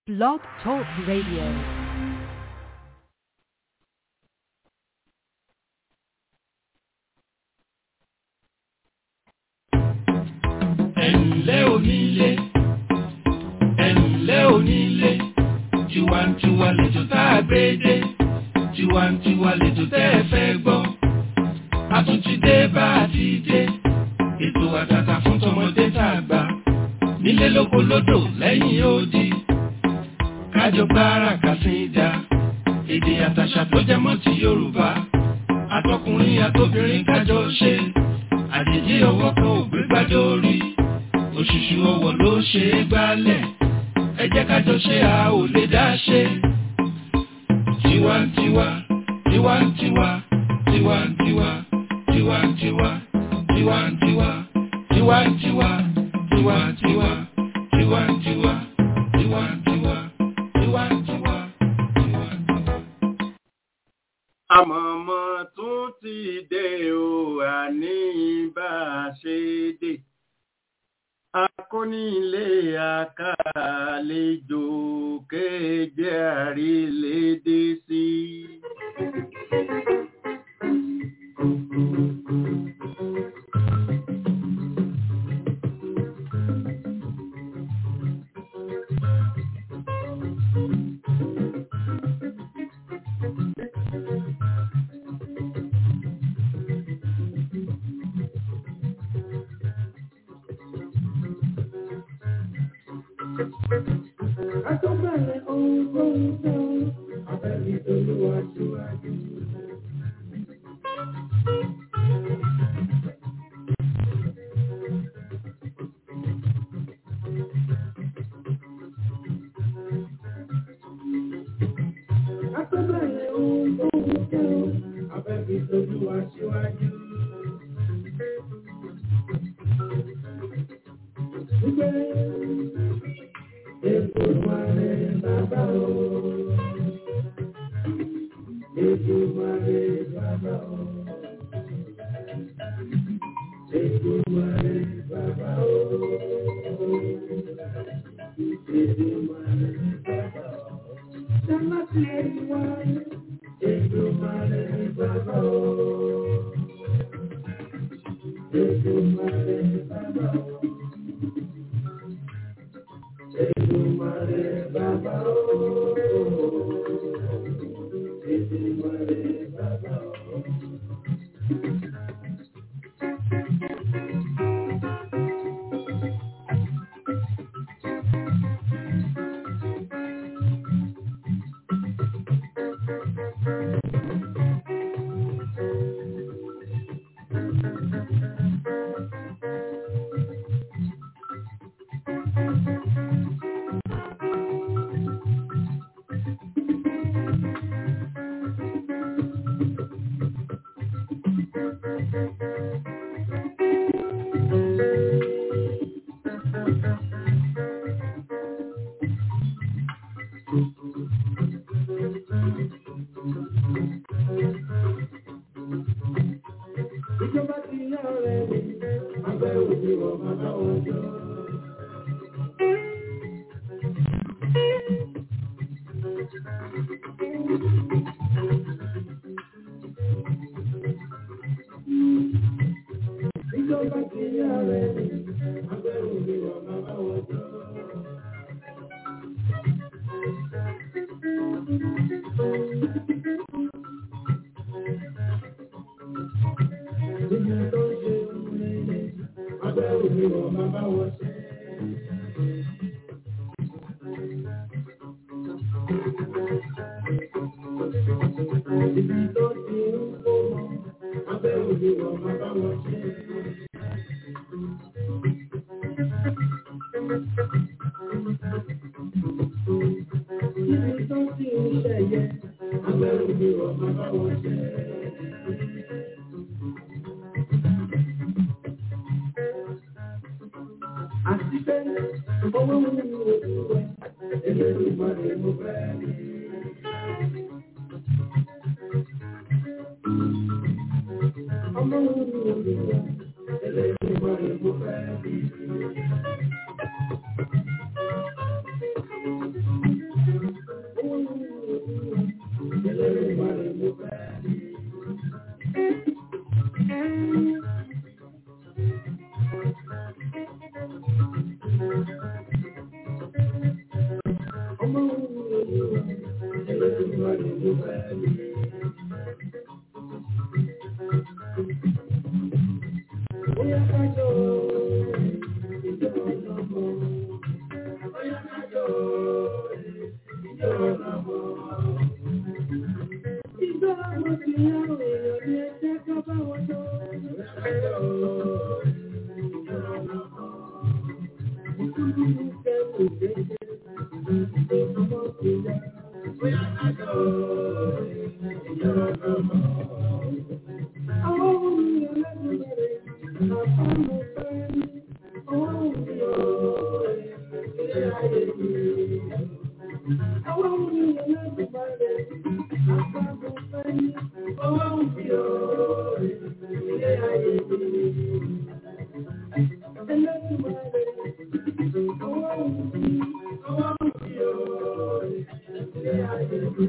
Blog Talk Radio. ẹ̀ǹlẹ́ onílé ẹ̀ǹlẹ́ onílé tiwantiwa lẹ́jọ́ tá a gbé dé tiwantiwa lẹ́jọ́ tẹ́ ẹ fẹ́ gbọ́ a tún ti dé bá a ti dé ètò àtàtà fún tọmọdé tá a gbà nílé lóko lódò lẹ́yìn odi kájọ gbára kàsídà èdè àtàṣà tó jẹ mọ́ ti Yorùbá àtọkùnrin àtobìnrin kájọ ṣe àjèjì ọwọ́ kan ò gbé gbádé orí òṣùṣù ọwọ́ ló ṣe é gbálẹ̀ ẹ jẹ́ kájọ ṣe a ò lè dá ṣe. tiwantiwa tiwantiwa tiwantiwa tiwantiwa tiwantiwa tiwantiwa tiwantiwa tiwantiwa tiwantiwa tiwantiwa tiwantiwa. àmọ̀mọ́ tún ti dé o àní bá a ṣe dé akónílé àkàlejò kéje àrílédé sí. Àtọ́bẹ̀rẹ̀ ohun tó ń tẹ́ ọ, abẹ́bí tolúwa síwájú. Àtọ́bẹ̀rẹ̀ ohun tó ń tẹ́ ọ, abẹ́bí tolúwa síwájú. Gbé Ètò ìwàlẹ̀ bàbá o. Ètò ìwàlẹ̀ bàbá o. Ètò ìwàlẹ̀ bàbá o. Ètò ìwàlẹ̀ bàbá o. Sámátì ìwàlẹ̀. Ètò ìwàlẹ̀ bàbá o. Ètò ìwàlẹ̀ bàbá o. Èdùmàrè bàbá o. Èdùmàrè bàbá o. Ìjọba ti yá ọ̀rẹ́ mi, abẹ́ òbí wọ̀ bàbá wọn jọ. Ìjọba ti yá ọ̀rẹ́ mi, abẹ́ òbí wọ̀ bàbá wọn jọ. Ìjọba tó ń ṣe ohun rere, abẹ́ òbí wọ̀ bàbá wọn ṣe. Ibi tó ti ń kó mọ́, abẹ́ òbí wọ̀ bàbá wọn ṣe. Ibi tó ti ń ṣẹ̀yẹ, abẹ́ òbí wọ̀ bàbá wọn ṣe. Àti pé owó ń mú ojú rẹ̀, èlé ìmọ̀lẹ̀ mo fẹ́ rí. Ọmọ ń mú ojú rẹ̀, èlé ìmọ̀lẹ̀ mo fẹ́ rí. olùfẹ́ mi. Bóyá kájọ ìjọ ọlọ́mọ. Bóyá kájọ ìjọ ọlọ́mọ. Ìjọ ọmọ ti yá èèyàn ní ẹjẹ́ ká bá wọn jọ. Bóyá kájọ ìjọ ọlọ́mọ. Ìkúrú ní kẹ́kọ̀ọ́ kéde. Ìjọ ọmọ ti yá. Bóyá kájọ ìjọ ọlọ́mọ. Àwọn ohun ìrẹ̀lẹ́gbẹ̀rẹ̀ àpamọ́ fẹ́ ní ọwọ́ òbí ọ̀rẹ́ ilé ayé mi. Àwọn ohun ìrẹ̀lẹ́gbẹ̀rẹ̀ àpamọ́ fẹ́ ní ọwọ́ òbí ọ̀rẹ́ ilé ayé mi. Ẹlẹ́gbẹ̀rẹ̀ ọwọ́ òbí ọwọ́ òbí ọ̀rẹ́ ilé ayé mi.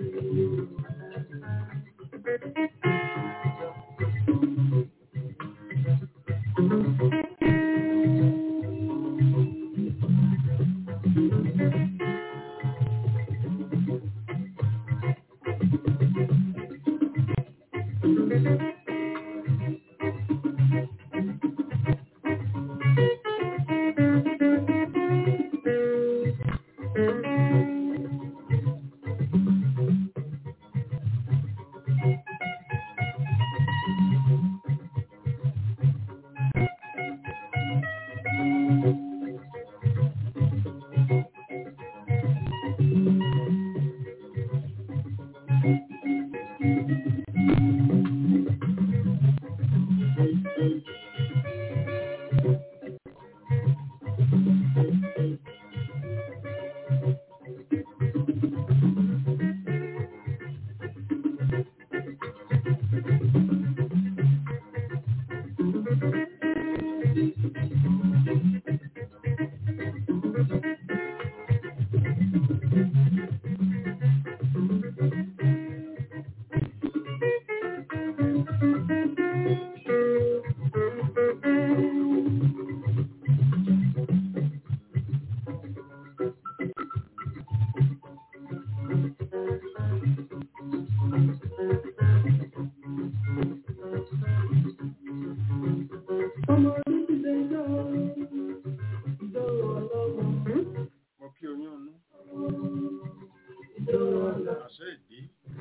Ọmọ orílẹ̀ náà ìjọ ọlọ́wọ́. mo kí oyún ọnú Ìjọ ọlọ́wọ́. àṣẹ ìdí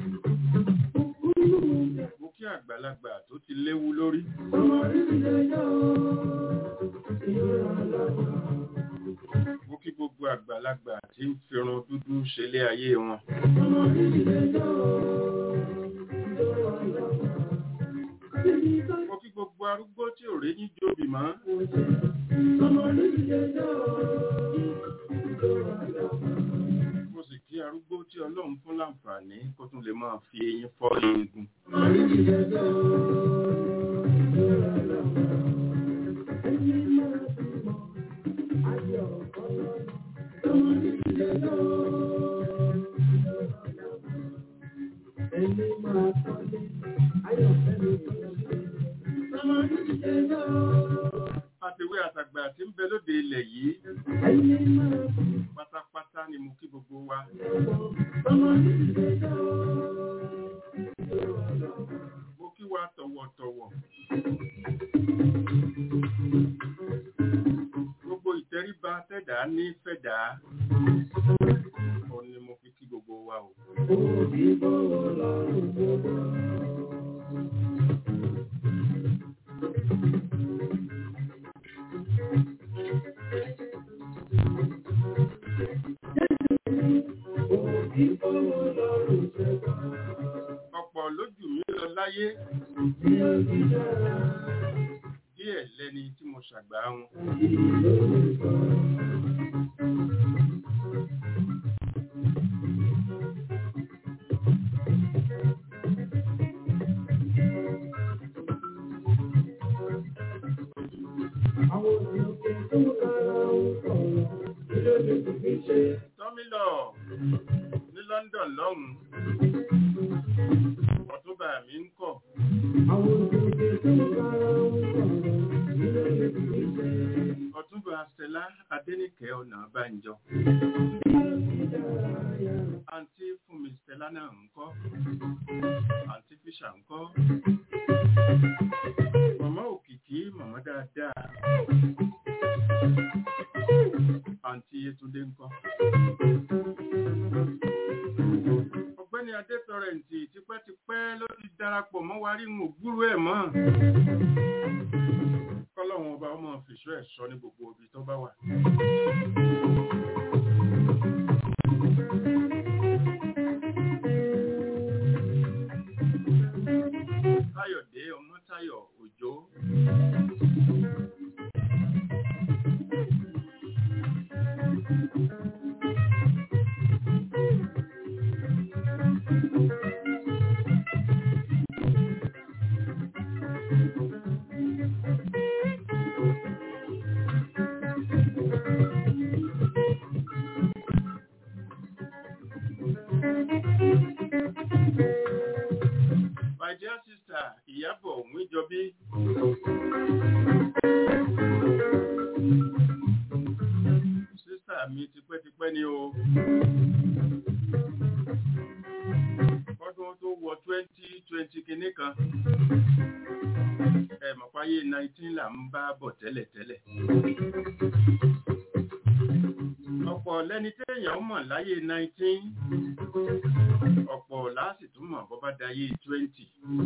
mo kí àgbàlagbà tó ti léwu lórí Ọmọ orílẹ̀ náà ìjọ ọlọ́wọ́. mo kí gbogbo àgbàlagbà tí ń firun dúdú ṣẹlẹ̀ ayé wọn Ọmọ orílẹ̀ náà ìjọ ọlọ́wọ́. Bíbí bá mo kí gbogbo arúgbó tí ò rí ní jóbi mọ́ kò jẹ́. Ọmọ orílẹ̀ náà ìjọ ọlọ́wọ́. mo sì kí arúgbó tí ọlọ́run fún láǹfààní kó tún lè máa fi eyín fọ́ eegun Ọmọ orílẹ̀ náà ìjọ ọlọ́wọ́. Ẹni máa bímọ ayọ̀ ọlọ́run. Ọmọ orílẹ̀ náà ìjọ ọlọ́wọ́. Ẹni máa kọ́lé ayọ̀ fẹ́mi ọlọ́run. Ọmọ orílẹ̀ náà. àtẹ̀wé àtàgbà tí ń bẹ lóde ilẹ̀ yìí Ẹni máa bímọ pátápátá ni mo kí gbogbo wa ọmọ orílẹ̀ náà. Ìjọ ọlọ́wọ́. mo kí wa tọ̀wọ̀tọ̀wọ̀ gbogbo ìtẹríba tẹ̀dá ní fẹ̀dá òun ni mo fi kí gbogbo wa o Òbí bọ̀wọ̀ lọ́rùn gbogbo. Òbí bọ̀wọ̀ lọ́rùn gbogbo. ọ̀pọ̀ lójú mi lọ láyé Bí ó ti dára, díẹ̀ lẹ́ni tí mo ṣàgbà wọn òbí lórúkọ. Àwọn òkè tó kára ń sọ̀rọ̀, kí ló lè fi ṣe? tọ́mílọ̀ ní London lọ́hùn ọ̀túnba mi ń kọ̀ Àwọn òkè tó kára ń sọ̀rọ̀, kí ló lè fi ṣe? ọ̀túnba Stella Adéníkẹ́ Ọ̀nàbánjọ Bí ó ti dára yá. àǹtí fún mi Stella náà ń kọ́ àǹtí fíṣà ń kọ́ màmá òkìkí màmá dáadáa àǹtí yétúndé ń kọ́ ọ̀gbẹ́ni adétọrẹǹtì tipẹ́tipẹ́ ló ti darapọ̀ mọ́ wa rí ń ògbúrú ẹ̀ mọ́ kọ́lọ́hún ọba ọmọ fìṣọ́ ẹ̀ sọ ní gbogbo ibi tó bá wà. Táyọ̀dé Ọmọ́táyọ̀ Òjó. My dear sister, Ìyábọ̀ Òmíjọbí. Sísà mi tipẹ́tipẹ́ ni o. Ọdún tó wọ twenty twenty kinní kan. Ẹ mọ̀ páyé nineteen là ń bá bọ̀ tẹ́lẹ̀tẹ́lẹ̀. Ọ̀pọ̀ lẹ́ni téèyàn mọ̀ láyé nineteen ọ̀pọ̀ láàsì tún mọ̀ bọ́ bá dayé twenty.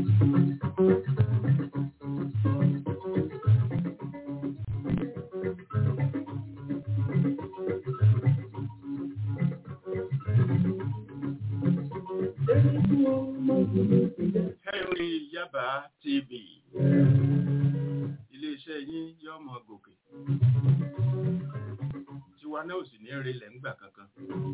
Henry Yaba TV iléeṣẹ́ yín yọ́ mọ gòkè tiwa náà ò sì ní relẹ̀ ńgbà kankan.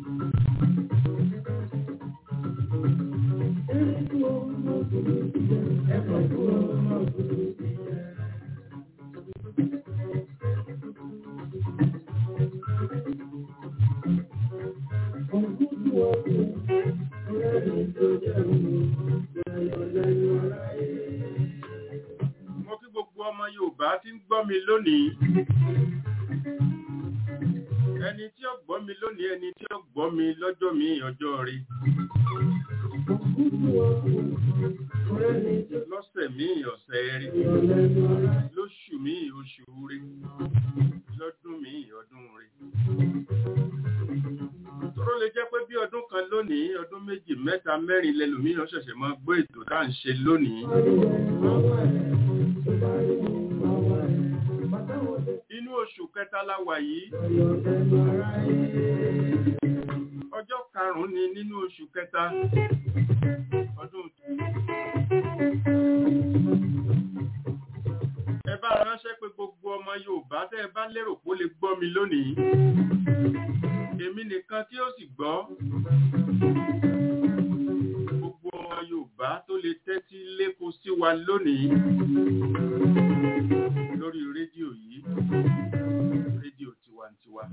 Mo kí gbogbo ọmọ Yorùbá tí ń gbọ́ mi lónìí. Ẹni tí ó gbọ́ mi lónìí, ẹni tí ó gbọ́ mi lọ́jọ́ mi ọjọ́ rí. Lọ́sẹ̀ mi ọ̀sẹ̀ rí. Lóṣù mi oṣù rí. Lọ́dún mi ọdún rí. Tóró lè jẹ́ pé bí ọdún kan lónìí, ọdún méjì, mẹ́ta, mẹ́rin lẹ́lòmíràn ṣẹ̀ṣẹ̀ máa gbọ́ ètò tá à ń ṣe lónìí. Inú oṣù kẹta la wà yìí. Ọjọ́ karùn-ún ni nínú oṣù kẹta. Ọdún ẹ bá ránṣẹ́ pé gbogbo ọmọ Yorùbá tẹ́ ẹ bá lérò pé ó lè gbọ́ mi lónìí. Èmi nìkan tí ó sì gbọ́. Gbogbo ọmọ Yorùbá tó lè tẹ́tí lékun sí wa lónìí lórí rédíò yìí rédíò tiwantiwa.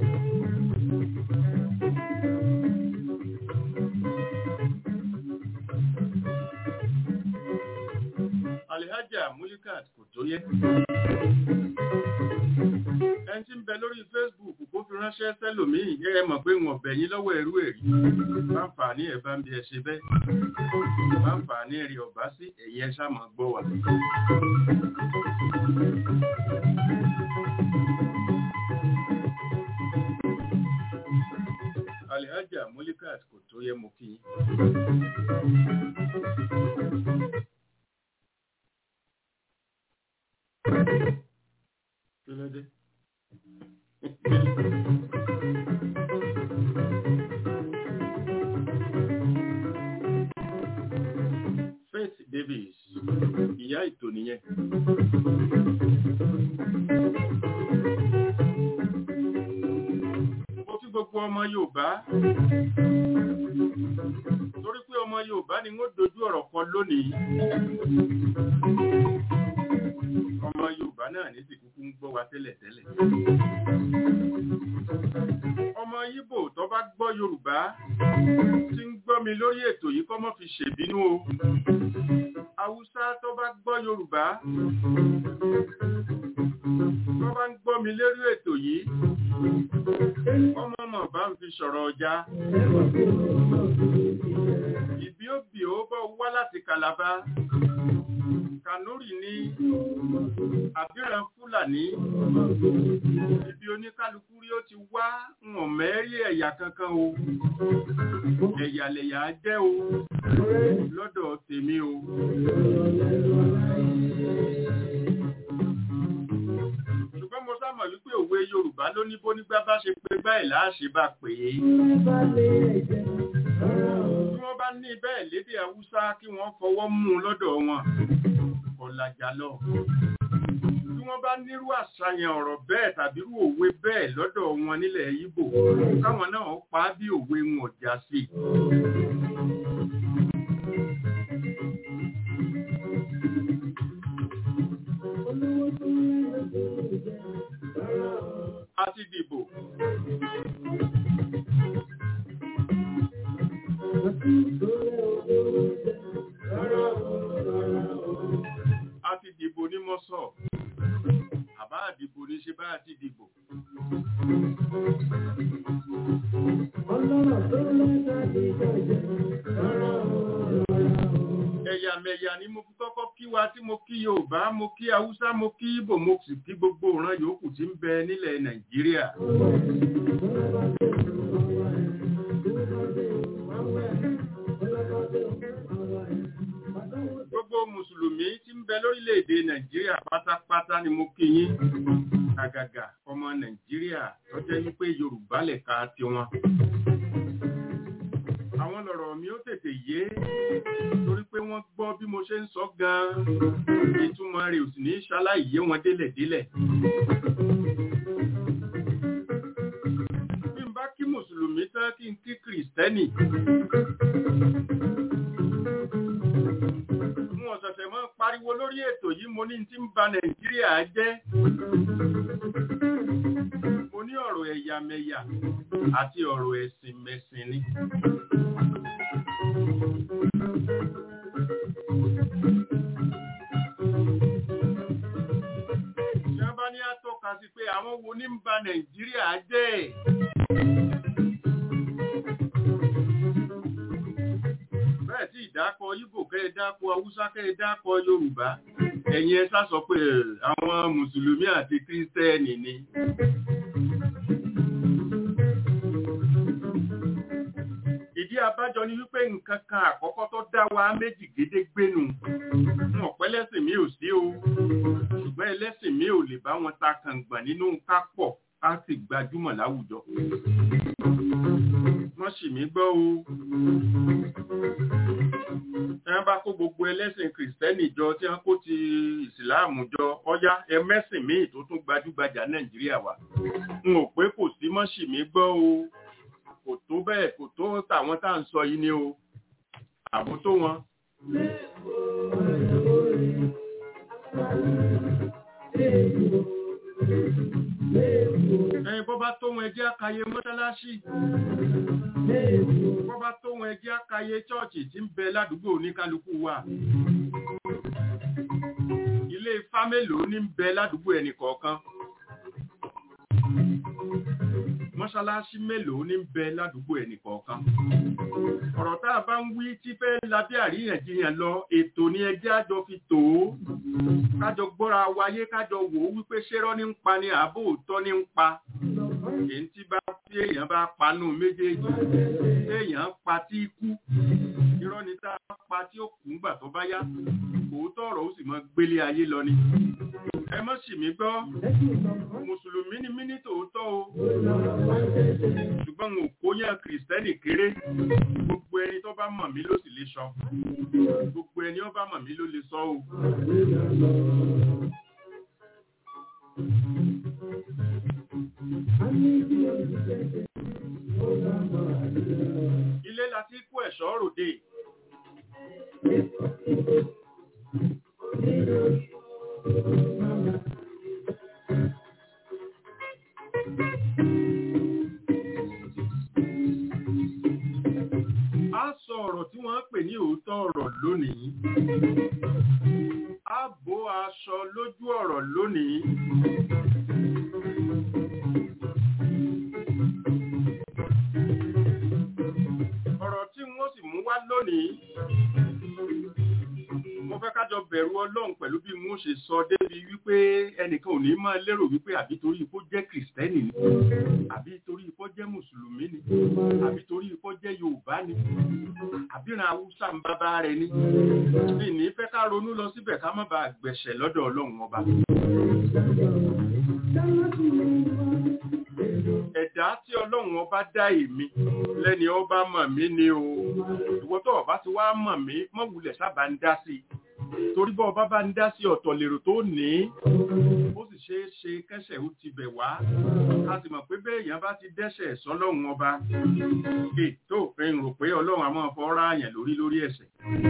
Alihaja Mulikat kò tó yẹ. Ẹni tí ń bẹ lórí Facebook kó fi ránṣẹ́ sẹ́lòmíì yẹ ẹ mọ̀ pé wọn bẹ̀ yín lọ́wọ́ ẹrú ẹ̀rí. Báǹfààní ẹ̀ bá ń bí ẹ ṣe bẹ́ẹ̀. Báǹfààní rí ọ̀bá sí ẹ̀yẹ ṣàmọ̀ gbọ́ wà. Alihaja Mulikat kò tó yẹ mo kí yín. Kí ló dé? Faith Davis, ìyá ètò nìyẹn. Mo kí gbogbo ọmọ Yorùbá. Torí pé ọmọ Yorùbá ni wọ́n dojú ọ̀rọ̀ kọ lónìí. Ọmọ Yorùbá náà ní sì kúkú ń gbọ́ wa tẹ́lẹ̀tẹ́lẹ̀. Ọmọ Yíbò tó bá gbọ́ Yorùbá tí ń gbọ́ mi lórí ètò yìí kọ́ mọ́ fi ṣèbínú o. Haúsá tó bá gbọ́ Yorùbá tó bá ń gbọ́ mi lórí ètò yìí ọmọ mọ̀ bá ń fi sọ̀rọ̀ ọjà. ìbí òbí ó bọ́ wá láti kàlàbá kanúrì ní àbíran fúlàní ibi oníkálukú rí ó ti wá wọn mẹ́rí ẹ̀yà kankan o ẹ̀yà lẹ̀yà jẹ́ o lọ́dọ̀ tèmi o ṣùgbọ́n mo sámọ̀ wípé òwe yorùbá ló ní bó nígbà bá ṣe pé báyìí láàṣẹ bá pè é bí wọ́n bá ní bẹ́ẹ̀ lédè haúsá kí wọ́n fọwọ́ mú un lọ́dọ̀ wọn ọ̀làjà lọ bí wọ́n bá nírú àṣàyàn ọ̀rọ̀ bẹ́ẹ̀ tàbí irú òwe bẹ́ẹ̀ lọ́dọ̀ wọn nílẹ̀ Ìgbò káwọn náà pa á bí òwe wọn ọ̀jà sí a ti dìbò a ti dìbò ní mọ́sọ̀ àbá àdìbò ní ṣe bá a ti dìbò ẹ̀yàmẹ̀yà ni mo fi kọ́kọ́ kí wa tí mo kí Yorùbá mo kí Haúsá mo kí Ìbò mo sì kí gbogbo ìran yòókù tí ń bẹ nílẹ̀ Nàìjíríà gbogbo mùsùlùmí tí ń bẹ lórílẹ̀‐èdè Nàìjíríà pátápátá ni mo kí yín àgàgà ọmọ Nàìjíríà tó jẹ́ wípé Yorùbá lẹ̀ka tiwọn àwọn lọ̀rọ̀ mi ó tètè yé torí pé wọ́n gbọ́ bí mo ṣe ń sọ gan-an ìtumọ̀ rẹ̀ ò sì ní ṣaláì yé wọn délẹ̀délẹ̀. bí n bá kí mùsùlùmí tán kí n kí kìrìsìtẹ́nì. n ò ṣẹ̀ṣẹ̀ mọ́ pariwo lórí ètò yìí mo ní tí ń ba Nàìjíríà jẹ́. mo ní ọ̀rọ̀ ẹ̀yàmẹ̀yà àti ọ̀rọ̀ ẹ̀sìn mẹ̀sìn ni. Ìjọba ní àtọ́ka sí pé àwọn wo ní ń ba Nàìjíríà jẹ́. Bẹ́ẹ̀ tí ìdákọ̀ Ìgbò kẹ́ ẹ dákọ̀ Haúsá kẹ́ ẹ dákọ̀ Yorùbá. Ẹ̀yin ẹ sá sọ pé àwọn Mùsùlùmí àti Kírísítẹ́nì ni. ìdí abájọ ni wípé nǹkan kan àkọ́kọ́ tó dá wa méjì gédégbénu wọn ọ̀pẹ́ lẹ́sìn mi ò sí o ṣùgbọ́n ẹlẹ́sìn mi ò lè bá wọn ta kàngbọ̀n nínú ká pọ̀ ká sì gbajúmọ̀ láwùjọ. wọ́n sì mí gbọ́ o tí wọ́n bá kó gbogbo ẹlẹ́sìn kìrìsìtẹ́nì jọ tí wọ́n kó ti ìsìláàmù jọ ọjà ẹmẹ́sìn míì tó tún gbajúgbajà nàìjíríà wà n ò pé kò sí mọ́ sì mí gbọ́ o kò tó bẹ́ẹ̀ kò tó tàwọn tá à ń sọ yìí ni o àbò tó wọn. ẹyin bọ́ bá tó wọn ẹjẹ́ àkàyè mọ́ṣáláṣí bọ́ bá tó wọn ẹjẹ́ àkàyè chọ́ọ̀chì tí ń bẹ ládùúgbò oníkálukú wa ilé ifá mélòó ní ń bẹ ládùúgbò ẹnì kọ̀ọ̀kan mọ́ṣáláṣí mélòó ní bẹ ládùúgbò ẹnì kọ̀ọ̀kan. ọ̀rọ̀ tá a bá ń wí tí fẹ́ lábẹ́ àríyànjiyàn lọ ètò ní ẹjẹ́ àjọ fi tò ó kájọ gbọ́ra wáyé kájọ wò ó wípé ṣérọ́ ní ń pa ni àbò òótọ́ ní ń pa. èyí tí bá tí èèyàn bá panú méjèèjì téèyàn pa tí kú irọ́ ni tá a pa tí ó kù ńgbà tó bá yá òótọ́ ọ̀rọ̀ ó sì mọ gbélé ayé lọ ni. ẹ mọ̀ sì mí gbọ́ mùsùlùmí ni mí ní tòótọ́ o ṣùgbọ́n mo kó yẹn kìrìsìtẹ́nì kéré gbogbo ẹni tó bá mọ̀ mí ló sì lè sọ gbogbo ẹni ó bá mọ̀ mí ló lè sọ o. ilé la ti kó ẹ̀ṣọ́ ròde. A sọ ọ̀rọ̀ tí wọ́n ń pè ní òótọ́ ọ̀rọ̀ lónìí. A bó aṣọ lójú ọ̀rọ̀ lónìí. Ọ̀rọ̀ tí wọ́n sì mú wá lónìí mo fẹ́ kájọ bẹ̀rù ọlọ́run pẹ̀lú bí mo ṣe sọ débi wípé ẹnìkan ò ní máa lérò wípé àbí torí ipò jẹ́ kìrìsìtẹ́nì ni àbí torí ipò jẹ́ mùsùlùmí ni àbí torí ipò jẹ́ yorùbá ni àbíran haúsá ń bábá rẹ ni ní ní fẹ́ ká ronú lọ síbẹ̀ ká má bàa gbẹ̀ṣẹ̀ lọ́dọ̀ ọlọ́run ọba. ẹ̀dá tí ọlọ́run ọba dá èmi lẹ́ni ọba mọ̀ mí ni o ìwọ tó ọba ti wá mọ̀ mí mọ̀ wulẹ̀ sábà ń dá sí i torí bọ́ ọba bá ń dá sí ọ̀tọ̀ lèrò tó ní ó sì ṣeé ṣe kẹ́sẹ̀ ó ti bẹ̀ wá a sì mọ̀ pé bẹ́ẹ̀ èèyàn bá ti dẹ́ṣẹ̀ sọ́lọ́run ọba ètò òfin rò pé ọlọ́run àmọ́ fọ́ra àyàn lórí lórí ẹ̀ṣẹ̀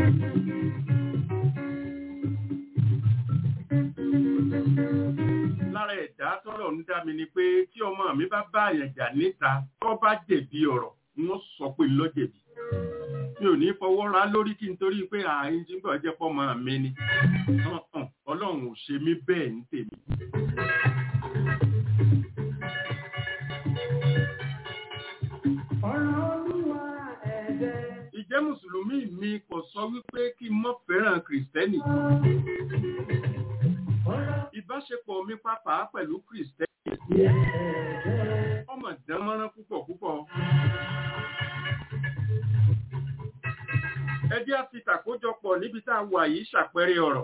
lára ẹ̀dá tọ́lọ̀ ń dá mi ni pé tí ọmọ mi bá bá àyàn jà níta tó bá jẹ̀bi ọ̀rọ̀ wọ́n sọ pé ló jẹ̀bi mi ò ní fọwọ́ ra lórí kí n torí pé ààyè tí ń bọ̀ jẹ́ pọ́mọ mi ni ọlọ́run ò ṣe mí bẹ́ẹ̀ ní tèmi. ìjẹ́ mùsùlùmí mi kò sọ wípé kí n mọ́ fẹ́ràn kìrìsìtẹ́nì ìbáṣepọ̀ mi pàápàá pẹ̀lú kìrìsìtẹ́nì ọmọ dánmọ́rán púpọ̀ púpọ̀ ẹ jẹ́ á fi tàkójọpọ̀ níbi tá a wà yìí ṣàpẹẹrẹ ọ̀rọ̀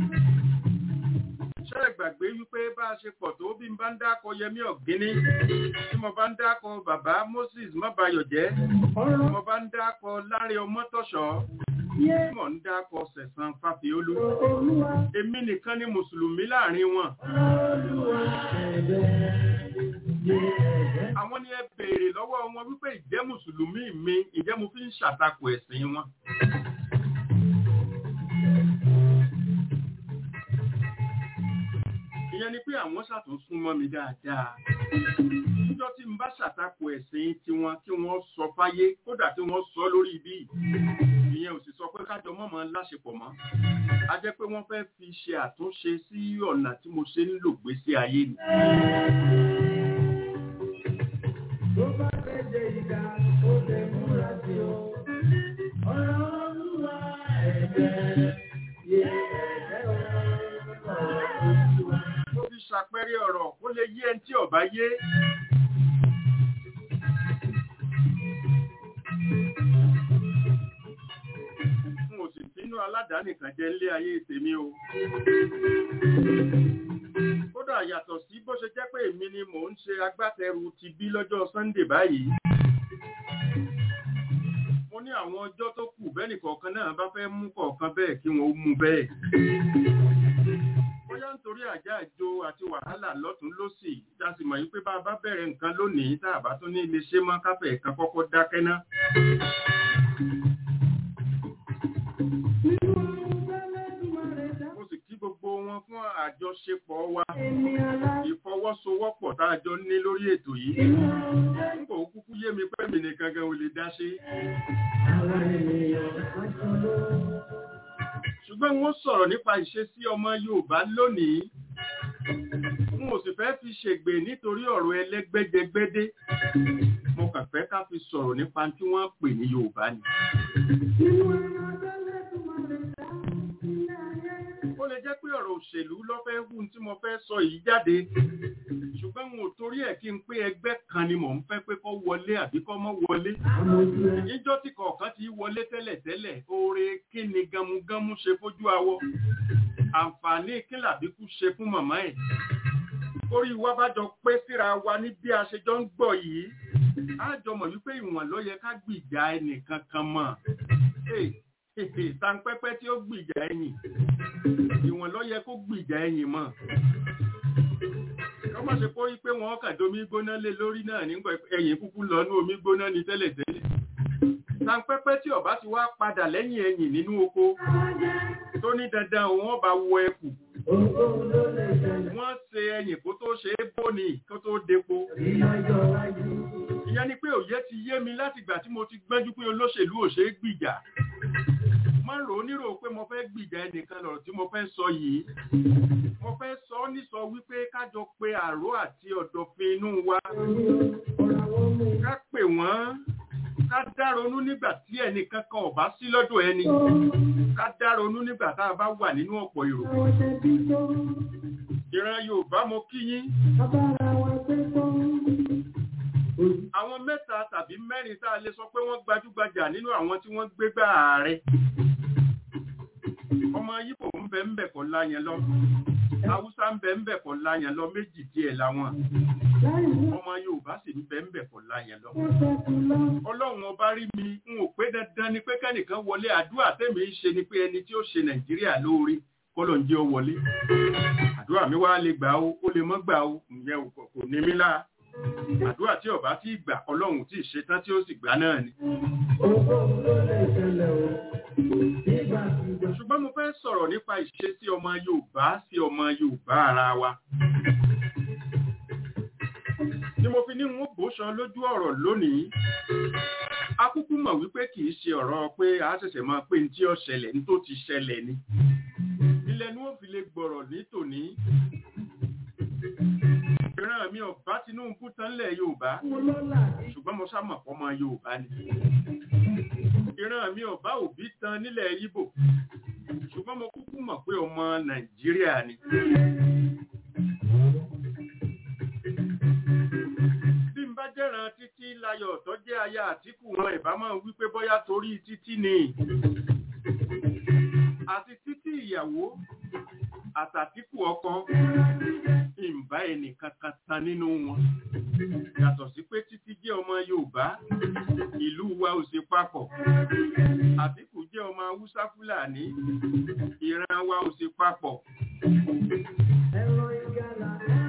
ṣé ẹ gbàgbé wípé bá a ṣe pọ̀ tó bí n bá ń dákọ Yẹmí Ọ̀gíní tí mo bá ń dákọ bàbá Moses Mọ́bayọ̀jẹ́ tí mo bá ń dákọ Láre Ọmọ́tọ̀ṣọ́ tí mo ń dákọ Sẹ̀san Fáfiolú èmi nìkan ni mùsùlùmí láàrin wọn. Àwọn ni ẹ béèrè lọ́wọ́ wọn wípé ìjẹ́ mùsùlùmí mi ìjẹ́ mo fi ń ṣàtakò ẹ̀sìn wọn. Ìyẹn ni pé àwọn ṣàtúnṣún mọ́ mi dáadáa. Níjọ́ tí n bá ṣàtakò ẹ̀sìn tiwọn kí wọ́n sọ fáyé kódà tí wọ́n sọ lórí ibi ìyẹn ò sì sọ pé kájọ mọ́mọ́ láṣepọ̀ mọ́. A jẹ́ pé wọ́n fẹ́ fi ṣe àtúnṣe sí ọ̀nà tí mo ṣe ń lò gbésí ayé ni. Tó bá fẹ́ jẹ ìdá, ó lè múra sí o. Ọ̀rọ̀ olúwa ẹ̀jẹ̀ yé ẹ̀jẹ̀ ọ̀rọ̀ Mo fi ṣàpẹẹrẹ ọ̀rọ̀ kó lè yé ẹni tí ọ̀bá yé. N ò sì bínú aládàáni kan jẹ́ nílé ayé tèmi o. Kódà yàtọ̀ sí bó ṣe jẹ́ pé èmi ni mò ń ṣe agbátẹrù ti bí lọ́jọ́ Sunday báyìí. Mo ní àwọn ọjọ́ tó kù bẹ́ẹ̀nì kọ̀ọ̀kan náà bá fẹ́ mú kọ̀ọ̀kan bẹ́ẹ̀ kí wọ́n ó mú bẹ́ẹ̀. Bóyá nítorí àjá àjò àti wàhálà lọ́tún lọ́sì, a sì mọ̀ yí pé bá a bá bẹ̀rẹ̀ nǹkan lónìí tá a bá tún ní ilé ṣe mọ́ káfẹ́ kan kọ́kọ́ dákẹ́ ná. nínú ohun tẹ́lẹ̀dùmarè dá. Mo sì kí gbogbo wọn fún àjọṣepọ̀ wa. Èmi alá Ìfọwọ́sowọ́pọ̀ tá a jọ ní lórí ètò yìí. inú ohun tẹ́lẹ̀. Nígbà ó kúkú yé mi pé mi nìkan gan ò lè dá ṣe. Àwọn ènìyàn aṣọ ló. Ṣùgbọ́n wọ́n sọ̀rọ̀ nípa ìṣesí ọmọ Yorùbá lónìí. N ò sì fẹ́ fi ṣègbè nítorí ọ̀rọ̀ ẹlẹ́gbẹ́jẹgbẹ́dé. Mo kàn fẹ́ ká fi sọ̀rọ̀ nípa tí wọ́n pè ní Yorùbá ni. Nínú ẹran tẹ́lẹ̀dùmarè dá. Ilé ayé. Ó lè jẹ́ pé ọ̀rọ̀ òṣèlú lọ́fẹ́ hù tí mo fẹ́ sọ yìí jáde. Ṣùgbọ́n n ò torí ẹ̀ kí n pé ẹgbẹ́ kan ni mò ń fẹ́ pé kó wọlé àbí kó mọ́ wọlé. Àwọn ojú ẹ̀. Níjọ́ tí kọ̀ọ̀kan ti wọlé tẹ́lẹ̀tẹ́lẹ̀, oore kí ni gamugamu ṣe fójú awọ? Àǹfààní kí làbíkú ṣe fún màmá ẹ̀? Orí wa bá jọ pé síra wa ní bí a ṣe jọ ń gbọ́ yìí. Á jọ mọ̀ wípé ìwọ̀n ló yẹ ká gbìjà ẹnìkan kan mọ̀. Tàǹpẹ́pẹ́ tí ó gbìjà ẹ̀yìn. Ìwọ̀n ló yẹ kó gbìjà ẹ̀yìn mọ̀. Kọ́ máa ṣe kó rí pé wọ́n kàn domi gbóná lé lórí náà nígbà ẹ̀yìn kúkú lọ ní omi gbóná ní tẹ́lẹ̀tẹ́lẹ̀. Tàǹpẹ́pẹ́ tí ọ̀bá ti wá padà lẹ́yìn ẹ̀yìn nínú oko tó ní dandan òun ọba wọ ẹkù. Ohunkóhun ló lè ṣẹlẹ̀. Wọ́n ṣe ẹ̀yìn kó tó ṣe é bóni kó tó depo. Ìyájọ́ wájú. Ìyẹn ni pé òye ti yé mi láti ìgbà tí mo ti gbẹ́jú pé olóṣèlú ò ṣe é gbìjà. Má rò ó nírò pé mo fẹ́ gbìjà ẹnìkan lọ̀rọ̀ tí mo fẹ́ sọ yìí. Mo fẹ́ sọ ọ́ nísọ wípé kájọ pé àró àti ọ̀dọ̀fin inú wa. Ọ̀rọ̀ àwọn ọmọ Ká pè wọ́n ká dáronú nígbà tí ẹnì kankan ò bá sí lọ́dọ̀ ẹni ká dáronú nígbà tá a bá wà nínú ọ̀pọ̀ èrò àwọn ṣẹbí tó ìran yorùbá mo kí yín abára wa pé tó àwọn mẹ́ta tàbí mẹ́rin tá a lè sọ pé wọ́n gbajúgbajà nínú àwọn tí wọ́n gbégbá ààrẹ ọmọ yíbò ń bẹ ń bẹ kọ́ láyẹn lọ haúsá ń bẹ ń bẹ kọ́ láyẹn lọ méjì díẹ̀ làwọn láì mú ọmọ yorùbá sì ń bẹ ń bẹ kọ́ láyẹn lọ wọn ṣẹkù lọ ọlọ́run ọba rí mi n ò pé dandan ni pé kẹ́nìkan wọlé àdúrà tèmi ń ṣe ni pé ẹni tí ó ṣe nàìjíríà lóore kọ́lọ̀ ń jẹ́ ó wọlé àdúrà mi wá lè gbà ó ó lè mọ́ gbà ó ìyẹn ò kò ní mí láà àdúrà tí ọba tí gbà ọlọ́run tí ì ṣetán tí ó sì gbà náà ni ohunkóhun ló lè ṣẹlẹ̀ o nígbàkigbà ṣùgbọ́n mo fẹ́ sọ̀rọ̀ nípa ìṣesí ọmọ yorùbá sí ọmọ yorùbá ara wa ni mo fi ní n ó bóṣan lójú ọ̀rọ̀ lónìí akúkú mọ̀ wípé kì í ṣe ọ̀rọ̀ pé a ṣẹ̀ṣẹ̀ máa pé ní tí ó ṣẹlẹ̀ ní tó ti ṣẹlẹ̀ ni ilẹ̀ ni wọ́n fi lè gbọ̀rọ̀ ní tòní ìran mi ọ̀bá tinubu tán lẹ̀ yorùbá mo lọ́la ṣùgbọ́n mo sámọ̀ pọ̀ ọmọ yorùbá ni ìran mi ọ̀bá òbí tán nílẹ̀ yíbò ṣùgbọ́n mo kúkú mọ̀ pé ọmọ nàìjíríà ni bí n bá jẹ́ran títí láyọ̀ tó jẹ́ aya àtìkù wọn ìbá máa wí pé bóyá torí títí ni àti títí ìyàwó àtàtìkù ọkọ ìmbá ẹnì kankan tan nínú wọn yàtọ̀ sí pé títí jẹ́ ọmọ yorùbá ìlú wa ò ṣe papọ̀ àtìkù jẹ́ ọmọ haúsá fúlàní ìran wa ò ṣe papọ̀ ẹ̀rọ ìgalà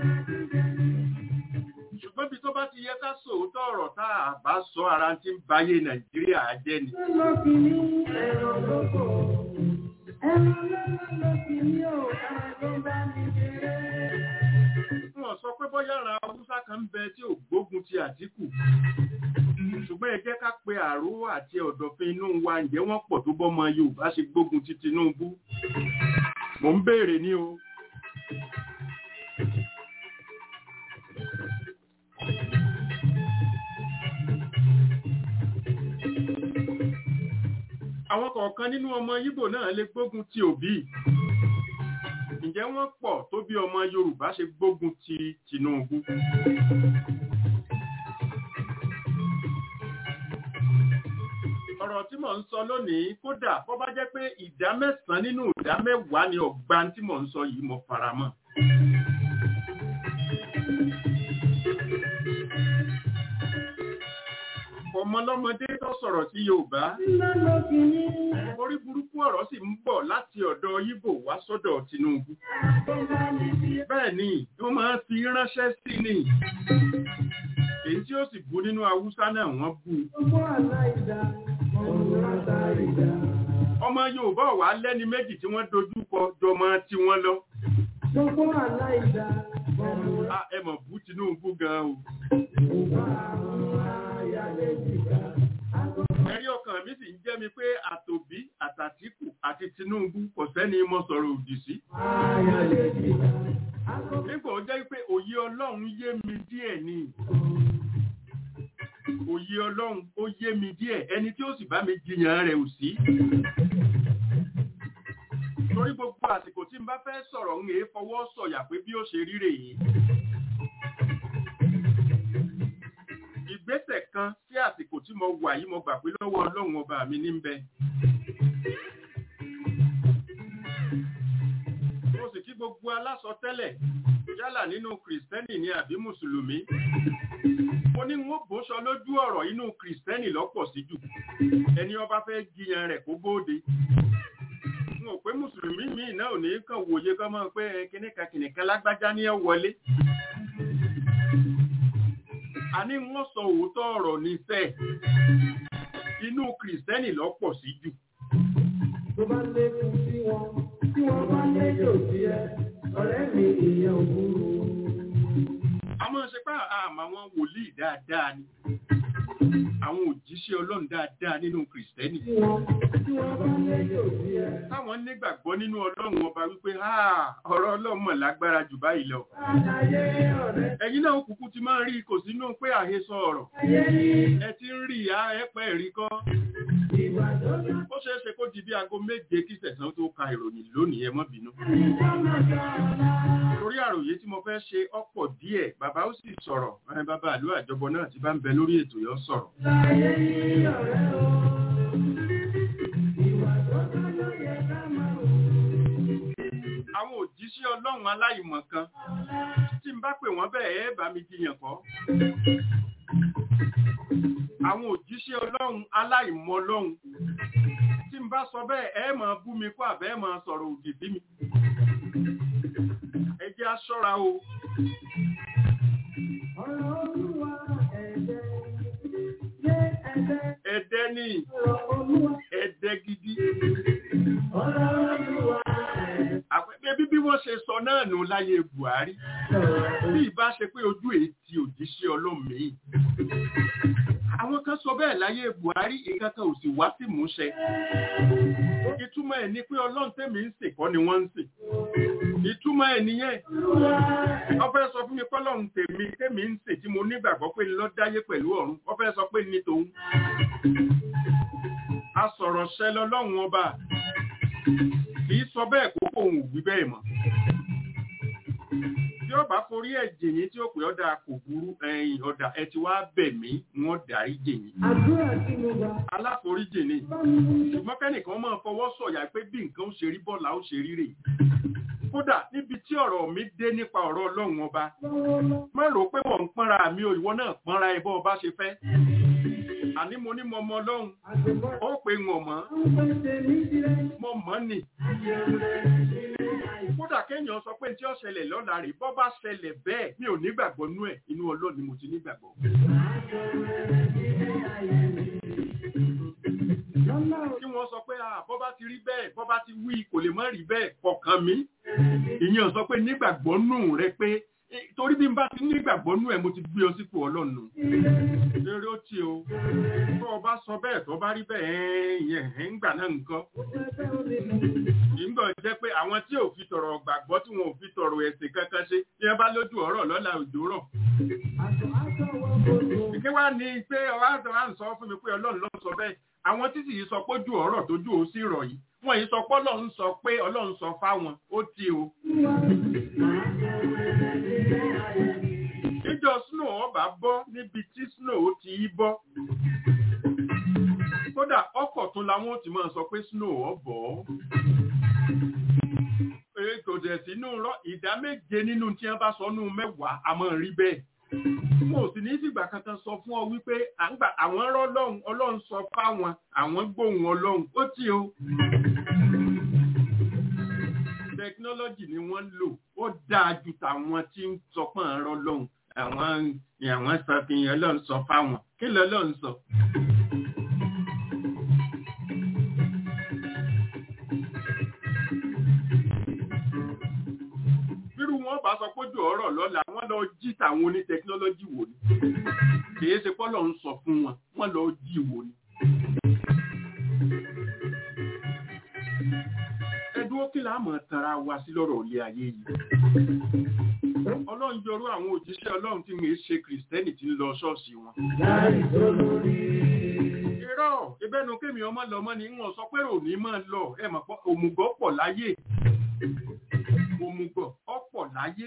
ṣùgbọ́n bí tó bá ti yẹ ká sòótọ́ ọ̀rọ̀ tá a bá sọ ara ti ń bayé nàìjíríà jẹ́ ni ló fi ní ẹ̀rọ lóko ẹ̀rọ lọ́lọ́ ló fi ní o ẹ̀rọ tó bá mi ṣeré. wọ́n sọ pé bóyá ran haúsá kan ń bẹ tí ò gbógun ti àtìkù ṣùgbọ́n ẹ jẹ́ ká pe àró àti ọ̀dọ̀fin inú wa ǹjẹ́ wọ́n pọ̀ tó bọ́mọ yorùbá ṣe gbógun ti tinubu mò ń béèrè ní o àwọn kọ̀ọ̀kan nínú ọmọ yíbò náà lè gbógun ti òbí ǹjẹ́ wọ́n pọ̀ tó bí ọmọ yorùbá ṣe gbógun ti tinubu ọ̀rọ̀ tí mò ń sọ lónìí kódà bó bá jẹ́ pé ìdá mẹ́sàn-án nínú ìdá mẹ́wàá ni ọ̀gbá tí mò ń sọ yìí mo fara mọ́ ọmọlọ́mọdé tó sọ̀rọ̀ sí yorùbá ńlá ló fi ní orí burúkú ọ̀rọ̀ sì ń bọ̀ láti ọ̀dọ̀ yíbò wá sọ́dọ̀ tinubu tó bá mi ṣeré. bẹ́ẹ̀ ni wọ́n máa ń fi ránṣẹ́ sí ni èyí tí ó sì bú nínú haúsá náà wọ́n bú u. gbogbo aláìda ọ̀run látàrídà. ọmọ yorùbá wà lẹ́ni méjì tí wọ́n dojú kọ jọmọ tí wọ́n lọ gbogbo aláìda ọ̀run a ẹ mọ̀ bú tinubu gan o látàrídà. àwọn ayálẹ̀ jìkà. ẹ̀rí ọkàn mi sì ń jẹ́ mi pé àtòbí àtàtìkù àti tinubu kò sẹ́ni mo sọ̀rọ̀ òdì sí ayálẹ̀ jìkà. nígbà ó jẹ́ pé òye ọlọ́run yé mi díẹ̀ ni òye ọlọ́run ó yé mi díẹ̀ ẹni tí ó sì bá mi jiyàn rẹ̀ ò sí torí gbogbo àsìkò tí n bá fẹ́ sọ̀rọ̀ ń èé fọwọ́ sọ̀yà pé bí ó ṣe rí rèé ìgbésẹ̀ kan sí àsìkò tí mo wà yìí mo gbà pé lọ́wọ́ ọlọ́run ọba mi ní ń bẹ mo sì kí gbogbo aláṣọ tẹ́lẹ̀ yálà nínú kìrìsìtẹ́nì ni àbí mùsùlùmí mo ní n ó bóṣọ lójú ọ̀rọ̀ inú kìrìsìtẹ́nì lọ́pọ̀ sí jù ẹni ọba fẹ́ jiyàn rẹ̀ kó bóde n ò pé mùsùlùmí míì náà ò ní kàn wòye kọ́ mọ́ pé kìnìkan kìnìkan lágbájá ní ẹ wọlé a ní wọ́n sọ òótọ́ ọ̀rọ̀ ní fẹ́ inú kìrìsìtẹ́nì lọ́pọ̀ sí jù tó bá lékun sí wọn tí wọ́n bá léjò sí ẹ ọ̀rẹ́ mi ìyẹn ò burú. a máa ṣe pé àmà wọn wòlíì dáadáa ni àwọn òjíṣẹ́ ọlọ́run dáadáa nínú kìrìsìtẹ́nì tí wọ́n tí wọ́n bá lẹ́yìn òbí ẹ. táwọn nígbàgbọ́ nínú ọlọ́run ọba wípé "Ah, ọ̀rọ̀ ọlọ́run mọ̀ lágbára jù báyìí lọ Àlàyé ọ̀rẹ́ ẹ̀yin náà kúkú ti máa ń rí kò sínú pé àhesọ ọ̀rọ̀ ayé ní ẹ ti ń rí ìyá ẹ̀pẹ́ rí kọ́ ìgbà tó bá ó ṣeé ṣe kó di bí aago méje kí sẹ̀sán tó ka ìròyìn lónìí ẹ má bínú ní sọ́mọ̀ sọ́ọ̀lá. torí àròyé tí mo fẹ́ ṣe ọ̀pọ̀ díẹ̀ bàbá ó sì sọ̀rọ̀ ẹ, bàbá àlú àjọbọ náà ti bá ń bẹ lórí ètò yọ sọ̀rọ̀ Láyé ní ọ̀rẹ́ o. Ìwà tó bá ló yẹ ká máa wò. àwọn òjíṣẹ́ ọlọ́run aláìmọ̀ kan tí n bá pè wọ́n bẹ́ẹ̀ ẹ bá mi jiyàn kọ́ àwọn òjíṣẹ́ ọlọ́run aláìmọ̀ ọlọ́run tí n bá sọ bẹ́ẹ̀ ẹ máa bú mi kó àbẹ́ ẹ máa sọ̀rọ̀ òdì sí mi ẹ jẹ́ á ṣọ́ra o Ọ̀rọ̀ Olúwa ẹ̀jẹ̀ yé ẹ̀jẹ̀ ẹ̀dẹ́ ní ọ̀rọ̀ Olúwa ẹ̀dẹ́ gidi ọ̀rọ̀ Olúwa ẹ̀jẹ̀ àpẹẹrẹ bí bí wọ́n ṣe sọ náà nù láyé Buhari bí ìbá ṣe pé ojú ètí òjíṣẹ́ ọlọ́run mi àwọn kan sọ bẹ́ẹ̀ láyé Buhari nǹkan kan ò sì wá sí ìmúṣẹ ìtumọ̀ ẹ̀ ni pé ọlọ́run tẹ̀mí ń sìn kọ́ ni wọ́n ń sìn ìtumọ̀ ẹ̀ nìyẹn wọ́n fẹ́ sọ fún mi pé ọlọ́run tèmi tẹ̀mí ń sìn tí mo nígbàgbọ́ pé ló dáyé pẹ̀lú ọ̀run wọ́n fẹ́ sọ pé ní tòun asọ̀rọ̀ ṣẹ lọ́lọ́run ọba kì í sọ bẹ́ẹ̀ kó kóun ò wí bẹ́ẹ̀ mọ́ tí ó bá forí ẹ̀ jìyìn tí ó pè ọ́dà kò burú ẹ̀yìn ọ̀dà ẹ ti wá bẹ̀ mí wọ́n dárí jìyìn àdúrà tí mo gbà aláforíjì ni bá mi ní ṣùgbọ́n kẹ́nìkan máa fọwọ́ sọ̀yà pé bí nǹkan ó ṣe rí bọ́ọ̀lù ó ṣe rí rè kódà níbi tí ọ̀rọ̀ mi dé nípa ọ̀rọ̀ ọlọ́run ọba lọ́wọ́ lọ. má rò ó pé mò ń pọ́nra mi ò ìwọ náà pọ́nra ẹ bọ́ ọba ṣe fẹ́ àní mo ní mo mọ ọlọ́run Àgbẹ̀bọ̀ ó pé wọn mọ́ ń pèsè ní tirẹ̀. mo mọ́ nì kódà kéèyàn sọ pé tí ó ṣẹlẹ̀ lọ́la rè bọ́ bá ṣẹlẹ̀ bẹ́ẹ̀ mi ò nígbàgbọ́ nú ẹ̀ inú ọlọ́run ni mo ti nígbàgbọ́ Lọ́lá kí wọ́n sọ pé ah bọ́ bá ti rí bẹ́ẹ̀ bọ́ bá ti wí kò lè má rí bẹ́ẹ̀ kọ̀ọ̀kan mi ìyẹn sọ pé nígbàgbọ́ nù rẹ pé eh, torí bí n bá ti nígbàgbọ́ nù ẹ̀ mo ti gbé ọ sípò ọlọ́run nù. eré ó ti o tó o bá sọ bẹ́ẹ̀ tó bá rí bẹ́ẹ̀ ẹ̀ ìyẹn ẹ̀ ń gbà náà nǹkan ìgbà jẹ́ pé àwọn tí ò fi tọ̀rọ̀ gbàgbọ́ tí wọn ò fi tọ̀rọ̀ ẹ̀sìn kankan ṣe tí wọ́n bá lójú ọ̀rọ̀ lọ́la òjò rọ̀ kí wá ní pé ọ̀rọ̀ àti ọ̀rọ̀ à ń sọ fún mi pé ọlọ́run ló sọ bẹ́ẹ̀ àwọn títí yìí sọ pé ojú ọ̀rọ̀ tójú ó sì rọ̀ yìí wọ́n yìí sọ pé ọlọ́run sọ pé ọlọ́run sọ fáwọn ó ti o. ìjọ snow ọba bọ́ níbi tí snow ti í bọ́ kódà ọkọ̀ tún làwọn ò ti máa sọ pé snow ọbọ̀ ètò dẹ̀ sínú rọ ìdá méje nínú tí wọ́n bá sọ nù mẹ́wàá a máa rí bẹ́ẹ̀ mo sì ní fìgbà kankan sọ fún ọ wípé à ń gbà àwọn rọ lọ́hùn ọlọ́run sọ fáwọn àwọn gbóhùn ọlọ́run ó tì o. tẹkinọ́lọ́jì ni wọ́n ń lò ó dáa ju tàwọn tí ń sọ pé à ń rọ lọ́hùn àwọn àwọn sọ fi hàn ọlọ́run sọ fáwọn kí lọ́lọ́run sọ. bírú wọn bá sọ pójú ọ̀rọ̀ lọ́la wọ́n lọ jí tàwọn oní tẹkinọ́lọ́jì wò ni kìí ṣe pọ́lọ̀ ń sọ fún wọn wọ́n lọ jí wò ni. ẹdúró kí láàmú tara wa sí lọ́rọ̀ ilé ayé yìí. ọlọ́run yọrú àwọn òjíṣẹ́ ọlọ́run tí wọ́n ṣe kìrìsìtẹ́nì tí ń lọ ṣọ́ọ̀ṣì wọn. irọ́ ìbẹ́nu kémi ọmọ lọ́mọ ni wọ́n sọ pé òní máa lọ ẹ̀ mọ̀ pọ̀ òmùgọ̀ pọ̀ láyé òmùgọ̀ ọ̀pọ̀ láyé.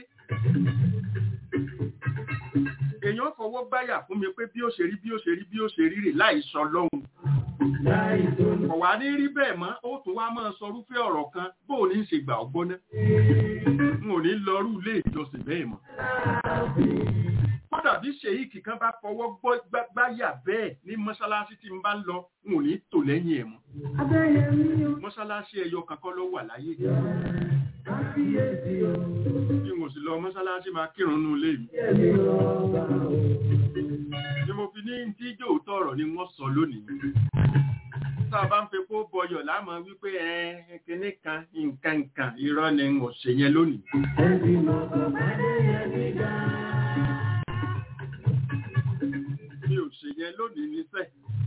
èèyàn fọwọ́ gbáyà fún mi pé bí ó ṣe rí bí ó ṣe rí bí ó ṣe rí rè láì sọ lọ́hùn. ọ̀wá ní rí bẹ́ẹ̀ mọ́ ó tún wá máa sọ rúfẹ́ ọ̀rọ̀ kan bó o ní í ṣe gbà ọgbọ́n náà. n ò ní lọrú ilé ìjọsìn bẹ́ẹ̀ mọ́. kódà bí ṣèyíkì kan bá fọwọ́ gbáyà bẹ́ẹ̀ ní mọ́ṣáláṣí tí n bá ń lọ n ò ní tò lẹ́yìn ẹ̀ mọ́. mọ́ṣáláṣí ẹyọ kankan ló wà láyé bí mo sì lọ mọ́sálásí máa kírun nú ilé mi. ni mo fi ní tí jò tọ̀rọ̀ ni wọ́n sọ lónìí. tá a bá ń fi kó bọyọ̀ láàmú wípé ẹ kíní kan nǹkan nǹkan irọ́ ni n ò ṣe yẹn lónìí. mi ò ṣe yẹn yẹn lónìí níṣẹ́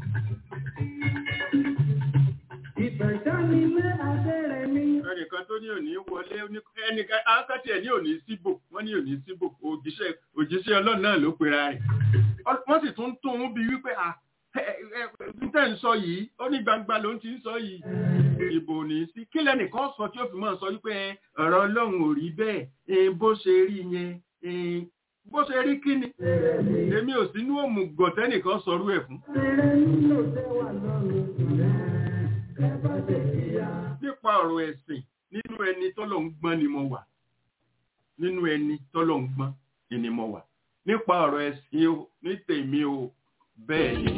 Ìfẹ̀sánilé abẹ́rẹ́ mi. ẹnìkan tó ní òní wọlé oní- ẹnìkan akátì ẹ̀ ní òní síbò wọ́n ní òní síbò òjíṣẹ́ òjíṣẹ́ ọlọ́run náà ló pera rẹ̀ Ọ- wọ́n sì tún tún un bí wípé à tẹ́ ń sọ yìí ó ní gbangba ló ń ti ń sọ yìí ìbò ní sí kí lẹ́nìkan sọ tí ó fi máa sọ wípé ẹ, ọ̀rọ̀ ọlọ́run ò rí bẹ́ẹ̀ ẹ, bó ṣe rí yẹn ẹ, bó ṣe rí kí ni èmi ò sínú òmùgọ̀ tẹ́nìkan sọrú ẹ̀ fún Fèrè nílò tẹ́wà lọ́rùn rẹ̀. Ẹ bá ṣe kíyà. nípa ọ̀rọ̀ ẹ̀sìn nínú ẹni tọ́lọ̀ ń gbọ́n ni mo wà nínú ẹni tọ́lọ̀ ń gbọ́n ni mo wà nípa ọ̀rọ̀ ẹ̀sìn o ní tèmi o bẹ́ẹ̀ ni.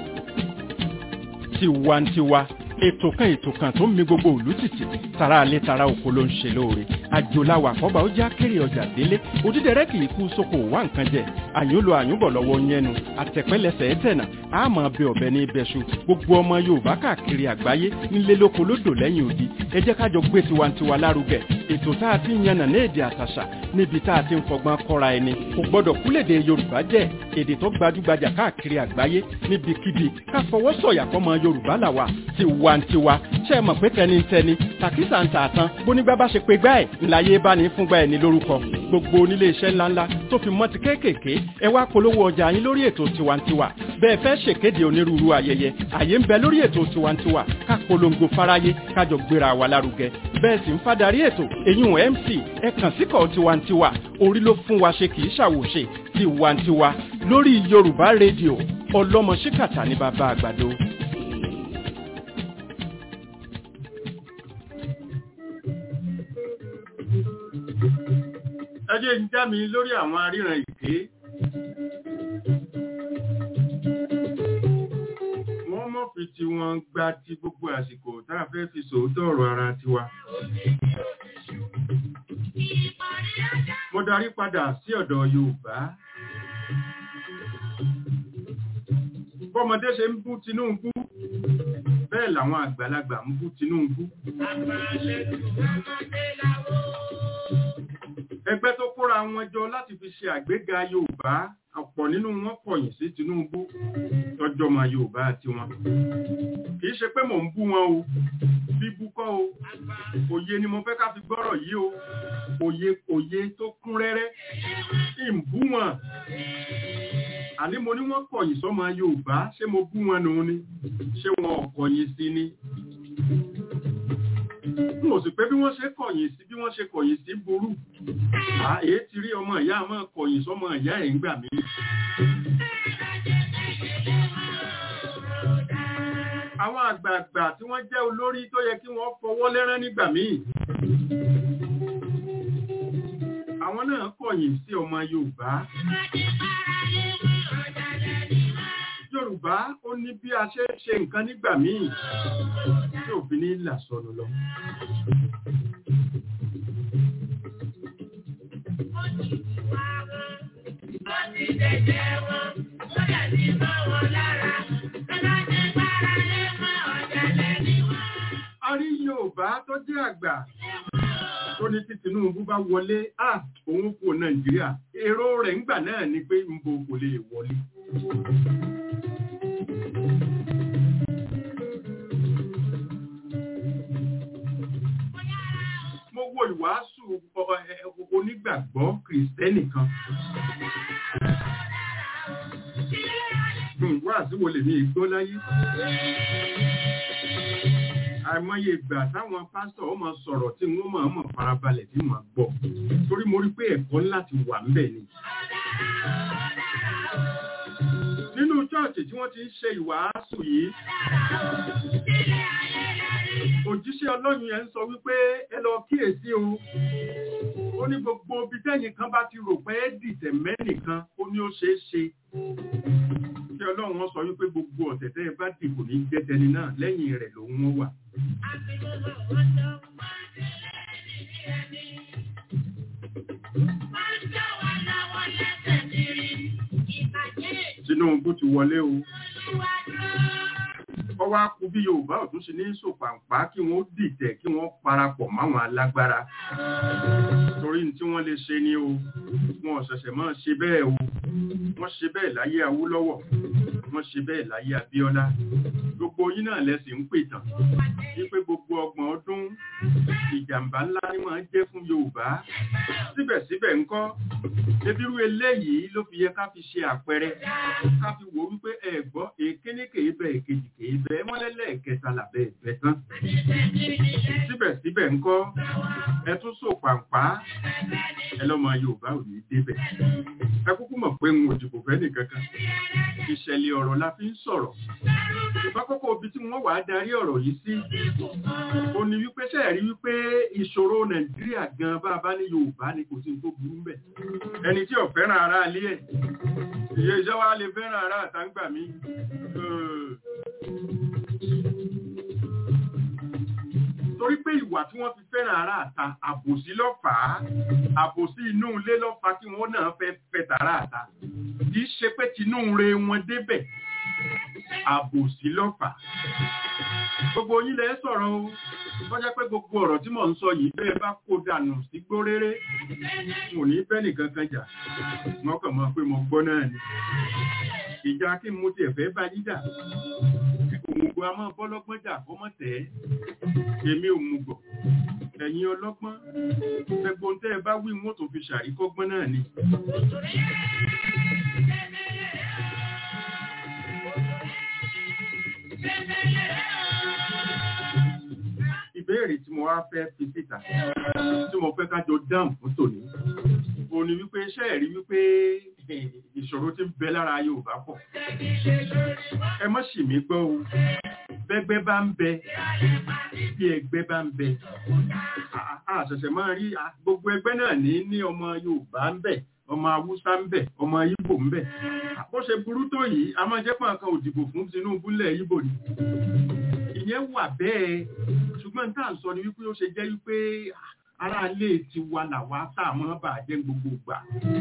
tiwantiwa ètò kan ètò kan tó ń mi gbogbo òlú tìtì tara alẹ́ tara oko ló ń ṣe lóore àjòláwà àkọ́bà ó já kéré ọjà délé òdídẹrẹ́ kì í kú sóko wá nǹkan jẹ àyúnlò àyúnbọ̀ lọ́wọ́ yẹnu àtẹ̀pẹ́lẹsẹ̀ ẹ̀tẹ̀nà àmọ́ bẹ ọ̀bẹ ní ibẹ̀ṣu gbogbo ọmọ yorùbá káàkiri àgbáyé nílé lóko lódò lẹ́yìn odi ẹ jẹ́ kájọ gbé tiwantiwa lárugẹ ètò tá a ti ń yànnà ní èdè àtàṣà níbi tá a ti ń fọgbọ́n kọ́ra ẹni kò gbọ́dọ̀ kúlèdè yorùbá jẹ́ èdè tó gbajúgbajà káàkiri àgbáyé níbikíbi ká fọwọ́ sọ̀yà fọmọ yorùbá làwà tiwantiwa ṣe é mọ̀ pé tẹnitẹni tàkísà ń tà tán bónígbà bá ṣe pé gbá ẹ̀ ńláyé bá ní fúngbà ẹ̀ ní lórúkọ gbogbo onílé iṣẹ́ ńláńlá tó fi mọ́ ti kéékèèké ẹ wá polówó ọjà yín lórí ètò tiwantiwa bẹ́ẹ̀ fẹ́ ṣèkéde onírúurú ayẹyẹ àyè ń bẹ lórí ètò tiwantiwa ká polongo fáráyé kájọ gbéra wa lárugẹ bẹ́ẹ̀ sì ń fadarí ètò èyún mc ẹ kàn síkọ̀ tiwantiwa orí ló fún wa ṣe kì í ṣàwòṣe tiwantiwa lórí yorùbá rédíò ọlọ́mọ ṣíkàtà ní bàbá àgbàdo. ẹ jẹ́ ń já mi lórí àwọn aríran ìké wọ́n mọ̀ fi tí wọ́n gba ti gbogbo àsìkò tá a fẹ́ fi sòótọ́ ọ̀rọ̀ ara tiwa mo darí padà sí ọ̀dọ̀ yorùbá bọ́mọdé ṣe ń bú tinubu bẹ́ẹ̀ làwọn àgbàlagbà ń bú tinubu ẹgbẹ́ tó kóra wọn jọ láti fi ṣe àgbéga yorùbá ọ̀pọ̀ nínú wọn kọ̀yìn sí tinubu tọjọ́mọ yorùbá tiwọn kì í ṣe pé mò ń bú wọn o bíbú kọ́ o òye ni mo fẹ́ ká fi gbọ́rọ̀ yìí o òye òye tó kún rẹ́rẹ́ kí n bú wọn àní mo ní wọ́n kọ̀yìn sọ́mọ yorùbá ṣé mo bú wọn nù ni ṣé wọn ò kọ̀yìn sí ni n ò sì pé bí wọ́n ṣe kọ̀yìn sí bí wọ́n ṣe kọ̀yìn sí burú à èé ti rí ọmọ ìyá máa kọ̀yìn sọ́mọ ìyá ẹ̀ ń gbà mí. àwọn àgbààgbà tí wọ́n jẹ́ olórí tó yẹ kí wọ́n fọwọ́ lẹ́rán nígbà míì àwọn náà kọ̀yìn sí ọmọ yorùbá yorùbá ó ní bí a ṣe ń ṣe nǹkan nígbà míì tí òfin ní là sọnù lọ. a rí yorùbá tó jẹ́ àgbà tó ní tí tinubu bá wọlé à òun kò nàìjíríà èrò rẹ̀ ńgbà náà ni pé nbo kò lè wọlé. mo wo ìwàásù ọ- ẹ- ẹ- onígbàgbọ́ kìrìsìtẹ́nì kan. Hmm, wáàsí wo lèmi ìgbó láyé? àìmọye ìgbà táwọn pásítọ̀ ó máa sọ̀rọ̀ tí wọ́n máa mọ̀ farabalẹ̀ tí wọ́n gbọ́ torí mo rí pé ẹ̀kọ́ ńlá ti wà ńbẹ̀ ni. nínú chọ́ọ̀chì tí wọ́n ti ń ṣe ìwàásù yìí òjíṣẹ́ ọlọ́run yẹn ń sọ wípé ẹ lọ kíyèsí o ó ní gbogbo ibi tẹ́yìn kan bá ti rò pé ẹ́ dìtẹ̀ mẹ́nìkan ó ní ó ṣeé ṣe kí ọlọ́run wọn sọ wípé gbogbo ọ̀tẹ̀ tẹ́ ẹ bá dì kò ní jẹ́ tẹni náà lẹ́yìn rẹ̀ lòun ó wà. Tinubu ti wọlé o. Ọwọ́ akú bí Yorùbá ọ̀tún ṣe ní sòpàǹpá kí wọ́n dìtẹ̀ kí wọ́n parapọ̀ máwọn alágbára. Torí ní tí wọ́n lè ṣe ni o. Wọn ò ṣẹ̀ṣẹ̀ máa ṣe bẹ́ẹ̀ o. Wọ́n ṣe bẹ́ẹ̀ láyé Awólọ́wọ̀. wọ́n ṣe bẹ́ẹ̀ láyé Abíọ́lá gbogbo yín náà lẹ́sìn ń pè tán wípé gbogbo ọgbọ̀n ọdún ìjàmbá ńlá ni máa ń jẹ́ fún Yorùbá síbẹ̀síbẹ̀ ńkọ́ ebírú eléyìí ló fi yẹ ká fi ṣe àpẹẹrẹ ká fi wò wípé ẹ gbọ́ èkéní kèé bẹ èkejì kèé bẹ mọ́lẹ́lẹ̀ kẹta làbẹ́ ẹ̀bẹ̀ tán síbẹ̀síbẹ̀ ńkọ́ ẹ tún sò pàǹpá ẹ lọ́mọ Yorùbá ò ní débẹ̀ ẹ kúkú mọ̀ pé ń òjìbò fẹ́ nìkankan ìṣẹ̀lẹ̀ ọ̀rọ̀ la fi ń sọ̀rọ̀ ṣùgbọ́n kókó ibi tí wọ́n wà á darí ọ̀rọ̀ yìí sí ó ní wípé ṣẹ́ẹ̀rí wípé ìṣòro Nàìjíríà gan bá a bá ní Yorùbá ni kò sí tó burú mbẹ̀ ẹni tí ò fẹ́ràn ara ilé ẹ̀ ìyẹ iṣẹ́ wa lè fẹ́ràn ara àtàǹgbà mi torí pé ìwà tí wọ́n fi fẹ́ràn ara àta àbòsí lọ́fàá àbòsí inú ilé lọ́fàá tí wọ́n náà fẹ́ fẹ́ tààrà àta kì í ṣe pé tinú re wọn débẹ̀ àbòsí lọ́fàá gbogbo yín lẹ sọ̀rọ̀ o bọ́já pé gbogbo ọ̀rọ̀ tí mò ń sọ yìí bẹ́ẹ̀ bá kó dànù sí gbóréré mo ní bẹ́ẹ̀ nìkan kan jà wọ́n kàn mọ́ pé mo gbọ́ náà ni ìjà kí mo tiẹ̀ fẹ́ bá yín jà òmùgọ̀ a máa bọ́lọ́gbọ́n jà fọmọ tẹ̀ ẹ́ èmi òmùgọ̀ ẹ̀yin ọlọ́gbọ́n gbogbo tẹ́ ẹ bá wí wọ́n tó fi ṣàríkọ́gbọ́n náà ni. ìbéèrè tí mo wá fẹ́ fi síta tí mo fẹ́ kájọ dáhùn fún tòní o ní wípé iṣẹ́ ẹ̀rí wípé ìṣòro tí ń bẹ lára Yorùbá pọ̀ ẹ má ṣì mí gbọ́ o bẹ́gbẹ́ bá ń bẹ bí ẹgbẹ́ bá ń bẹ àṣẹ̀ṣẹ̀ máa rí gbogbo ẹgbẹ́ náà ní ní ọmọ Yorùbá ń bẹ ọmọ Haúsá ń bẹ ọmọ Ìgbò ń bẹ bó ṣe burú tó yìí a máa jẹ́ pọ̀ kan òdìbò fún Tinubu lẹ̀ Ìgbò ni ìyẹn wà bẹ́ẹ̀ ṣùgbọ́n tá à ń sọ ni wípé ó ṣe jẹ́ wípé ará ilé ti wà làwa tá a máa bà jẹ́ gbogbo gbà.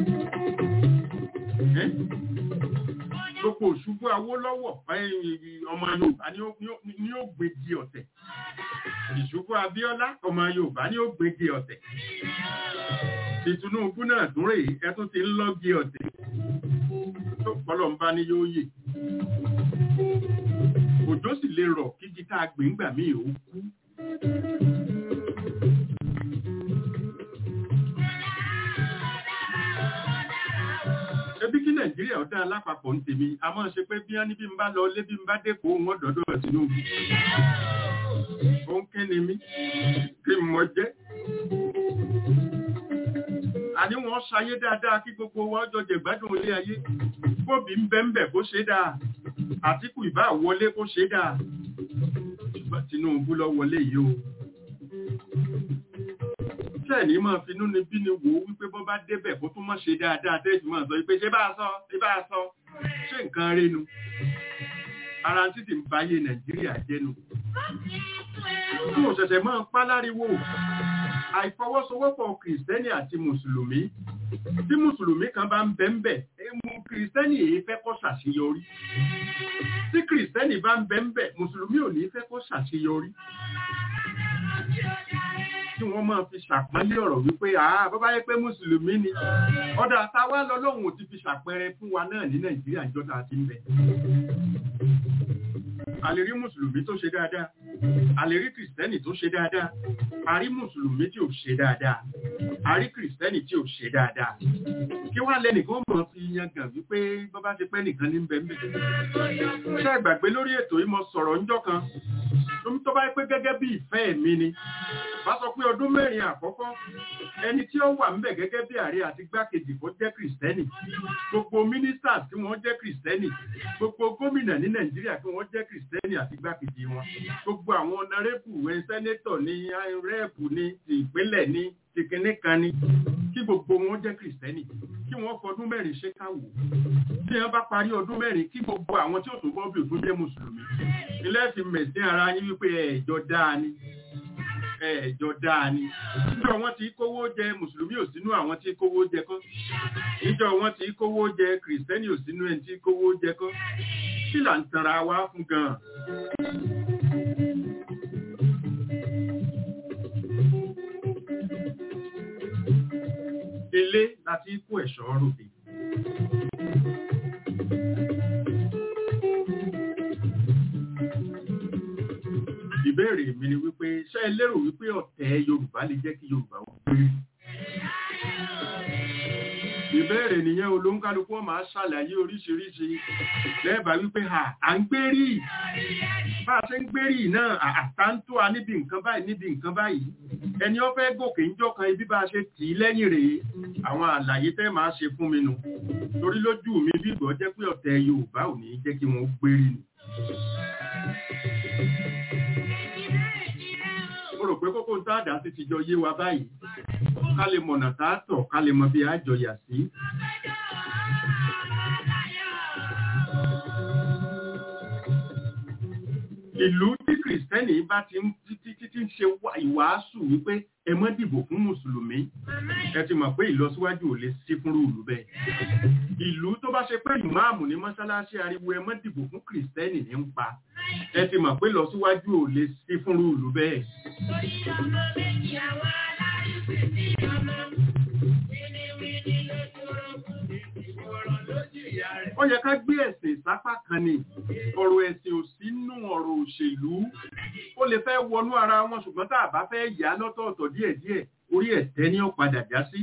gbogbo òṣùbù Awólọ́wọ̀ ọmọ Yorùbá ni ó gbèjì ọ̀tẹ̀ ìṣubú Abíọ́lá ọmọ Yorùbá ni ó gbèjì ọ̀tẹ̀ ti Tinubu náà tún rèé ẹ tún ti ń lọ́gì ọ̀tẹ̀ tó pọ́lọ́ ń bá ní yóò yè òjò sì lè rọ̀ kí gítà gbẹ̀ngbà míì ó kú. ebi kí nàìjíríà ọ̀dá alápapọ̀ ń tèmi a máa ṣe pé bí wọ́n ní bí n bá lọ lé bí n bá dẹ́kọ̀ wọn dọ̀dọ̀ Tinubu. ó ń kí ni mí kí n mọ jẹ́. àní wọ́n ṣayé dáadáa kí gbogbo wọn jọ jẹ̀gbádùn ilé ayé bóbi ń bẹ́ ń bẹ̀ kó ṣe dáa àtìkù ìbá wọlé kó ṣe dáa ṣùgbọ́n Tinubu lọ wọlé yìí o ṣẹ́ẹ̀ ní máa finú ni bí ni wò ó wípé bọ́ bá débẹ̀ kó tún mọ́ ṣe dáadáa tẹ́jú máa sọ wípé ṣé bá a sọ ṣé bá a sọ ṣé nǹkan rénu ara títì ń báyé Nàìjíríà jẹ́nu tí mo ṣẹ̀ṣẹ̀ máa ń pa láriwo àìfọwọ́sowọ́pọ̀ kìrìsìtẹ́nì àti mùsùlùmí tí mùsùlùmí kan bá ń bẹ ń bẹ mú kìrìsìtẹ́nì èyí fẹ́ kó ṣàṣeyọrí tí kìrìsìtẹ́nì bá ń bẹ ń bẹ mùsùlùmí ò ní fẹ́ kó ṣàṣeyọrí tí wọ́n máa fi ṣàpọ́nlé ọ̀rọ̀ wípé àá bọ́bá yẹ pé mùsùlùmí ni ọ̀dà táwa lọ́lọ́run ò ti fi ṣàpẹẹrẹ fún wa náà ní nàìjíríà ìjọba àti ń bẹ a lè rí mùsùlùmí tó ṣe dáadáa a lè rí kìrìsìtẹ́nì tó ṣe dáadáa a rí mùsùlùmí tí ò ṣe dáadáa a rí kìrìsìtẹ́nì tí ò ṣe dáadáa kí wá lẹ́nìkan mọ̀ fi yangàn wípé bọ́bá ti pẹ́ nìkan ní bẹ́ẹ̀ ṣé ìgbàgbé lórí ètò yìí mo sọ̀rọ̀ ńjọ́ kan tó bá pé gẹ́gẹ́ bí ìfẹ́ mi ni bá sọ pé ọdún mẹ́rin àkọ́kọ́ ẹni tí ó wà ńbẹ̀ gẹ́gẹ́ bí ààrẹ àti gbákejì kó jẹ́ kìrìsìtẹ́nì gbogbo mínísítà tí wọ́n jẹ́ kìrìsìtẹ́nì gbogbo gómìnà ní nàìjíríà tí wọ́n jẹ́ kìrìsìtẹ́nì àti gbákejì wọn gbogbo àwọn ọ̀nàrẹ́bù ẹ̀ sẹ́nétọ̀ ní rẹ́ẹ̀pù ní ti ìpínlẹ̀ ní ti kinní kan ní kí gbogbo wọn jẹ́ kìrìsìtẹ́nì kí wọ́n fọdún mẹ́rin ṣe káwò tí wọ́n bá parí ọdún mẹ́rin kí gbogbo àwọn tí ó tó bọ́ bí òtún jẹ́ mùsùlùmí ilé fi mẹ̀sìn ara yín wípé ẹ̀jọ̀ dáa ni ẹ̀jọ̀ dáa ni níjọ wọn ti kówó jẹ mùsùlùmí ò sínú àwọn tí kówó jẹ kọ́ níjọ wọn ti kówó jẹ kìrìsìtẹ́nì ò sínú ẹni tí kówó jẹ kọ́ kí là ń tanra wa fún gan-an. ilé láti kó ẹ̀ṣọ́ ròde. ìbéèrè mi ni wípé ṣé ẹ lérò wípé ọ̀tẹ̀ yorùbá lè jẹ́ kí yorùbá ó gbé ìbéèrè nìyẹn olóńkálukú wọn máa ṣàlàyé oríṣiríṣi lẹ́ẹ̀bà wípé à à ń gbérí bá a ṣe ń gbérí náà àtàntó a níbi nǹkan báyìí níbi nǹkan báyìí ẹni ó fẹ́ gòkè ń jọkan ibi bá a ṣe tì í lẹ́yìn rèé àwọn àlàyé tẹ́ máa ṣe fún mi nù torí lójú mi bí ìgbọ́ jẹ́ pé ọ̀tẹ̀ yorùbá ò ní jẹ́ kí wọ́n gbérí ni. mo rò pé kókó ń tá àdá sí ti jọ yé wa báyìí ká lè mọ̀nà tá a tọ̀ ká lè mọ bí a jọ yà sí. ìlú tí kìrìsìtẹ́nì bá ti ń títí títí ń ṣe ìwàásù wípé ẹ mọ́ dìbò fún mùsùlùmí ẹ ti mọ̀ pé ìlọsíwájú ò lè sí fúnrú ìlú bẹ́ẹ̀. ìlú tó bá ṣe pé ìmáàmù ní mọ́ṣáláṣí ariwo ẹ mọ́ dìbò fún kìrìsìtẹ́nì ní ń pa ẹ ti mọ̀ pé ìlọsíwájú ò lè sí fúnrú ìlú bẹ́ẹ̀. ó yẹ ká gbé ẹ̀sìn sápá kan ni ọ̀rọ̀ ẹ̀sìn ò sínú ọ̀rọ̀ òṣèlú ó lè fẹ́ wọnú ara wọn ṣùgbọ́n tá a bá fẹ́ yà lọ́tọ̀ọ̀tọ̀ díẹ̀díẹ̀ orí ẹ̀tẹ́ ni ó padà já sí.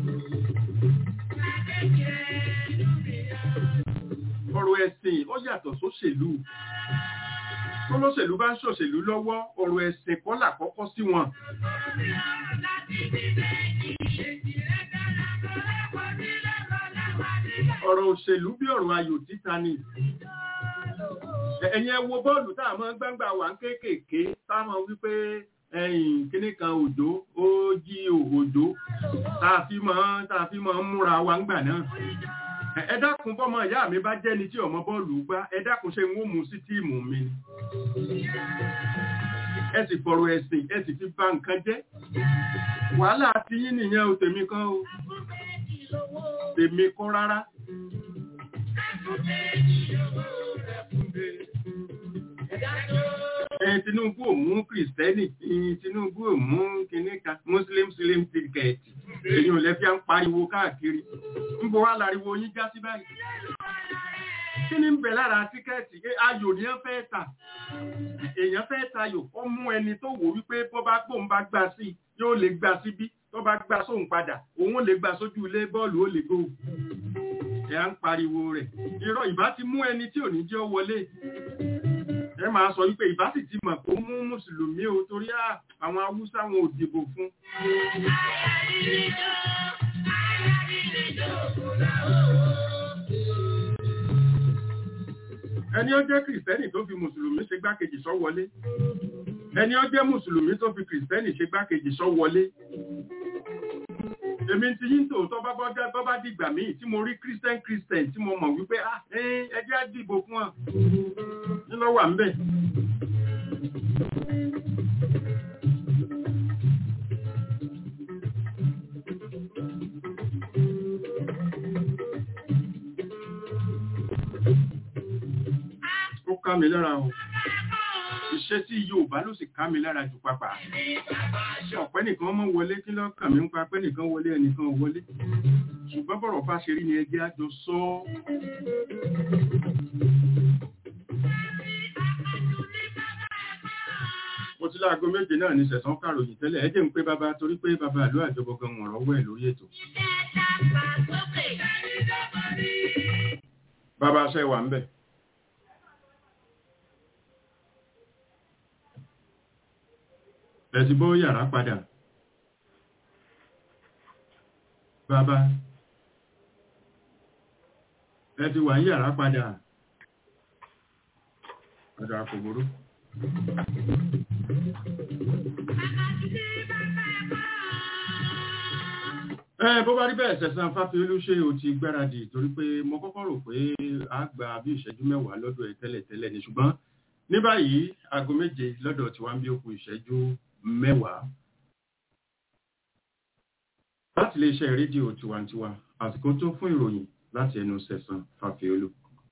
ọ̀rọ̀ ẹ̀sìn ó yàtọ̀ sóṣèlú tólóṣèlú bá ń ṣòṣèlú lọ́wọ́ ọ̀rọ̀ ẹ̀sìn kọ́ làkọ́kọ́ sí wọn. ọ̀rọ̀ òṣèlú bí ọ̀rọ̀ ayò títa ni ẹ̀yin ẹ wo bọ́ọ̀lù tá a mọ́ gbangba wà ń kéékèèké táwọn wípé ẹ̀yìn kíní kan òjò ó jí òjò tá a fi mọ́ tá a fi mọ́ ń múra wa ń gbà náà ẹ dákun bọ́mọ ìyá mi bá jẹ́ni tí ọmọ bọ́ọ̀lù gbá ẹ dákun ṣe ń wó mu sí tíìmù mi ni ẹ sì fọ̀rọ̀ ẹ̀sìn ẹ sì fi bà nǹkan jẹ́ wàhálà ti yín nìyẹn o tèmi kan o tèmi kọ́ rárá. Tinubu ò mú Kìrìsìtẹ́nì, Tinubu ò mú kìnníkan, Muslim Slim tíkẹ̀ẹ̀tì, èyí ò lẹ́fí à ń pariwo káàkiri. Ń bọ̀ wá láriwo yín já sí báyìí. Kí ni ń bẹ̀ lára tíkẹ́ẹ̀tì? Ayò ni ẹ fẹ́ tà. Èèyàn fẹ́ tayò, ó mú ẹni tó wò wípé bọ́ bá gbóhùn bá gbà sí, yóò lè gbà síbí tó bá gbà sóhun padà òun lè gbà sójú ilé bọ́ọ̀lù ó lè gbóhùn ẹ à ń pariwo rẹ̀ irọ́ ìbá ti mú ẹni tí ò ní jẹ́ wọlé ẹ máa sọ wípé ìbá sì ti mọ̀ kó mú mùsùlùmí o torí àwọn haúsá wọn ò dìbò fún. ẹni ó jẹ́ kìrìsìtẹ́nì tó fi mùsùlùmí ṣe gbákejì sọ wọlé ẹni ó jẹ́ mùsùlùmí tó fi kìrìsìtẹ́nì ṣe gbákejì sọ wọlé èmi ti yín tòótọ́ bá bá bá dìgbà míì tí mo rí christian christian tí mo mọ̀ wípé ẹjẹ́ á dìbò fún ọ nínú wà ń bẹ̀. ó ká mi lára o iṣẹ́ tí Yorùbá ló sì ká mi lára jù pápá. ọ̀pẹ́ nìkan mọ́ wọlé kí ló kàn mí ń pa pẹ́ nìkan wọlé ẹnìkan wọlé. ṣùgbọ́n bọ̀rọ̀ bá ṣe rí ni ẹgbẹ́ àjọ sọ ọ́. mo ti láago méje náà ní sẹ̀sán kàròyìn tẹ́lẹ̀ ẹ jẹ́ ń pé bàbá torí pé bàbá àlọ́ àjọbọ gan wọ̀n rọ́wọ́ ẹ̀ lórí ètò. bàbá aṣẹ́ wà ń bẹ̀. ẹ̀tí bọ́ yàrá padà bàbá ẹ̀tí wà ń yàrá padà ọ̀dọ̀ àkògbòrò ẹ bó bá rí bẹ́ẹ̀ sẹ̀sán fáfiolú ṣe ò ti gbáradì torí pé mo kọ́kọ́ rò pé a gba bí ìṣẹ́jú mẹ́wàá lọ́dọ̀ ẹ̀ tẹ́lẹ̀ tẹ́lẹ̀ ni ṣùgbọ́n ní báyìí aago méje lọ́dọ̀ tí wọ́n ń bí ó kù ìṣẹ́jú mẹ́wàá láti lè ṣe rédíò tiwantiwa àsìkò tó fún ìròyìn láti ẹnu sẹ̀sán fàfíolú.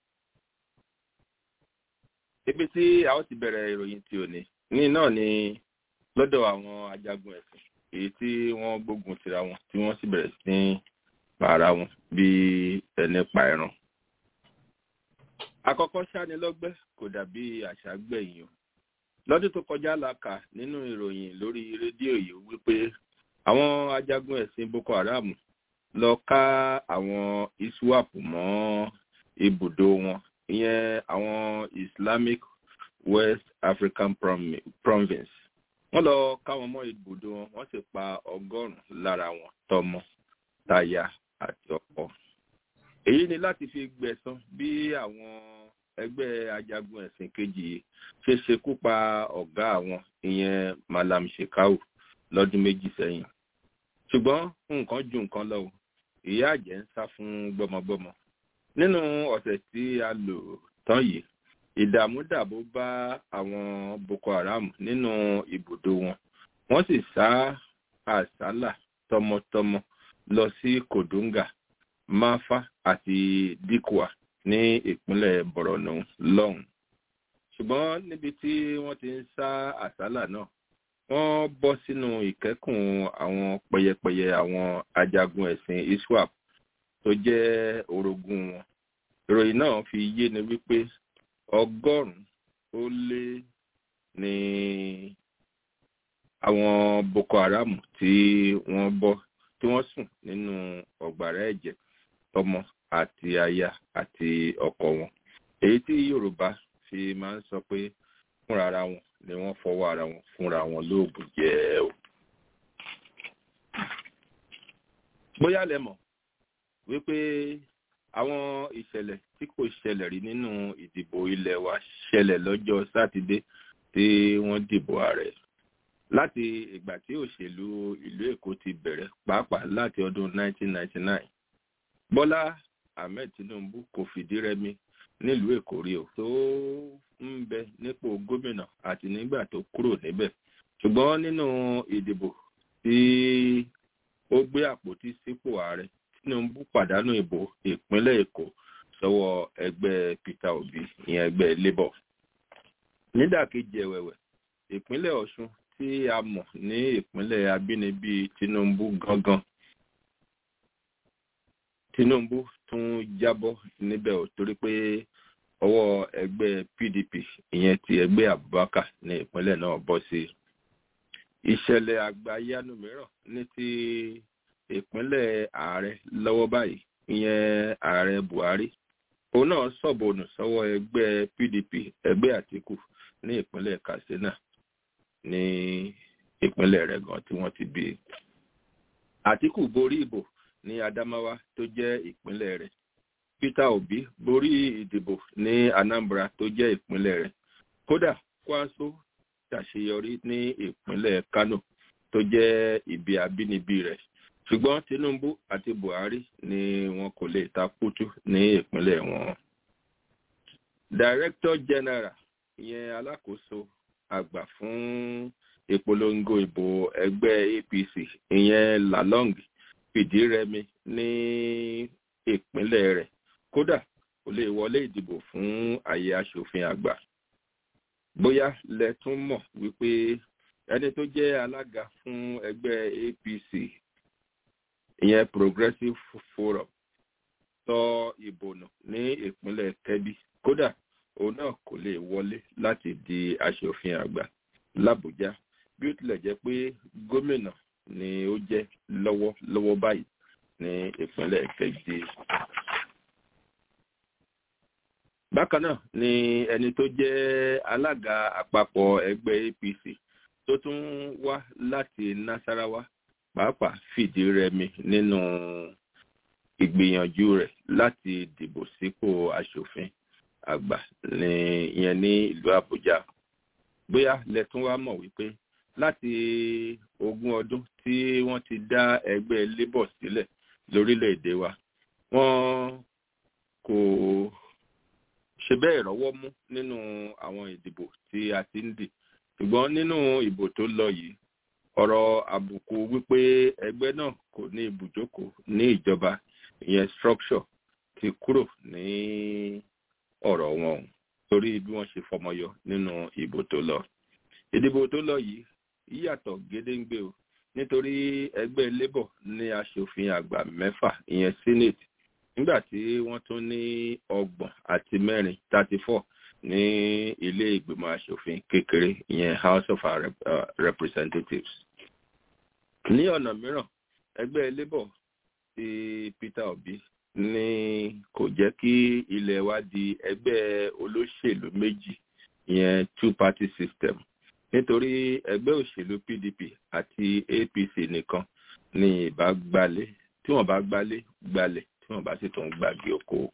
ibi tí a ó ti bẹ̀rẹ̀ ìròyìn tí ò ní ní náà ni lọ́dọ̀ àwọn ajagun ẹ̀sìn èyí tí wọ́n gbógun tira wọn tí wọ́n sì bẹ̀rẹ̀ sí ní para wọn bí ẹni pa ẹran. àkọ́kọ́ ṣánilọ́gbẹ́ kò dàbí àṣà gbẹ̀yìn o lọ́dún tó kọjá la kà nínú ìròyìn lórí rédíò yìí wípé àwọn ajagun ẹ̀sìn boko haram lọ ká àwọn iswap mọ́ ibùdó wọn ìyẹn àwọn islamic west african province wọ́n lọ ká wọn mọ́ ibùdó wọn wọ́n sì pa ọgọ́rùn-ún lára wọn tọmọ táyà àti ọkọ èyí ni láti fi gbẹ̀san bí àwọn ẹgbẹ́ ajagun ẹ̀sìn kejì yìí ṣe ṣekú pa ọ̀gá àwọn ìyẹn malam shekau lọ́dún méjì sẹ́yìn ṣùgbọ́n nǹkan ju nǹkan lọ o ìyá àjẹ́ ń sá fún gbọ́mọgbọ́mọ nínú ọ̀sẹ̀ tí a lò tán yìí ìdààmúdàbò bá àwọn boko haram nínú ibùdó wọn wọ́n sì sá àsálà tọmọtọmọ lọ sí kodunga mafa àti dikwa ní ìpínlẹ̀ borno lọ́hùn ṣùgbọ́n níbi tí wọ́n ti ń sá àsálà náà wọ́n bọ́ sínú ìkẹ́kùn àwọn pẹyẹpẹyẹ àwọn ajagun ẹ̀sìn iswap tó jẹ́ orogún wọn ìròyìn náà fi yé ni wípé ọgọ́rùn-ún ó lé ní àwọn boko haram tí wọ́n bọ́ tí wọ́n sùn nínú ọ̀gbàrá ẹ̀jẹ̀ tọmọ àti aya àti ọkọ wọn èyí tí yorùbá fi máa ń sọ pé fúnra ara wọn ni wọ́n fọwọ́ ara wọn fúnra wọn lóògùn jẹ́ o. bóyá lẹ mọ̀ wípé àwọn ìṣẹ̀lẹ̀ tí kò ṣẹlẹ̀ rí nínú ìdìbò ilẹ̀ wa ṣẹlẹ̀ lọ́jọ́ sátidé tí wọ́n dìbò ààrẹ láti ìgbà tí òṣèlú ìlú èkó ti bẹ̀rẹ̀ pàápàá láti ọdún 1999 bọ́lá ahmed tinubu kò fìdí rẹmi nílùú èkó rí o tó ń bẹ nípò gómìnà àti nígbà tó kúrò níbẹ̀ ṣùgbọ́n nínú ìdìbò tí ó gbé àpótí sípò ààrẹ tinubu pàdánù ìbò ìpínlẹ̀ èkó sọ́wọ́ ẹgbẹ́ peter obi ìyẹn ẹgbẹ́ labour nídàkejì ẹ̀wẹ̀wẹ̀ ìpínlẹ̀ ọ̀ṣun tí a mọ̀ ní ìpínlẹ̀ abínibí tinubu gangan tinubu tún jábọ́ níbẹ̀ ò torí pé ọwọ́ ẹgbẹ́ pdp ìyẹn ti ẹgbẹ́ abubakar ní ìpínlẹ̀ náà bọ́ sí ìṣẹ̀lẹ̀ àgbáyánu mìíràn ní ti ìpínlẹ̀ ààrẹ lọ́wọ́ báyìí ìyẹn ààrẹ buhari òun náà sọ̀bọ̀nù sọ́wọ́ ẹgbẹ́ pdp ẹgbẹ́ àtìkù ní ìpínlẹ̀ katsina ní ìpínlẹ̀ rẹ̀ gan tí wọ́n ti bí i àtìkù borí ìbò ní adamawa tó jẹ́ ìpínlẹ̀ rẹ̀ peter obi borí ìdìbò ní anambra tó jẹ́ ìpínlẹ̀ rẹ̀ kódà kwaso ṣàṣeyọrí ní ìpínlẹ̀ kano tó jẹ́ ibi abínibí rẹ̀ ṣùgbọ́n tinubu àti buhari ni wọn kò lè ta kútú ní ìpínlẹ̀ wọn. director general ìyẹn alákòóso àgbà fún ìpolongo ìbò ẹgbẹ́ apc ìyẹn lalong fìdí rẹmi ní ìpínlẹ̀ rẹ̀ kódà kò lè wọlé ìdìbò fún àyè asòfin àgbà bóyá lẹ tún mọ̀ wípé ẹni tó jẹ́ alága fún ẹgbẹ́ apc ìyẹn progressive forum sọ ìbò nù ní ìpínlẹ̀ kebbi kódà òun náà kò lè wọlé láti di asòfin àgbà làbújá bí ó tilẹ̀ jẹ́ pé gómìnà ni ó jẹ́ lọ́wọ́lọ́wọ́ báyìí ní ìpínlẹ̀ kebbi. bákan náà ni ẹni tó jẹ́ alága àpapọ̀ ẹgbẹ́ apc tó tún wá láti nasarawa pàápàá fìdí rẹmi nínú ìgbìyànjú rẹ̀ láti dìbò sípò asòfin àgbà ní ìyẹn ní ìlú àbújá bóyá lẹ́tún wá mọ̀ wípé láti ogún ọdún tí wọ́n ti dá ẹgbẹ́ labour sílẹ̀ lórílẹ̀‐èdè wa wọ́n kò ṣe bẹ́ẹ̀ rọ́wọ́ mú nínú àwọn ìdìbò tí a ti ń dì ṣùgbọ́n nínú ìbò tó lọ yìí ọ̀rọ̀ àbùkù wípé ẹgbẹ́ náà kò ní ibùjókòó ní ìjọba ìyẹn structure ti kúrò ní ọ̀rọ̀ wọn torí bí wọ́n ṣe fọmọyọ nínú ìbò tó lọ. ìdìbò tó lọ yìí yíyàtọ̀ gédéǹgbé o nítorí ẹgbẹ́ labour ní aṣòfin àgbà mẹ́fà ìyẹn senate nígbà tí wọ́n tún ní ọgbọ̀n àti mẹ́rin thirty four ní ilé ìgbìmọ̀ asòfin kékeré ìyẹn house of our Rep- uh, representatives ní ọ̀nà mìíràn ẹgbẹ́ labour ti peter obi ní kò jẹ́ kí ilẹ̀ wa di ẹgbẹ́ olóṣèlú méjì ìyẹn two party system nítorí ẹgbẹ́ òṣèlú pdp àti apc nìkan ní ìbá gbalé tí wọ́n bá gbálé gbalẹ̀ tí wọ́n bá sì tún gbàgbé oko.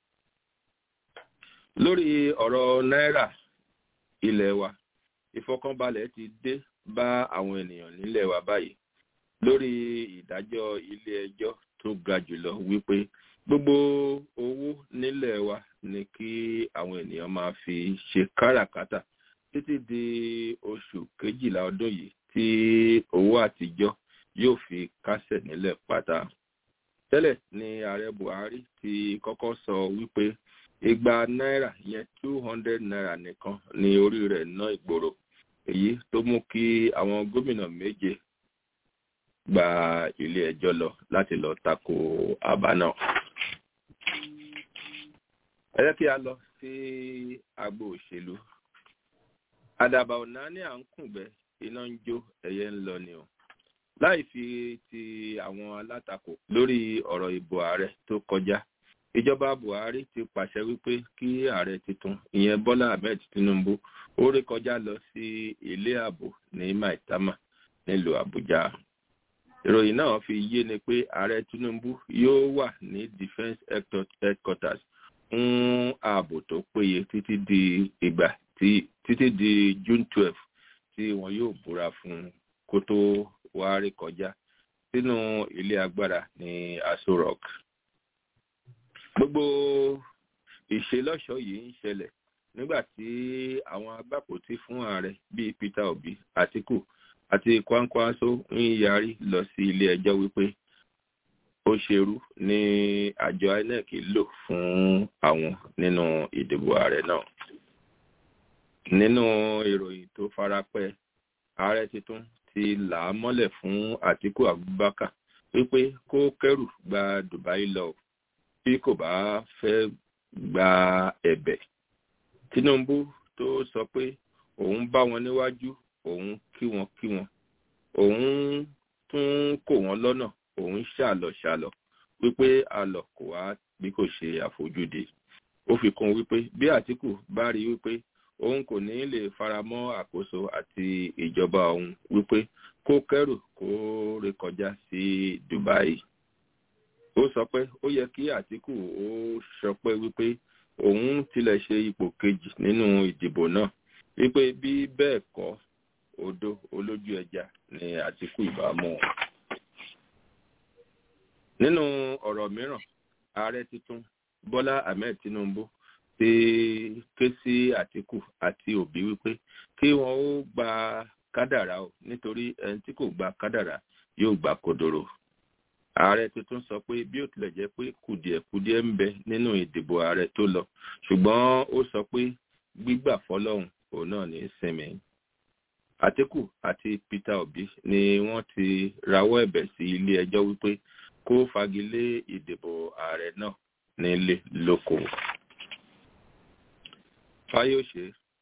lórí ọ̀rọ̀ náírà ilẹ̀ wa ìfọkànbalẹ̀ ti dé bá àwọn ènìyàn nílẹ̀ wa báyìí lórí ìdájọ́ ilé ẹjọ́ tó ga jùlọ wípé gbogbo owó nílẹ̀ wa ni kí àwọn ènìyàn máa fi ṣe káràkátà títí di oṣù kejìlá ọdún yìí tí owó àtijọ́ yóò fi kásẹ̀ nílẹ̀ pátá. tẹ́lẹ̀ ni ààrẹ buhari ti kọ́kọ́ sọ wípé igba náírà yẹn two hundred naira nìkan ni orí rẹ̀ ná ìgboro èyí tó mú kí àwọn gómìnà méje gba ilé ẹjọ́ lọ láti lọ tako àbá náà. ẹ jẹ́ kí a lọ sí agbo òṣèlú àdàbà ọ̀nà ní à ń kùngbẹ́ iná ń jó ẹyẹ ń lọ ni o láì fi ti àwọn alátakò lórí ọ̀rọ̀ ìbò ààrẹ tó kọjá ìjọba buhari ti pàṣẹ wípé kí ààrẹ tuntun ìyẹn bọ́lá ahmed tinubu ó rí kọjá lọ sí ilé ààbò ní maitama nílùú àbújá ìròyìn náà fi yé ni pé ààrẹ tinubu yóò wà ní defence headquarters fún ààbò tó péye títí di ìgbà tí títí di june twelve tí wọn yóò búra fún kó tó wá rí kọjá sínú ilé agbára ní aso rock gbogbo ìṣelọ́ṣọ́ yìí ń ṣẹlẹ̀ nígbà tí àwọn agbápòtí fún ààrẹ bíi peter obi atiku àti kwankwaso ń yarí lọ sí ilé ẹjọ́ wípé ó ṣerú ní àjọ inec lò fún àwọn nínú ìdìbò ààrẹ náà nínú ìròyìn tó farapẹ́ ààrẹ tuntun ti là á mọ́lẹ̀ fún atiku abubakar wípé kó kẹrù gba dubai lọ bí kò bá fẹ́ gba ẹ̀bẹ̀ tinubu tó sọ pé òun bá wọn níwájú òun kí wọn kí wọn òun tún kò wọn lọ́nà òun ṣàlọ̀ ṣàlọ̀ wípé àlọ̀ kò wá bí kò ṣe àfojúde ó fi kún wípé bí àtìkù bá rí wípé òun kò ní lè faramọ́ àkóso àti ìjọba òun wípé kó kẹrù kó rékọjá sí dubai ó sọ pé ó yẹ kí àtìkù ó sọ pé wípé òun tilẹ̀ ṣe ipò kejì nínú ìdìbò náà wípé bí bẹ́ẹ̀ kọ́ odò olójú ẹja ni àtìkù ìbámu. nínú ọ̀rọ̀ mìíràn ààrẹ tuntun bọ́lá ahmed tinubu ti ké sí àtìkù àti òbí wípé kí wọn ó gba kádàrá o nítorí ẹni tí kò gba kádàrá yóò gba kodoro ààrẹ tuntun sọ pé bí ó tilẹ̀ jẹ́ pé kùdìẹ̀kudiẹ ń bẹ nínú ìdìbò ààrẹ tó lọ ṣùgbọ́n ó sọ pé gbígbà fọlọ́hún òun náà ní sinmi àtìkù àti peter obi ni wọ́n ti rawọ́ ẹ̀bẹ̀ sí ilé ẹjọ́ wípé kó fagilé ìdìbò ààrẹ náà nílé lóko fáyọsẹ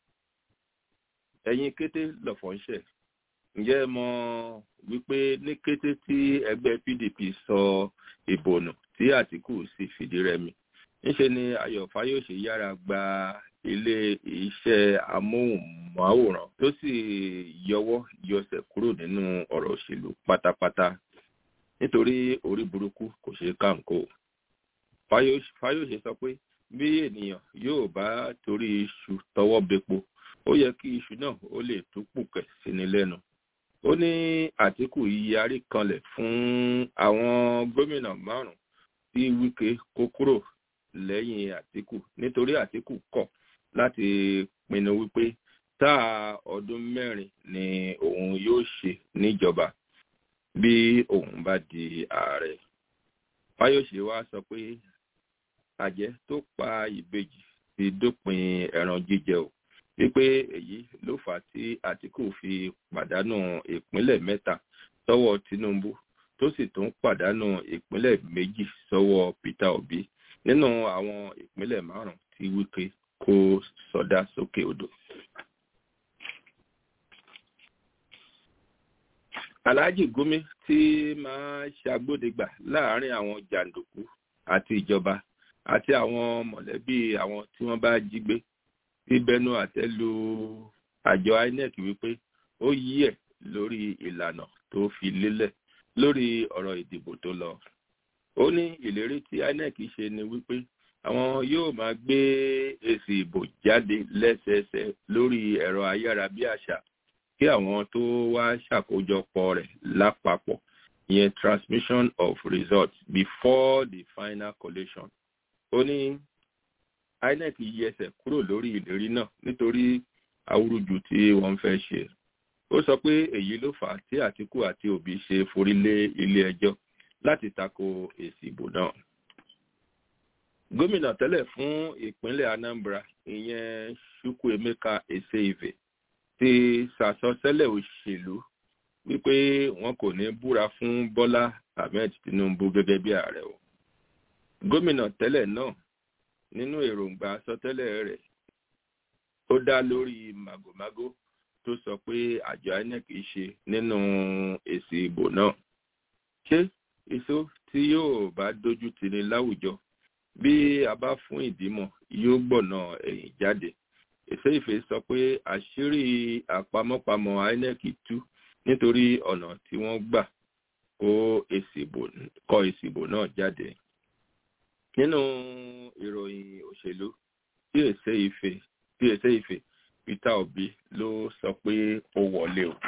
ẹyin kété lọfọńṣẹ ǹjẹ́ ẹ mọ̀ wípé ní kété tí ẹgbẹ́ pdp sọ ìbò nù tí àtìkù sì fìdí rẹmi ńṣe ni ayọ̀ fáyọsẹ yára gba ilé iṣẹ́ amóhùnmáwòrán tó sì yọwọ́ yọsẹ̀ kúrò nínú ọ̀rọ̀ òṣèlú pátápátá nítorí orí burúkú kò ṣeé kàǹkó fáyọsẹ sọ pé bí ènìyàn yóò bá torí iṣu tọwọ́ bepo ó yẹ kí iṣu náà ó lè tún pùkẹ̀ síni lẹ́nu ó ní àtìkù yarí kanlẹ̀ fún àwọn gómìnà márùn tí wíkẹ́ kó kúrò lẹ́yìn àtìkù nítorí àtìkù kọ̀ láti pinnu wípé táà ọdún mẹ́rin ni òun yóò ṣe níjọba bí òun bá di ààrẹ fáyọsẹ wa sọ pé àjẹ́ tó pa ìbejì ti dópin ẹran jíjẹ o wípé èyí ló fà á tí àtìkù fi pàdánù ìpínlẹ̀ mẹ́ta sọ́wọ́ tinubu tó sì tún pàdánù ìpínlẹ̀ méjì sọ́wọ́ peter obi nínú àwọn ìpínlẹ̀ márùn tí wíkẹ́ kó sọdá sókè odò. Alhaji Gumi tí máa ṣàgbódegbà láàárín àwọn jàǹdùkú àti ìjọba àti àwọn mọ̀lẹ́bí àwọn tí wọ́n bá jí gbé tí bẹnu àtẹ́ lu àjọ INEC wípé ó yí ẹ̀ lórí ìlànà tó fi lélẹ̀ lórí ọ̀rọ̀ ìdìbò tó lọ. ó ní ìlérí tí INEC ṣe ni wípé àwọn yóò máa gbé èsì ìbò jáde lẹ́sẹẹsẹ lórí ẹ̀rọ ayárabíàṣá kí àwọn tó wá ṣàkójọpọ̀ rẹ̀ lápapọ̀ ìyẹn transmission of results before the final collation. ó ní INEC yí ẹsẹ̀ kúrò lórí ìlérí náà nítorí awúrúju tí wọ́n fẹ́ ṣe. ó sọ pé èyí ló fà á tí Àtíkù àti Òbí ṣe forí lé ilé ẹjọ́ láti tako èsì ìbò náà. gómìnà tẹ́lẹ̀ fún ìpínlẹ̀ Anambra ìyẹn Chukwuemeka Eseive ti sàsọtẹ́lẹ̀ òṣèlú wípé wọn kò ní búra fún Bọ́lá Ahmed Tinubu gẹ́gẹ́ bí ààrẹ o. gómìnà tẹ́lẹ̀ náà nínú èròǹgbà sọtẹ́lẹ̀ rẹ̀ ó dá lórí màgòmágó tó sọ pé àjọ INEC ṣe nínú èsì ìbò náà. ṣé èso tí yóò bá dojú tini láwùjọ bí a bá fún ìdímọ̀ yóò gbọ̀nà ẹ̀yìn jáde. Eseife sọ pé àṣírí àpamọ́pamọ́ INEC tú nítorí ọ̀nà tí wọ́n gbà kó kọ èsì ìbò náà jáde. nínú ìròyìn òṣèlú tí Eseife tí Eseife Peter Obi ló sọ pé ó wọlé o.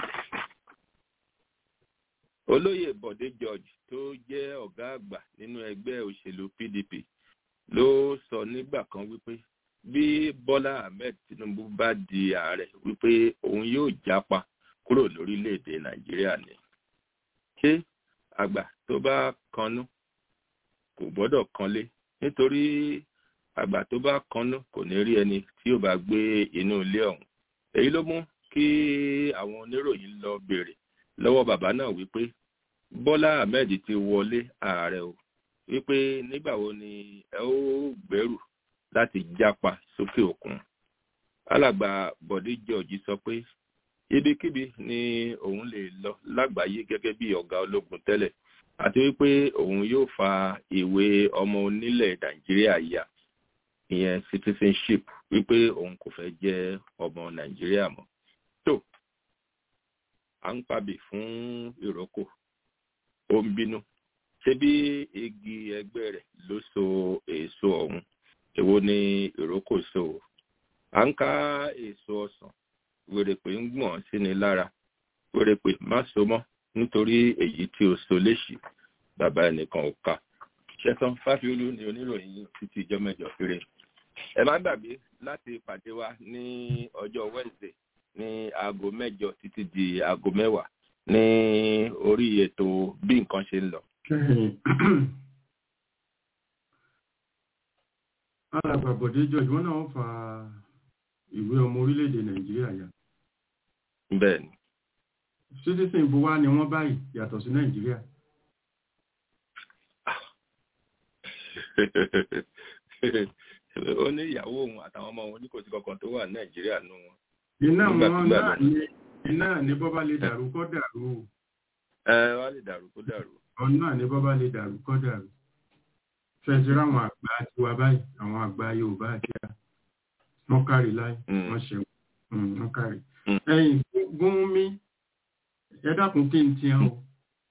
olóyè Bọ̀dé George tó jẹ́ ọ̀gá àgbà nínú ẹgbẹ́ òṣèlú PDP ló sọ nígbà kan wípé bí Bọ́lá Ahmed Tinubu bá di ààrẹ wípé òun yóò jápa kúrò lórílẹ̀‐èdè Nàìjíríà ni. ṣé àgbà tó bá kanú kò gbọ́dọ̀ kanlé nítorí àgbà tó bá kanú kò ní rí ẹni tí yóò bá gbé inú ilé ọ̀hún. èyí ló mú kí àwọn oníròyìn lọ béèrè lọ́wọ́ bàbá náà wípé Bọ́lá Ahmed ti wọlé ààrẹ o wípé nígbà wo ni ẹ ó gbẹ́rù láti jápa sókè òkun. alàgbà Bọ̀dé George sọ pé ibikíbi ni òun lè lọ lágbàáyé gẹ́gẹ́ bí ọ̀gá ológun tẹ́lẹ̀ àti wípé òun yóò fa ìwé ọmọ onílẹ̀ Nàìjíríà yà ìyẹn citizenship wípé òun kò fẹ́ jẹ́ ọmọ Nàìjíríà mọ́. tó à ń pabì fún ìrókò ó ń bínú ṣé bí igi ẹgbẹ́ rẹ̀ ló so èso ọ̀hún èwo ni ìrókò so à ń ká èso ọsàn wèrèpè ń gbọ̀n sí ni lára wèrèpè má so mọ́ nítorí èyí tí o so léṣì bàbá ẹnìkan ò ká ṣẹtàn fáfiolú ni oníròyìn títí ìjọ mẹ́jọ péré ẹ má gbàgbé láti pàdé wa ní ọjọ́ Wednesday ní aago mẹ́jọ títí di aago mẹ́wàá ní orí ètò bí nǹkan ṣe ń lọ. alàgbà Bọ̀dé George wọ́n náà fa ìwé ọmọ orílẹ̀-èdè Nàìjíríà yà. bẹ́ẹ̀ni. citizen ibo wá ni wọ́n báyìí yàtọ̀ sí Nàìjíríà. ó ní ìyàwó òun àtàwọn ọmọ òun ní kò sí kankan tó wà Nàìjíríà nù wọn. iná wọn náà ní iná ní bọ́bá lè dàrú kọ́ dàrú. ẹ wá lè dàrú kó dàrú. ọ̀nà ní bọ́bá lè dàrú kọ́ dàrú fẹ́jìrá àwọn àgbà tiwa báyìí àwọn àgbà Yorùbá àti à wọ́n kárí láì wọ́n ṣe wọ́n kárí. ẹ̀yìn gún mi ẹ dákun kí n tiẹ̀ o.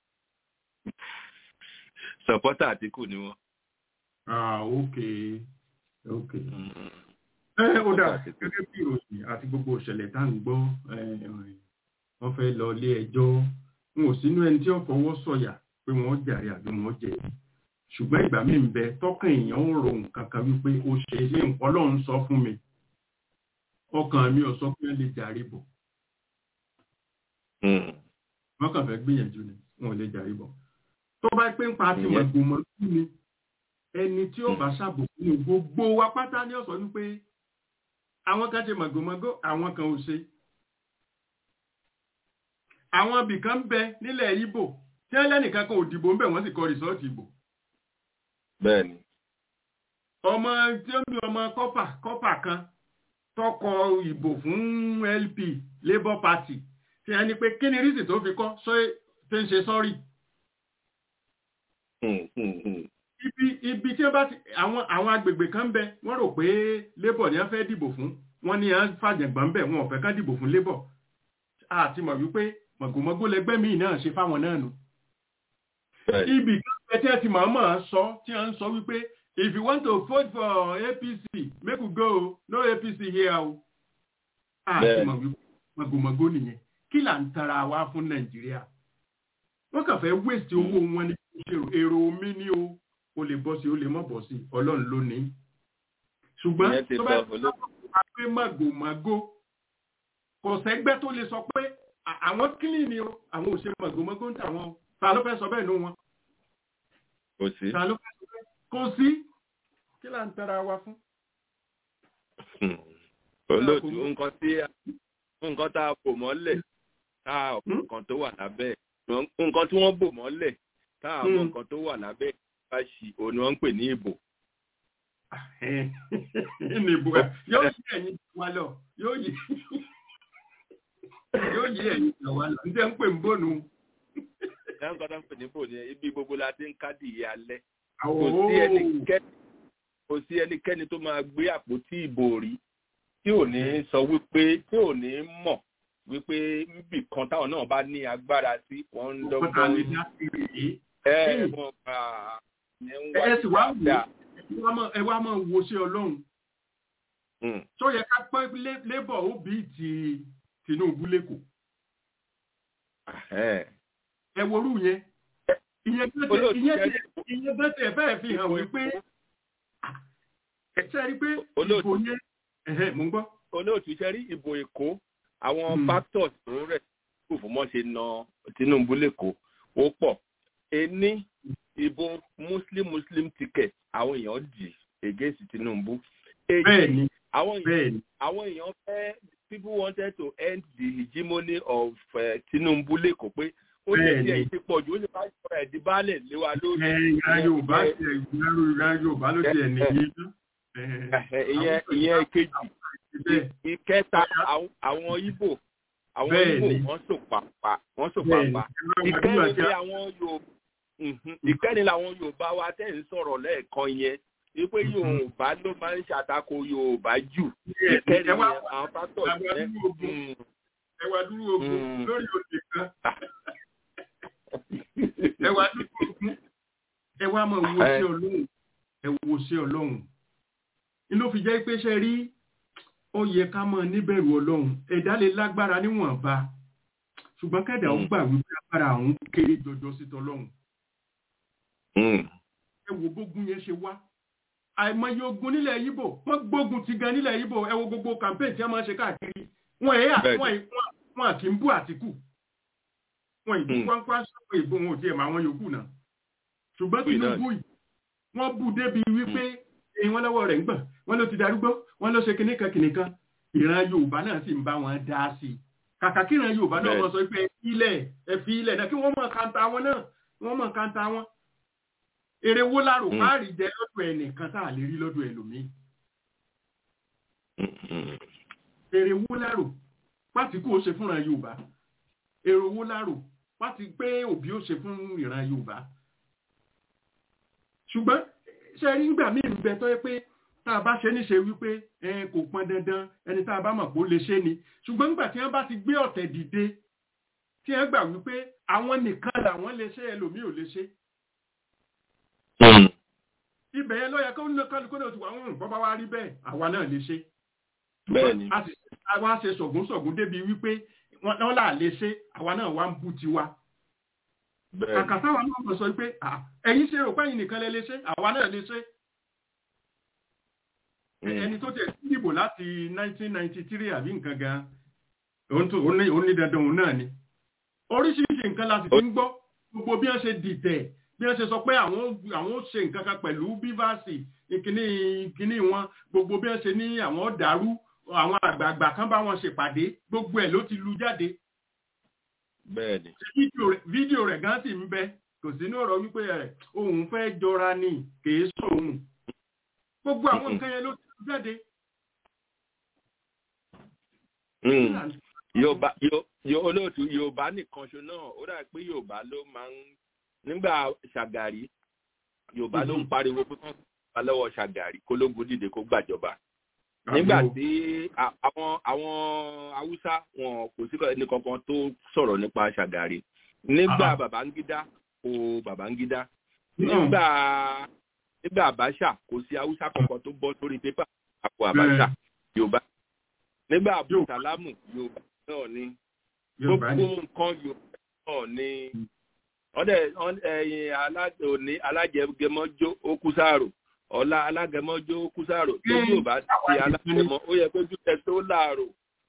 sọpọ́tà Àtíkù ni wọ́n. ah ok ok. ẹ ó dà gẹ́gẹ́ bí ìròyìn àti gbogbo ìṣẹ̀lẹ̀ tá à ń gbọ́ wọ́n fẹ́ lọ ilé ẹjọ́ n ò sínú ẹni tí ó fọwọ́ sọ̀yà pé wọ́n jàre àbí wọ́n jẹ̀bi ṣùgbọ́n ìgbà mi ń bẹ tọ́kàn èèyàn ń ro nǹkan kan wípé ó ṣe é nǹkan lọ́run sọ fún mi ọkàn mi ò sọ pé lè jàre bọ̀ wọ́n kàn fẹ́ gbìyànjú ni wọn ò lè jàre bọ̀ tó bá pé ń pa ti mọ̀gbọ̀mọ̀ sí ni ẹni tí ó bá ṣàbòkú ní gbogbo wa pátá ní ọ̀sán wípé àwọn kan ṣe mọ̀gbọ̀mọ̀gó àwọn kan ò ṣe àwọn ibìkan bẹ nílẹ̀ Ìgbò tí ẹlẹ́nìkan kan ò dìbò ń bẹ̀ wọ́n sì kọ rìsọ́ọ̀tì ìbò bẹ́ẹ̀ni. ọmọ tí ó ń bí ọmọ kọ́pà kọ́pà kan tọkọ ìbò fún LP Labour Party tí a ní pé kí ni rísì tó fi kọ́ sọ tó ń ṣe sọ́rí ibi ibi tí wọ́n bá ti àwọn àwọn agbègbè kan bẹ wọ́n rò pé Labour ni wọ́n fẹ́ dìbò fún wọ́n ní à ń fàjẹ̀gbọ́n bẹ̀ wọn ò fẹ́ ká dìbò fún Labour àti mọ̀ wípé mọ̀gòmọ́gó lẹgbẹ́ míì náà ṣe fáwọn náà nù ibì kan bẹ tí ẹ ti mọ̀ mọ̀ sọ tí wọ́n ń sọ wípé if you want to vote for APC make we go no APC here o àti mọ̀ wípé mọ̀gòmọ́gó nìyẹn kí là ń tara wa fún Nàìjíríà wọ́n kàn fẹ́ waste owó wọn ní èrò omi ní o o lè bọ́ sí o lè mọ̀ bọ́ sí ọlọ́run ló ní. ṣùgbọ́n tó bá ti sọ pé màgòmágó kò sẹ́gbẹ́ tó lè sọ pé àwọn kílì ni o àwọn ò ṣe màgòmágó ń tà wọn o ta ló fẹ́ sọ bẹ́ẹ̀ nú wọn. kò sí. ta ló fẹ́ sọ bẹ́ẹ̀ kò sí kí là ń tara wa fún. olóòtú nǹkan tí nǹkan tá a bò mọ́lẹ̀ tá a ọ̀pọ̀ nǹkan tó wà lábẹ́ nǹkan tí wọ́n bò mọ́lẹ̀ tá a mọ̀ nǹkan tó wà lábẹ́ bá ṣì òun ni wọ́n ń pè ní ìbò. ní ìbò yóò yí ẹ̀yin wa lọ yóò yí yóò yí ẹ̀yin wa lọ níta ń pè ń bònú. ẹ̀ ń kọ́ta ń pè ní bò ní ibi gbogbo la ti ń kádìí alẹ́. kò sí ẹnikẹ́ni kò sí ẹnikẹ́ni tó máa gbé àpótí ìbò rí tí ò ní sọ wípé tí ò ní mọ̀ wípé níbì kan táwọn náà bá ní agbára sí wọ́n ń dọ́gbọ́n ẹ mọ̀ bá ẹ sì wá wò ẹ wá máa wo sí ọlọ́run tó yẹ ká pẹ́ labour ó bí ti Tinubu lẹ́kọ̀ọ́ ẹ worú yẹn ìyẹn bẹ́tẹ̀ fẹ́ẹ̀ fi hàn wípé ẹ sẹ́rí pé ìbò yẹn mò ń gbọ́. olóòtú iṣẹ́ rí ìbò Èkó àwọn factors tó rẹ̀ kò fún mọ́ ṣe na Tinubu lẹ́kọ̀ọ́ ó pọ̀ ení ìbò muslim muslim ticket àwọn èèyàn dì against Tinubu èjì àwọn èèyàn àwọn èèyàn fẹ́ people wanted to end the hegemony of uh, Tinubu lẹ́kọ̀ọ́ pé ó lè ti ẹ̀yìn ti pọ̀ jù ó lè bá ìṣòro ẹ̀dí baálẹ̀ lé wa lórí. ìran Yorùbá ti ìran Yorùbá ló ti ẹ̀ nìyí. ìyẹn ìyẹn kejì ìkẹta àwọn Ìgbò àwọn Ìgbò wọ́n sò pàpà wọ́n sò pàpà ìkẹrin ni àwọn Yorùbá ìkẹrin làwọn Yorùbá wa tẹ̀ ń sọ̀rọ̀ lẹ́ẹ̀kan yẹn wípé Yorùbá ló máa ń ṣàtakò Yorùbá jù ìkẹrin yẹn àwọn pásítọ̀ yẹn. ẹwà dúró ogun lórí òde kan ẹwà dúró ogun ẹwà máa wo sí Ọlọ́run ẹ wo sí Ọlọ́run inú fi jẹ́ pé ṣe rí ó yẹ ká mọ̀ níbẹ̀rù ọlọ́run ẹ̀dá lè lágbára níwọ̀nba ṣùgbọ́n kẹ́dà ó gbà wípé agbára àwọn kéré jọjọ sí tọlọ́run. ẹ wo bógun yẹn ṣe wá àìmọye ogun nílẹ̀ yíbò wọ́n gbógun ti gan nílẹ̀ yíbò ẹ wo gbogbo campaign tí wọ́n máa ń ṣe káàkiri wọ́n ẹ̀ wọ́n àti ń bú àtìkù wọ́n ìbú kwáńkwá sọ́kọ̀ ìbò wọn ò tiẹ̀ máa wọn yòókù náà ṣùgbọ́n Tinubu yìí wọ́n bú débi wípé èyí wọn lọ́wọ́ rẹ̀ ń gbọ̀n wọ́n ló ti darúgbó wọ́n ló ṣe kìnnìkan kìnnìkan ìran Yorùbá náà sì ń bá wọn dá sí i kàkà kí ìran Yorùbá náà wọ́n sọ pé ilẹ̀ ẹ̀fí ilẹ̀ náà kí wọ́n mọ̀ kanta wọn náà wọ́n mọ̀ kanta wọn. èrè wo lárò páàrí jẹ lọ́dọ̀ ẹnìkan tá a lè rí lọ́dọ̀ ẹlòmíì. èrè wo lárò pàtí kò ṣe fúnra Yorùbá èrè wo lárò pàtí pé òbí ó ṣe fún ìran Yorùbá. ṣùgbọ́n ṣe rí nígbà míì ń bẹ tó yẹ pé tá a bá ṣe níṣe wípé ẹ kò pọn dandan ẹni tá a bá mọ̀ pé ó lè ṣe ni ṣùgbọ́n nígbà tí wọ́n bá ti gbé ọ̀tẹ̀ dìde tí wọ́n gbà wípé àwọn nìkan làwọn lè ṣe ẹlòmíì ò lè ṣe. ibẹ̀ yẹn lọ́yà kó ní kálukú náà ti wà ń bọ́ bá wá rí bẹ́ẹ̀ àwa náà lè ṣe. bẹ́ẹ̀ni àwa ṣe sọ̀gùn sọ̀gùn débi wípé wọ́n là lè ṣe àwa náà wá ń bú tiwa. kàkà táwa náà mọ̀ sọ pé ẹ̀yin ṣe rò pé ẹ̀yin nìkan lè lè ṣe àwa náà lè ṣe ẹni tó tẹ̀ sí ìbò láti 1993 àbí nǹkan gan òun ní dandan òun náà ni oríṣiríṣi nǹkan la sì ti ń gbọ́ gbogbo bí wọ́n ṣe dìtẹ̀ bí wọ́n ṣe sọ pé àwọn ó ṣe nǹkan kan pẹ̀lú bíváàsì ìkíní ìkíní wọn gbogbo bí wọ́n ṣe ní àwọn dàrú àwọn àgbààgbà kan bá wọn ṣèpàdé gbogbo ẹ̀ ló ti lu jáde. bẹ́ẹ̀ni. fídíò rẹ̀ gan sì ń bẹ kò sí ní ọ̀rọ̀ wípé òun fẹ́ jọra ni kì í sóhun gbogbo àwọn nǹkan yẹn ló ti jáde Mm. yorùbá Yo- Yo- olóòtú yorùbá nìkan ṣo náà ó dà pé yorùbá ló máa ń nígbà ṣàgàrí yorùbá ló ń pariwo pé kán gbà lọ́wọ́ ṣàgàrí kólógun dìde kó gbàjọba nígbà tí a- àwọn àwọn haúsá wọn kò sí ẹni kankan tó sọ̀rọ̀ nípa ṣàgàrí nígbà Ah. babangida kò babangida nígbà nígbà àbáṣà kò sí haúsá kankan tó bọ́ sórí pépà àpò àbáṣà yorùbá nígbà abdulsalamu yorùbá náà ni yorùbá gbogbo ni nǹkan yorùbá náà ni ọdẹ ẹyin òní alájẹgẹmọjó ó kú sáàrò ọlá alágẹmọjó ó kú sáàrò tó Mm. yorùbá ti alágẹmọ ó yẹ kójú ẹ tó láàrò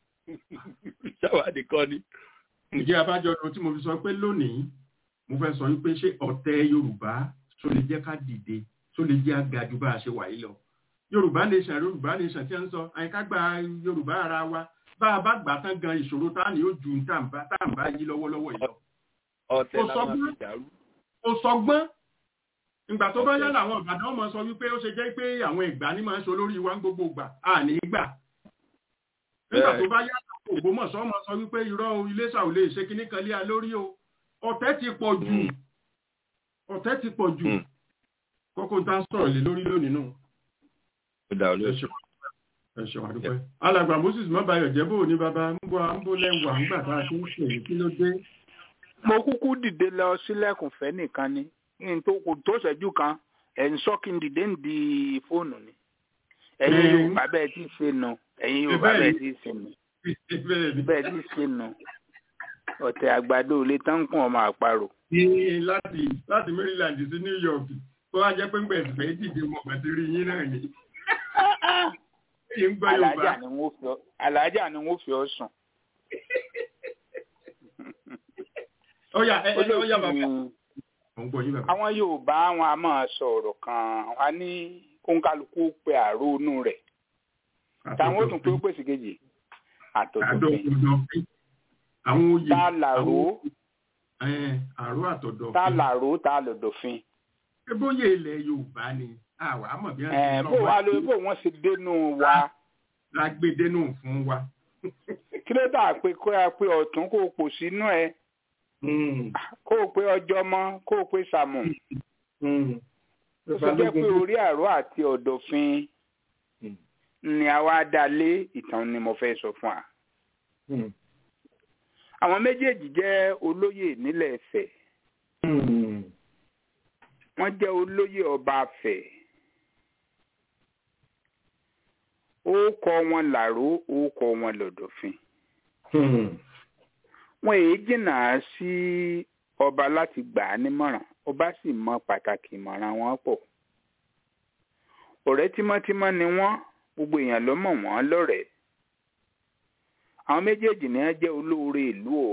ṣàwádìí kan ni. ìjẹ́ abájọ ọdún tí mo fi sọ pé lónìí mo fẹ́ sọ wípé ṣé ọ̀tẹ̀ yorùbá tó lè jẹ́ ká dìde tó lè jẹ́ àga ju bá a ṣe wà yìí lọ yorùbá nation yorùbá nation tí wọ́n ń sọ àyíká gba yorùbá ara wa bá a bá gbà tán gan ìṣòro tá ní ó ju tàǹbá tàǹbá yí lọ́wọ́lọ́wọ́ yìí lọ ọ̀tẹ̀ Ó sọ làwọn fún- àti dàrú. ó sọgbọ́n ìgbà tó bá Okay. yá làwọn ìbàdàn máa sọ wípé ó ṣe jẹ́ pé àwọn ìgbà ní máa ń ṣe olórí wa ń gbogbo ìgbà à ní gbà nígbà Bẹ́ẹ̀. tó bá yá làwọn ògbómọ̀ṣọ́ máa sọ wípé irọ́ o, iléṣà ò lè ṣe kíní kan lé a lórí o ọ̀tẹ̀ ti pọ̀ jù Mm. ọ̀tẹ̀ ti pọ̀ jù Mm. kókó tá a sọ̀rọ̀ lé lórí lónìí náà ó dà ẹ olóòtú. ṣeun ẹ ṣeun àdúpẹ́ alàgbà moses mọ́bàyọ̀ jẹ́ bó ní baba ń bọ́ ń bó lẹ́wà ńgbà tá a ti ń ṣe èyí kí ló dé mo kúkú dìde lọ sílẹ̀kùn fẹ́ nìkan ni n tó kò tó ṣẹ́jú kan ẹ̀ ń sọ kí n dìde ń di fóònù ni ẹ̀yin Mm. yorùbá bẹ́ẹ̀ tí ì ṣe nù ẹ̀yin yorùbá Bẹ́ẹ̀ ni. bẹ́ẹ̀ tí ì ṣe nù bẹ́ẹ̀ ni bẹ́ẹ̀ tí ì ṣe nù ọ̀tẹ̀ àgbàdo ò lè tán kún ọmọ àparò ní láti láti maryland sí new york tó wá jẹ́ pé ń gbẹ̀sì fẹ́ dìde mọ̀ bàtí rí yín náà ni yín gbọ́ yorùbá alájà ni wọ́n fi ọ alájà ni wọ́n fi ọ sùn ọ̀yà ẹ ẹ ọ̀yà bàbá olóòtú ò ń gbọ́ yín bàbá àwọn yorùbá wọn a máa sọ ọ̀rọ̀ kan a ní kóńkálukú pé àrònú rẹ̀ táwọn ó tún pé ó pèsè kejì àtọ̀tọ̀fin àdọ̀fin àwọn oyè tá a làró àwọn- àrò àtọ̀dọ̀ tá a làró tá a lòdòfin ẹ bóyá ilẹ̀ yorùbá ni àwa mọ̀ bí wọ́n ẹ̀ ti bó wa ló bó wọ́n ṣe dénú wa lágbèdénú fún wa. kí ló dà pé kó a pé ọ̀tún kó o pò sínú ẹ kó o pé ọjọ́ mọ́ kó o pé sàmù ó sọ jẹ́ pé orí àrò àti ọ̀dọ̀fin ni àwa dá lé ìtàn ni mo fẹ́ sọ fún wa. àwọn méjèèjì jẹ́ olóyè nílẹ̀ Ifẹ̀ wọ́n jẹ́ olóyè ọba Ifẹ̀ orúkọ wọn làró orúkọ wọn lọ̀dọ̀fin wọn èyí jìnnà sí ọba láti gbà á nímọ̀ràn ọba sì mọ pàtàkì ìmọ̀ràn wọn pọ̀ ọ̀rẹ́ tímọ́tímọ́ ni wọ́n gbogbo èèyàn ló mọ̀ wọ́n lọ́rẹ̀ẹ́ àwọn méjèèjì ni wọ́n jẹ́ olóore ìlú o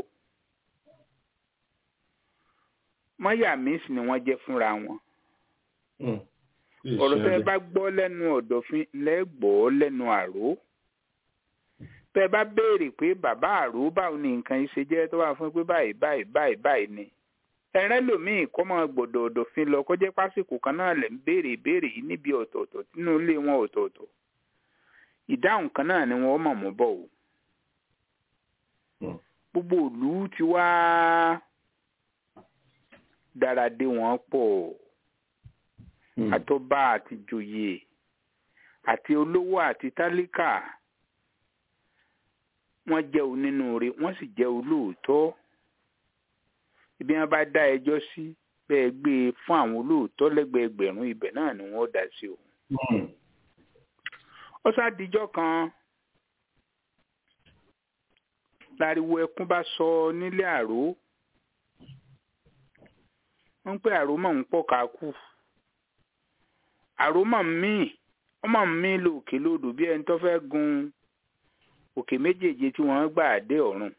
mọ́yàmísì ni wọ́n jẹ́ fúnra wọn ọ̀rọ̀ tẹ́ bá gbọ́ lẹ́nu ọ̀dọ̀fin lẹ́gbọ́ lẹ́nu àró tẹ́ bá béèrè pé bàbá àró báwo ni nǹkan yìí ṣe jẹ́ tó wà fún pé báyìí báyìí báyìí báyìí ni ẹ̀rẹ́ lòmíì kọ́ máa gbọ́dọ̀ ọ̀dọ̀fin lọ kó jẹ́ pásìkò kan náà lẹ̀ ń béèrè ìbéèrè yìí níbi ọ̀tọ̀ọ̀tọ̀ nínú ilé wọn ọ̀tọ̀ọ̀tọ̀ ìdáhùn kan náà ni wọ́n mọ̀ mọ́ bọ̀ o gbogbo ìlú ti wá dára dé wọn pọ̀ àtọba àti joyè àti olówó àti tálíkà wọ́n jẹ́ onínúure wọ́n sì jẹ́ olóòótọ́ ibi wọn bá dá ẹjọ́ sí bẹ́ẹ̀ gbé e fún àwọn olóòótọ́ lẹ́gbẹ̀ẹ́ ẹgbẹ̀rún ibẹ̀ náà ni wọ́n dá sí o. ó sádìjọ́ kan láriwo ẹkún bá sọ nílé àró wọ́n ń pè àró mọ̀ ń pọ̀ ká kú àró mọ̀ ń mí wọ́n mọ̀ ń mí lòkè lodò bí ẹni tó fẹ́ gun òkè méjèèje tí wọ́n gbà dé ọ̀run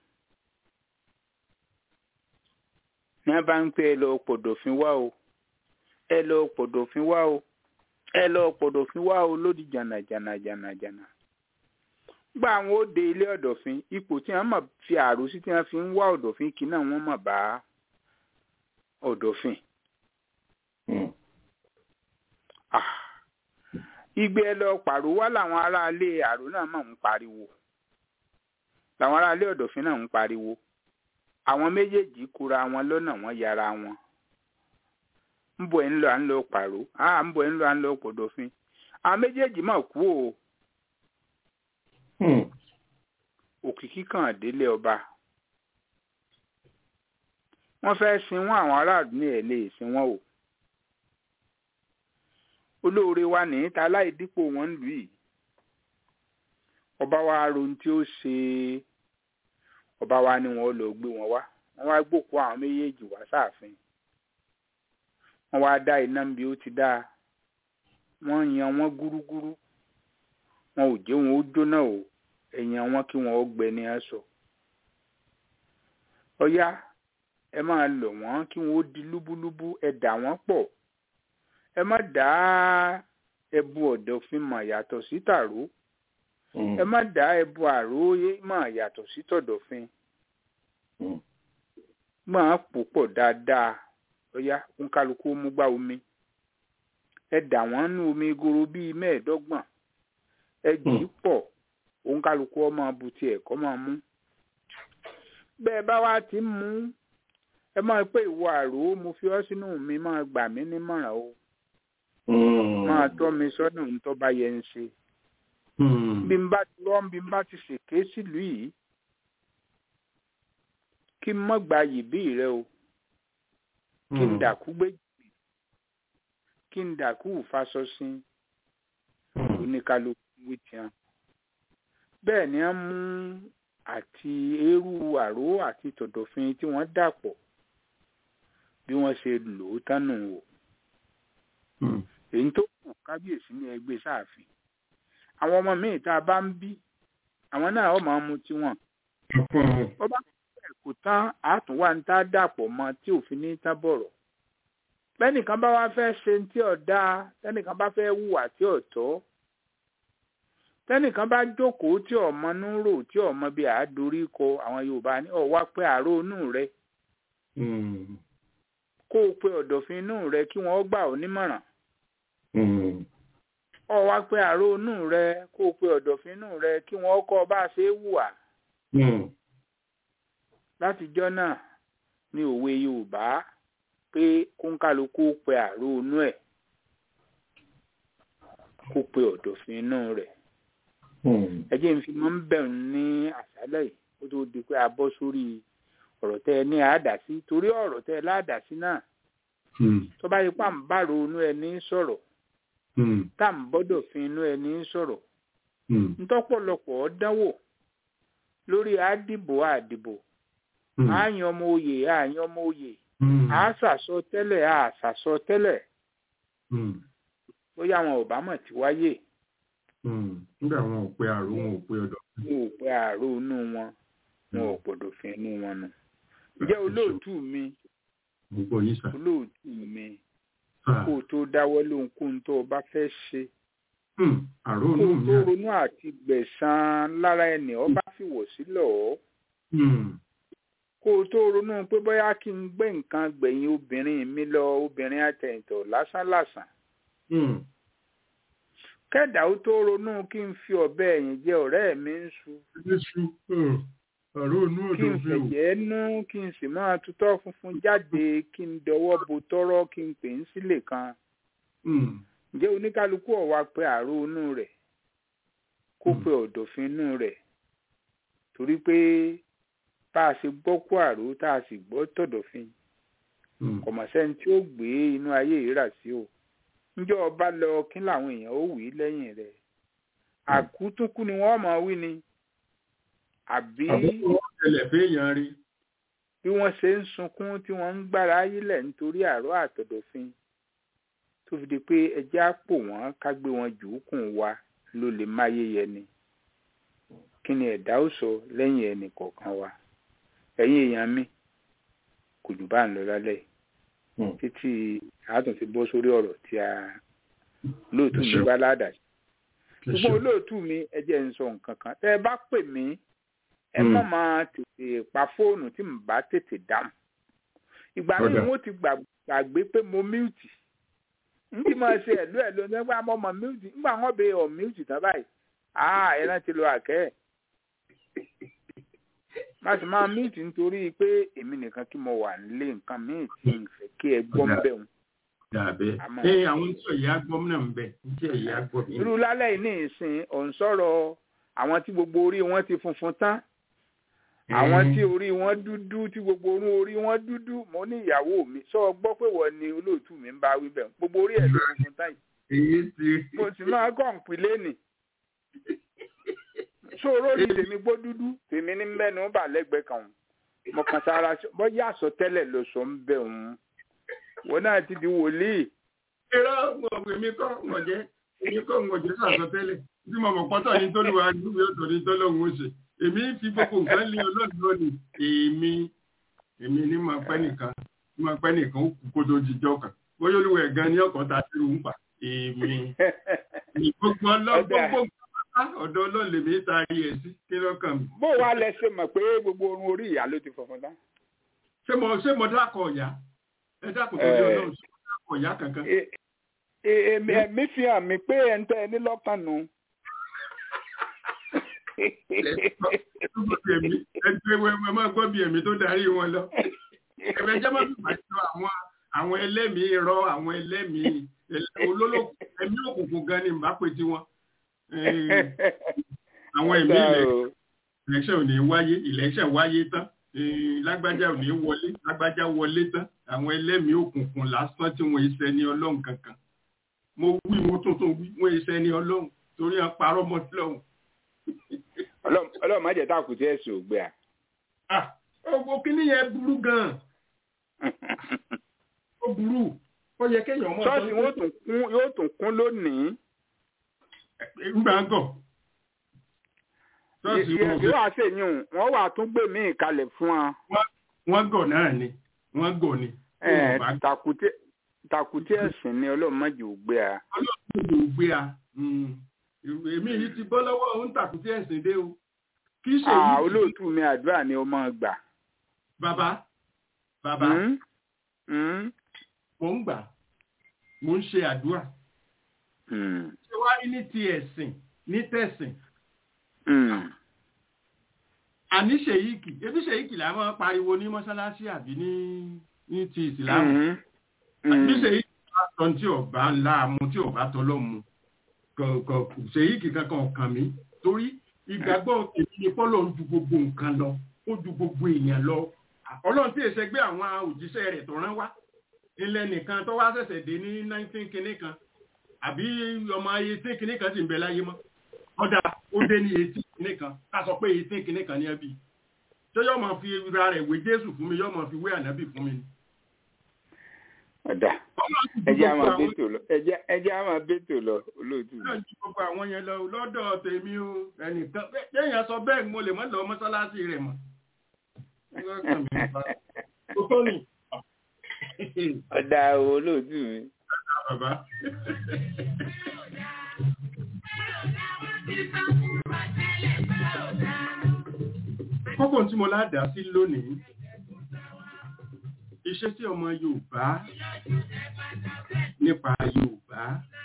ní wọ́n bá ń pè ẹ lọ pọ̀dọ̀fin wá o ẹ lọ pọ̀dọ̀fin wá o ẹ lọ pọ̀dọ̀fin wá o lódì jànà jànà jànà jànà gba àwọn òde ilé ọ̀dọ̀fin ipò tí wọ́n mọ̀ fi àrò sí tí wọ́n fi ń wá ọ̀dọ̀fin kí náà wọ́n mọ̀ bá ọ̀dọ̀fin. igbe ẹ lọ pàrọ̀ wá làwọn aráalé àrò náà mọ̀ ń pariwo làwọn aráalé ọ̀dọ̀fín náà ń pariwo àwọn méjèèjì kura wọn lọ́nà wọn yára wọn ń bọ̀ ẹ̀ ń lọ à ń lọ pàró à ń bọ̀ ẹ̀ ń lọ à ń lọ pọ̀dọ̀fín àwọn méjèèjì mà kú o òkìkí kan délé ọba wọ́n fẹ́ sin wọ́n àwọn aráàlú ní ẹ̀ lè sin wọ́n o olóore wa ní ta láì dípò wọn lù yìí ọba wa rohun tí ó ṣe ọba wa ni wọn lọ gbé wọn wá wọn wá gbòkú àwọn méjèèjì wá sáàfin wọn wá dá iná bí ó ti dá wọn yan wọn gúrúgúrú wọn ò jẹ́ wọn ó jóná o ẹ̀yìn wọn kí wọn ó gbẹ ní aṣọ ọyá ẹ máa lọ̀ wọ́n kí wọn ó di lúbúlúbú ẹ dà wọ́n pọ̀ ẹ má dá ẹbu ọ̀dọ̀fin mọ̀ yàtọ̀ sí tàró ẹ má dá ẹbu àróyé mọ̀ yàtọ̀ sí tọ̀dọ̀fin máa pò pọ̀ dáadáa ọyá òǹkálukú mú gbá omi ẹ dà wọ́n nú omi goro bíi mẹ́ẹ̀ẹ́dọ́gbọ̀n ẹ jì í pọ̀ òǹkálukú ọmọ abutí ẹ̀kọ́ máa mú bẹ́ẹ̀ bá wá ti ń mú ẹ máa pé ìwọ àrò mo fi ọ́ sínú mi máa gbà mí nímọ̀ràn o máa tọ́ mi sọ́nà ń tọ́ bá yẹ ń ṣe bí n bá ti rọ́ bí n bá ti ṣèké sílùú yìí kí n mọ́ gba yìbí rẹ o kí n dàkú gbéjì kí n dàkú ìfasọsìn oníkálukú wí tiẹn bẹ́ẹ̀ ni wọ́n mú àti eérú àró àti tọ̀dọ̀fin tí wọ́n dàpọ̀ bí wọ́n ṣe lò ó tánu wò èyí tó kù kábíyèsí ní ẹgbẹ́ sáàfin àwọn ọmọ míì tá a bá ń bí àwọn náà ó máa mu tiwọn ó bá kò tán àtúnwá ń tá dàpọ̀ mọ́ tí òfin ní tán bọ̀rọ̀ bẹ́nìkan bá wá fẹ́ ṣe tí ọ̀dá tẹ́nìkan bá fẹ́ hùwà tí ọ̀tọ́ tẹ́nìkan bá jókòó tí ọmọ ń rò tí ọmọ bíi àádorí kọ àwọn Yorùbá ní ọ̀wá pé àárò inú rẹ kó o pe ọ̀dọ̀fin inú rẹ kí wọ́n gbà ọ́ nímọ̀ràn ọ̀wá pé àárò inú rẹ kó o pe ọ̀dọ̀fin inú rẹ kí wọ́n kọ́ ọ bá ṣe é hùwà látijọ́ náà ní òwe Yorùbá pé kóńkálukú pe àárò inú ẹ̀ kó pe ọ̀dọ̀fin inú rẹ̀ ẹ jẹ́ n fi mọ́ ń bẹ̀rù ní àṣálẹ̀ yìí kó tó di pé a bọ́ sórí ọ̀rọ̀ tẹ́ ẹ ní àádásí torí ọ̀rọ̀ tẹ́ ẹ ládásí náà tó bá yẹ pà ń bàrò inú ẹ ní sọ̀rọ̀ tá à ń bọ́dọ̀ fi inú ẹ ní sọ̀rọ̀ ntọ́pọ̀lọpọ̀ dánwò lórí àdìbò àdìbò àyàn ọmọ oyè àyàn ọmọ oyè àásàsọ tẹ́lẹ̀ àásàsọ tẹ́lẹ̀ bóyá àwọn ò bá mọ̀ tí wáyé nígbà wọn ò pe àrò wọn ò pe ọ̀dọ̀. wọn ò pe àrò inú wọn wọn ò gbọ́dọ̀ fi inú wọn nù. ǹjẹ́ olóòtú mi gbogbo yìí sà. olóòtú mi kó o tó dáwọ́ lóhunkóhun tó o bá fẹ́ ṣe. àrò kó inú o mi. tó ronú àti gbẹ̀san lára ẹni ọba fìwọ̀ sílọ̀ ọ́. kó o tó ronú pé bóyá kí n gbé nǹkan gbẹ̀yìn obìnrin mi lọ obìnrin àtẹ̀yìntọ̀ lásánlàsàn kẹ́dà ó tó ronú kí n fi ọ̀bẹ ẹ̀yìn jẹ ọ̀rẹ́ mi ń su Jésù àrò inú kí n ọ̀dọ̀ fi o. fẹ̀jẹ̀ nú kí n sì máa tutọ́ funfun jáde kí n dọwọ́ bo tọ́rọ́ kí n pè ń sílè kan ǹjẹ́ oníkálukú ọ̀wá pé àrò inú rẹ̀ kó pe ọ̀dọ̀fin inú rẹ̀ torí pé bá a ṣe gbọ́ kó àrò tá a sì gbọ́ tọ̀dọ̀fin kọ̀mọ̀sẹ́ni tí ó gbé inú ayé yìí rà sí o ǹjọ́ ọba lọ kí làwọn èèyàn ó wí lẹ́yìn rẹ̀ àkútúnkú ni wọ́n máa wí ni àbí àbúrò wọn tẹ́lẹ̀ fẹ́yàn rí. bí wọ́n ṣe ń sunkún tí wọ́n ń gbára ayílẹ̀ nítorí àárọ̀ àtọ̀dọ̀fin tó fi di pé ẹjẹ́ á pò wọ́n ká gbé wọn jù ú kùn wa ló lè máyé yẹni kí ni ẹ̀dá ó sọ lẹ́yìn ẹnì kọ̀ọ̀kan wa ẹ̀yin èèyàn mi kò jù bá ń lọ lálẹ́ yìí títí àátùn ti bọ́ sórí ọ̀rọ̀ tí a lóòtú mi bá ládàá ṣùgbọ́n olóòtú mi ẹ jẹ́ ń sọ nǹkan kan tẹ́ ẹ bá pè mí ẹ má máa tètè pa fóònù tí mo bá tètè dáhùn ìgbà míì Ọ̀dà. wọ́n ti gbà- gbàgbé pé mo míùtì n ti máa ṣe ẹ̀lú ẹ̀lú nígbà mo mọ̀ míùtì nígbà wọ́n bẹ ọ̀ míùtì tán báyìí àá ẹ rántí lo àkẹ́ ẹ̀ má sì máa míìtì nítorí pé èmi nìkan kí mo wà nílé nǹkan míì tí n fẹ́ kí ẹ gbọ́ ń bẹ̀ wọn. dàbẹ́ Àmọ́- ẹ àwọn tí ẹ̀yà gbọ́ náà ń bẹ̀ tí ẹ̀yà gbọ́ mi. irú lálẹ́ yìí ní ìsìn òun sọ̀rọ̀ àwọn tí gbogbo orí wọn ti funfun tán àwọn tí orí wọn dúdú tí gbogbo orún orí wọn dúdú mo ní ìyàwó mi sọ gbọ́ pé wọ́n ni olóòtú mi ń bá wí bẹ̀ gbogbo orí ẹ̀ ló funfun tán yìí èyí ti mo sì máa kàn pílé nì sọ̀rọ̀ ní tèmi gbó dúdú tèmi ní mẹ́nu bà lẹ́gbẹ̀ẹ́ kan mo kàn sára sí- bọ́yá àsọ tẹ́lẹ̀ ló sọ ń bẹ̀ òun wọn náà ti di wòlíì irọ́ mọ̀ èmi kọ́ mọ̀ jẹ́ èmi kọ́ mọ̀ jẹ́ sàsọtẹ́lẹ̀ tí mo mọ̀ pọ́tọ̀ ní tólúwa níbi ọ̀tọ̀ ní tọ́lọ́hún ó ṣe èmi fi gbogbo nǹkan lé ọlọ́run lónìí èmi èmi ní máa pẹ́ nìkan ní máa pẹ́ nìkan ó kú kó tó jíjọ́ kan bóyá olúwa ẹ̀gan ní ọkọ̀ ta sí ìrù ń pa èmi ní gbogbo ọlọ́run Ọ̀dà. gbogbo nǹkan ọ̀dọ̀ ọlọ́run lèmi taari ẹ̀ sí kí lọ́kàn mi. bó wa lẹ ṣe mọ̀ pé gbogbo orun orí ìyá ló ti funfun tán. ṣé mo ṣé mo dákọ̀ ọ̀yá ẹ dákọ̀ tó dé Eh. ọlọ́run ṣé mo dákọ̀ ọ̀yá kankan. E- e- èmi ẹ̀mí fi hàn mí pé ẹ̀ ń tẹ́ ẹ ní lọ́kàn nù. ẹ̀mí ẹgbẹ́ wẹ́wẹ́ máa gbọ́ bí ẹ̀mí tó darí wọn lọ. ẹ̀mẹ́ jẹ́ máa fi pàṣẹ àwọn àwọn ẹlẹ́mìí irọ́ àwọn ẹlẹ́mìí olólùkù ẹ̀mí òkùnkùn gan ni mbà pé tiwọn. àwọn ẹ̀mí ilẹ̀ election ò ní wáyé election wáyé tán Eh, lágbájá ò ní wọlé lágbájá wọlé tán àwọn ẹlẹ́mìí òkùnkùn lásán tí wọ́n iṣẹ́ ní ọlọ́run kankan. mo wí mo tuntun wí wọ́n iṣẹ́ ní ọlọ́run torí wọn parọ́ mọ́ sílọ́run. Ọlọ́run Ọlọ́run má jẹ́ tá a kù tí ẹ̀ sùn ògbé à. ah ọgbọ kínní yẹn burú gan ó burú ó yẹ kéèyàn mọ ṣọ́ọ̀ṣì wọn ó tún kún yóò tún kún lónìí. ńgbà gọ ṣọ́ọ̀ṣì wọn ò yóò wá ṣèyún wọn wà tún gbé mí ìkalẹ̀ fún wa. wọ́n gọ̀ náà ni wọ́n gọ̀ ni Ẹ̀, Wọn ò bá tàkùtì tàkùtì ẹ̀sìn ni Ọlọ́run má jẹ́ ògbé à. ọlọ́run ló gbé a Mm. èmi yìí ti bọ́ lọ́wọ́ òun tàkùtì ẹ̀sìn dé o kì í ṣe Ah, yìí olóòtú mi àdúrà ni ó máa gbà. bàbá bàbá Hmm? Hmm? mò ń gbà mò ń ṣe àdúrà Hmm. ṣé wàá rí ní ti ẹ̀sìn ní tẹ̀sìn Hmm. àní ṣèyíkì ebi ṣèyíkì là máa ń pariwo ní mọ́ṣáláṣí àbí ní ní ti ìsìlámù Hmm. àbí Hmm. ṣèyíkì bá sọ tí ọba ńlá mu tí ọba tọlọ mu kọ̀ọ̀kọ̀ ṣèyíkì kankan ọ̀kan mi torí ìgbàgbọ́ èmi ni pọ́lọ̀ ń ju gbogbo nǹkan lọ ó ju gbogbo èèyàn lọ ọlọ́run tí èsẹ̀ gbé àwọn òjíṣẹ́ rẹ̀ tó rán wá ilẹ̀ nìkan tó wá ṣẹ̀ṣẹ̀ dé ní nineteen kinní kan àbí ọmọ eighteen kinní kan sì ń bẹ láyé mọ́ ọ̀dà ó dé ní eighteen kinní kan ká sọ pé eighteen kinní kan ní ẹbí ṣé yóò máa fi ra rẹ̀ wé jésù fún mi yóò máa fi wé ànábì fún mi ni. Ọ̀dà Ọlọ́run ti ju ẹjẹ́ á gbogbo máa àwọn- bẹ́tò lọ ẹjẹ́ ẹjẹ́ á máa bẹ́tò lọ olóòtú mi. náà ju gbogbo àwọn yẹn lọ lọ́dọ̀ tèmi o ẹnìkan bẹ́ẹ̀yàn sọ bẹ́ẹ̀ mo lè mọ́ lọ mọ́sálásí rẹ̀ mọ́. Ọlọ́kàn mi ò bá. Ó tó ní. Ọ̀dà olóòtú mi. Bàbá. Kókó tí mo ládàá sí lónìí, iṣẹ́ tí ọmọ Yorùbá nípa Yorùbá.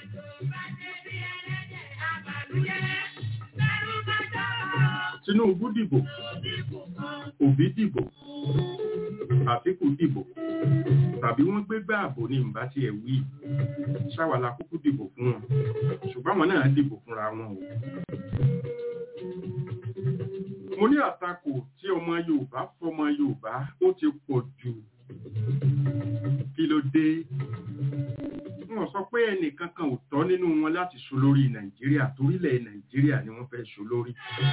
Tinubu dìbò, Òbí dìbò, Àtíkù dìbò, tàbí wọ́n gbé gbá àbò ní ìbá tí ẹ̀ wí. Ṣáwàlá kúkú dìbò fún wọn, ṣùgbọ́n àwọn náà dìbò fúnra wọn o. Mo ní àtakò tí ọmọ Yorùbá fọmọ Yorùbá ó ti pọ̀ jù. Kí ló dé? Wọ́n sọ pé ẹnìkan kan ò tọ́ nínú wọn láti ṣolórí Nàìjíríà torílẹ̀ Nàìjíríà ni wọ́n fẹ́ ṣolórí.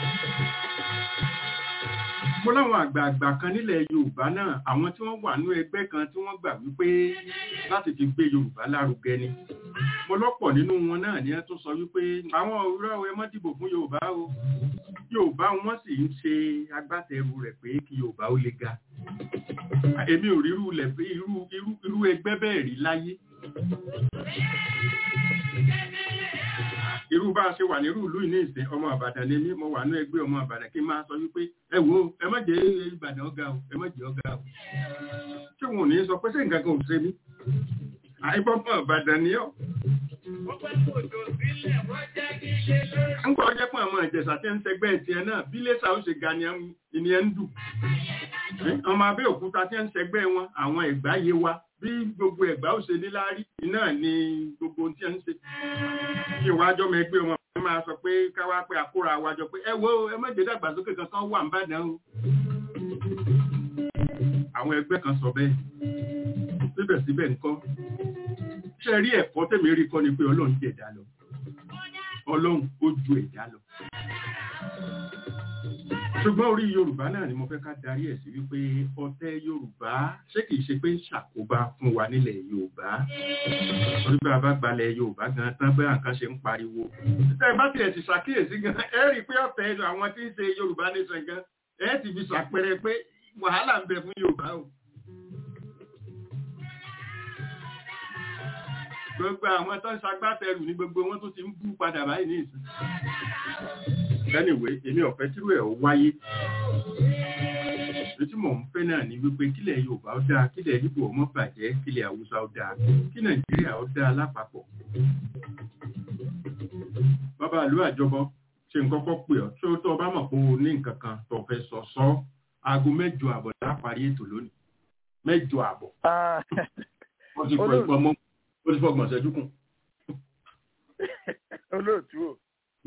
Mo láwọn àgbààgbà kan nílẹ̀ Yorùbá náà, àwọn tí wọ́n wà nú ẹgbẹ́ kan tí wọ́n gbà wípé láti fi gbé Yorùbá lárugẹ ni. Mo lọ́pọ̀ nínú wọn náà ni ẹ tó sọ wípé àwọn òwúrọ̀ ẹ mọ́ dìbò fún Yorùbá o. Yorùbá wọn sì ń ṣe agbátẹrù rẹ̀ pé kí Yorùbá ó le ga. Èmi ò rí irú lẹ̀ pé irú irú irú ẹgbẹ́ bẹ́ẹ̀ rí láyé. Irú bá a ṣe wà nírú ìlú ìní ìsìn ọmọ Ìbàdàn ni mí, mo wà ní ẹgbẹ́ ọmọ Ìbàdàn kí n máa sọ wípé ẹ wo ẹ má jẹ́ Ìbàdàn ọ̀gá o, ẹ má jẹ́ ọ̀gá o. Ṣé wọn ò ní sọ pé ṣé nǹkan kan ò ṣe mí? Àìbọ́mọ Ìbàdàn ni ọ́. ń gbọ́ jẹ́ pé àwọn ìjẹ̀sà tí ń tẹgbẹ́ tiẹ̀ náà bí lẹ́sà ó ṣe ga ni ẹ̀ ń dù ọmọ Abẹ́òkúta tí ń tẹgbẹ́ wọn àwọn ẹ̀gbá yé wa bí gbogbo ẹ̀gbá ó ṣe níláárí iná ni gbogbo ohun tí ẹ ń ṣe kí ìwájọ́ mọ ẹgbẹ́ wọn ẹ máa sọ pé káwá pé àkóra wájọ pé ẹ wo ẹ má jẹ́ dàgbàsókè kankan wà ń bàdàn o àwọn ẹgbẹ́ kan sọ bẹ́ẹ̀ síbẹ̀síbẹ̀ nǹkan ṣe rí ẹ̀kọ́ tẹ̀mí rí kọ́ ni pé ọlọ́run jẹ̀ ẹ̀dá lọ ọlọ́run ó ju ẹ̀dá lọ ṣùgbọ́n orí yorùbá náà ni mo fẹ́ ká darí ẹ̀ sí wípé ọ̀tẹ̀ yorùbá ṣé kìí ṣe pé ń ṣàkóbá fún wa nílẹ̀ yorùbá orí bá a bá gbalẹ̀ yorùbá gan tán bẹ́ẹ̀ nǹkan ṣe ń pariwo tẹ́ ẹ bá tiẹ̀ ti ṣàkíyèsí gan ẹ rí i pé ọ̀tẹ̀ àwọn tí ń ṣe yorùbá nation gan ẹ ti fi ṣàpẹrẹ pé wàhálà ń bẹ fún yorùbá o. gbogbo àwọn tó ń ṣagbátẹrù ní gbogbo wọn tó ti ń bú padà báyìí ní ìsìn. anyway èmi ọ̀fẹ́ tírú ẹ̀ ó wáyé. èyí tí mò ń fẹ́ náà ni wípé kílẹ̀ yorùbá ó dáa kílẹ̀ Ìgbò ó má bàjẹ́ kílẹ̀ haúsá ó dáa kí nàìjíríà ó dáa lápapọ̀. bàbá ìlú àjọbọ ṣe ń kọ́kọ́ pè ọ́ tó tó bá mọ̀ pé o ní nǹkan kan tó fẹ́ sọ sọ aago mẹ́jọ àbọ̀ láparí ètò lónìí mẹ́jọ àbọ̀. wọ́n ti fọ ìpamọ́ ó ti fọgbọ̀n ṣẹ́jú kùn. olóòtú o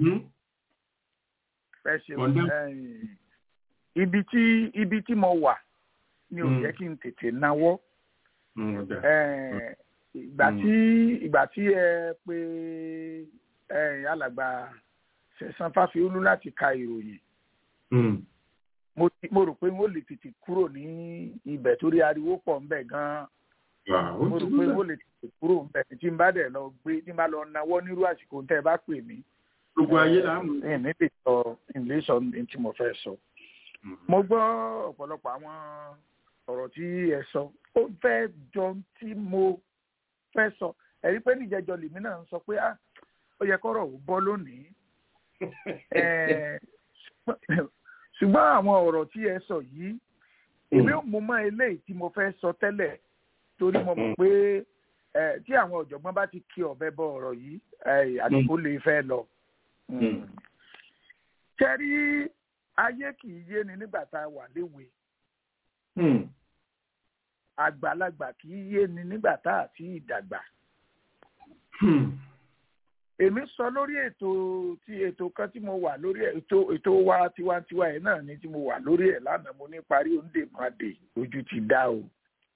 ẹ ṣeun ibi tí ibi tí mo wà ni ò yẹ kí n tètè náwó ìgbà tí ìgbà tí ẹ pé alàgbà Sẹ̀san Fáfiolú láti ka ìròyìn mo rò pé wọ́n lè tètè kúrò ní ibẹ̀ torí ariwo pọ̀ ńbẹ̀ gan-an mo rò pé wọ́n lè tètè kúrò ńbẹ̀ tí n bá dẹ̀ lọ gbé tí n bá lọ náwó nírú àsìkò tẹ́ ẹ bá pè mí. gbogbo ayé là ń mú. ẹ ní lè sọ ilé sọ ní tí mo fẹ́ sọ. mo gbọ́ ọ̀pọ̀lọpọ̀ àwọn ọ̀rọ̀ tí ẹ sọ ó fẹ́ jọ tí mo fẹ́ sọ ẹ̀rí pé níjẹjọ lèmi náà ń sọ pé ó yẹ kọ́rọ̀ ò bọ́ lónìí ṣùgbọ́n àwọn ọ̀rọ̀ tí ẹ sọ yìí èmi ò mú mọ́ eléyìí tí mo fẹ́ sọ tẹ́lẹ̀ torí mo mọ̀ pé tí àwọn ọ̀jọ̀gbọ́n bá ti kí ọ̀bẹ bọ ọ̀rọ̀ yìí àdìgbò lè fẹ́ lọ. kẹ́rí ayé kì í yé ni nígbà tá a wà léwe àgbàlagbà kì í yé ni nígbà tá a ti ìdàgbà èmi sọ lórí ètò tí ètò kan tí mo wà lórí ètò ètò wa tiwantiwa yẹn náà ni tí mo wà lórí ẹ̀ lánàá mo ní parí òǹdè màdè ojú ti dá o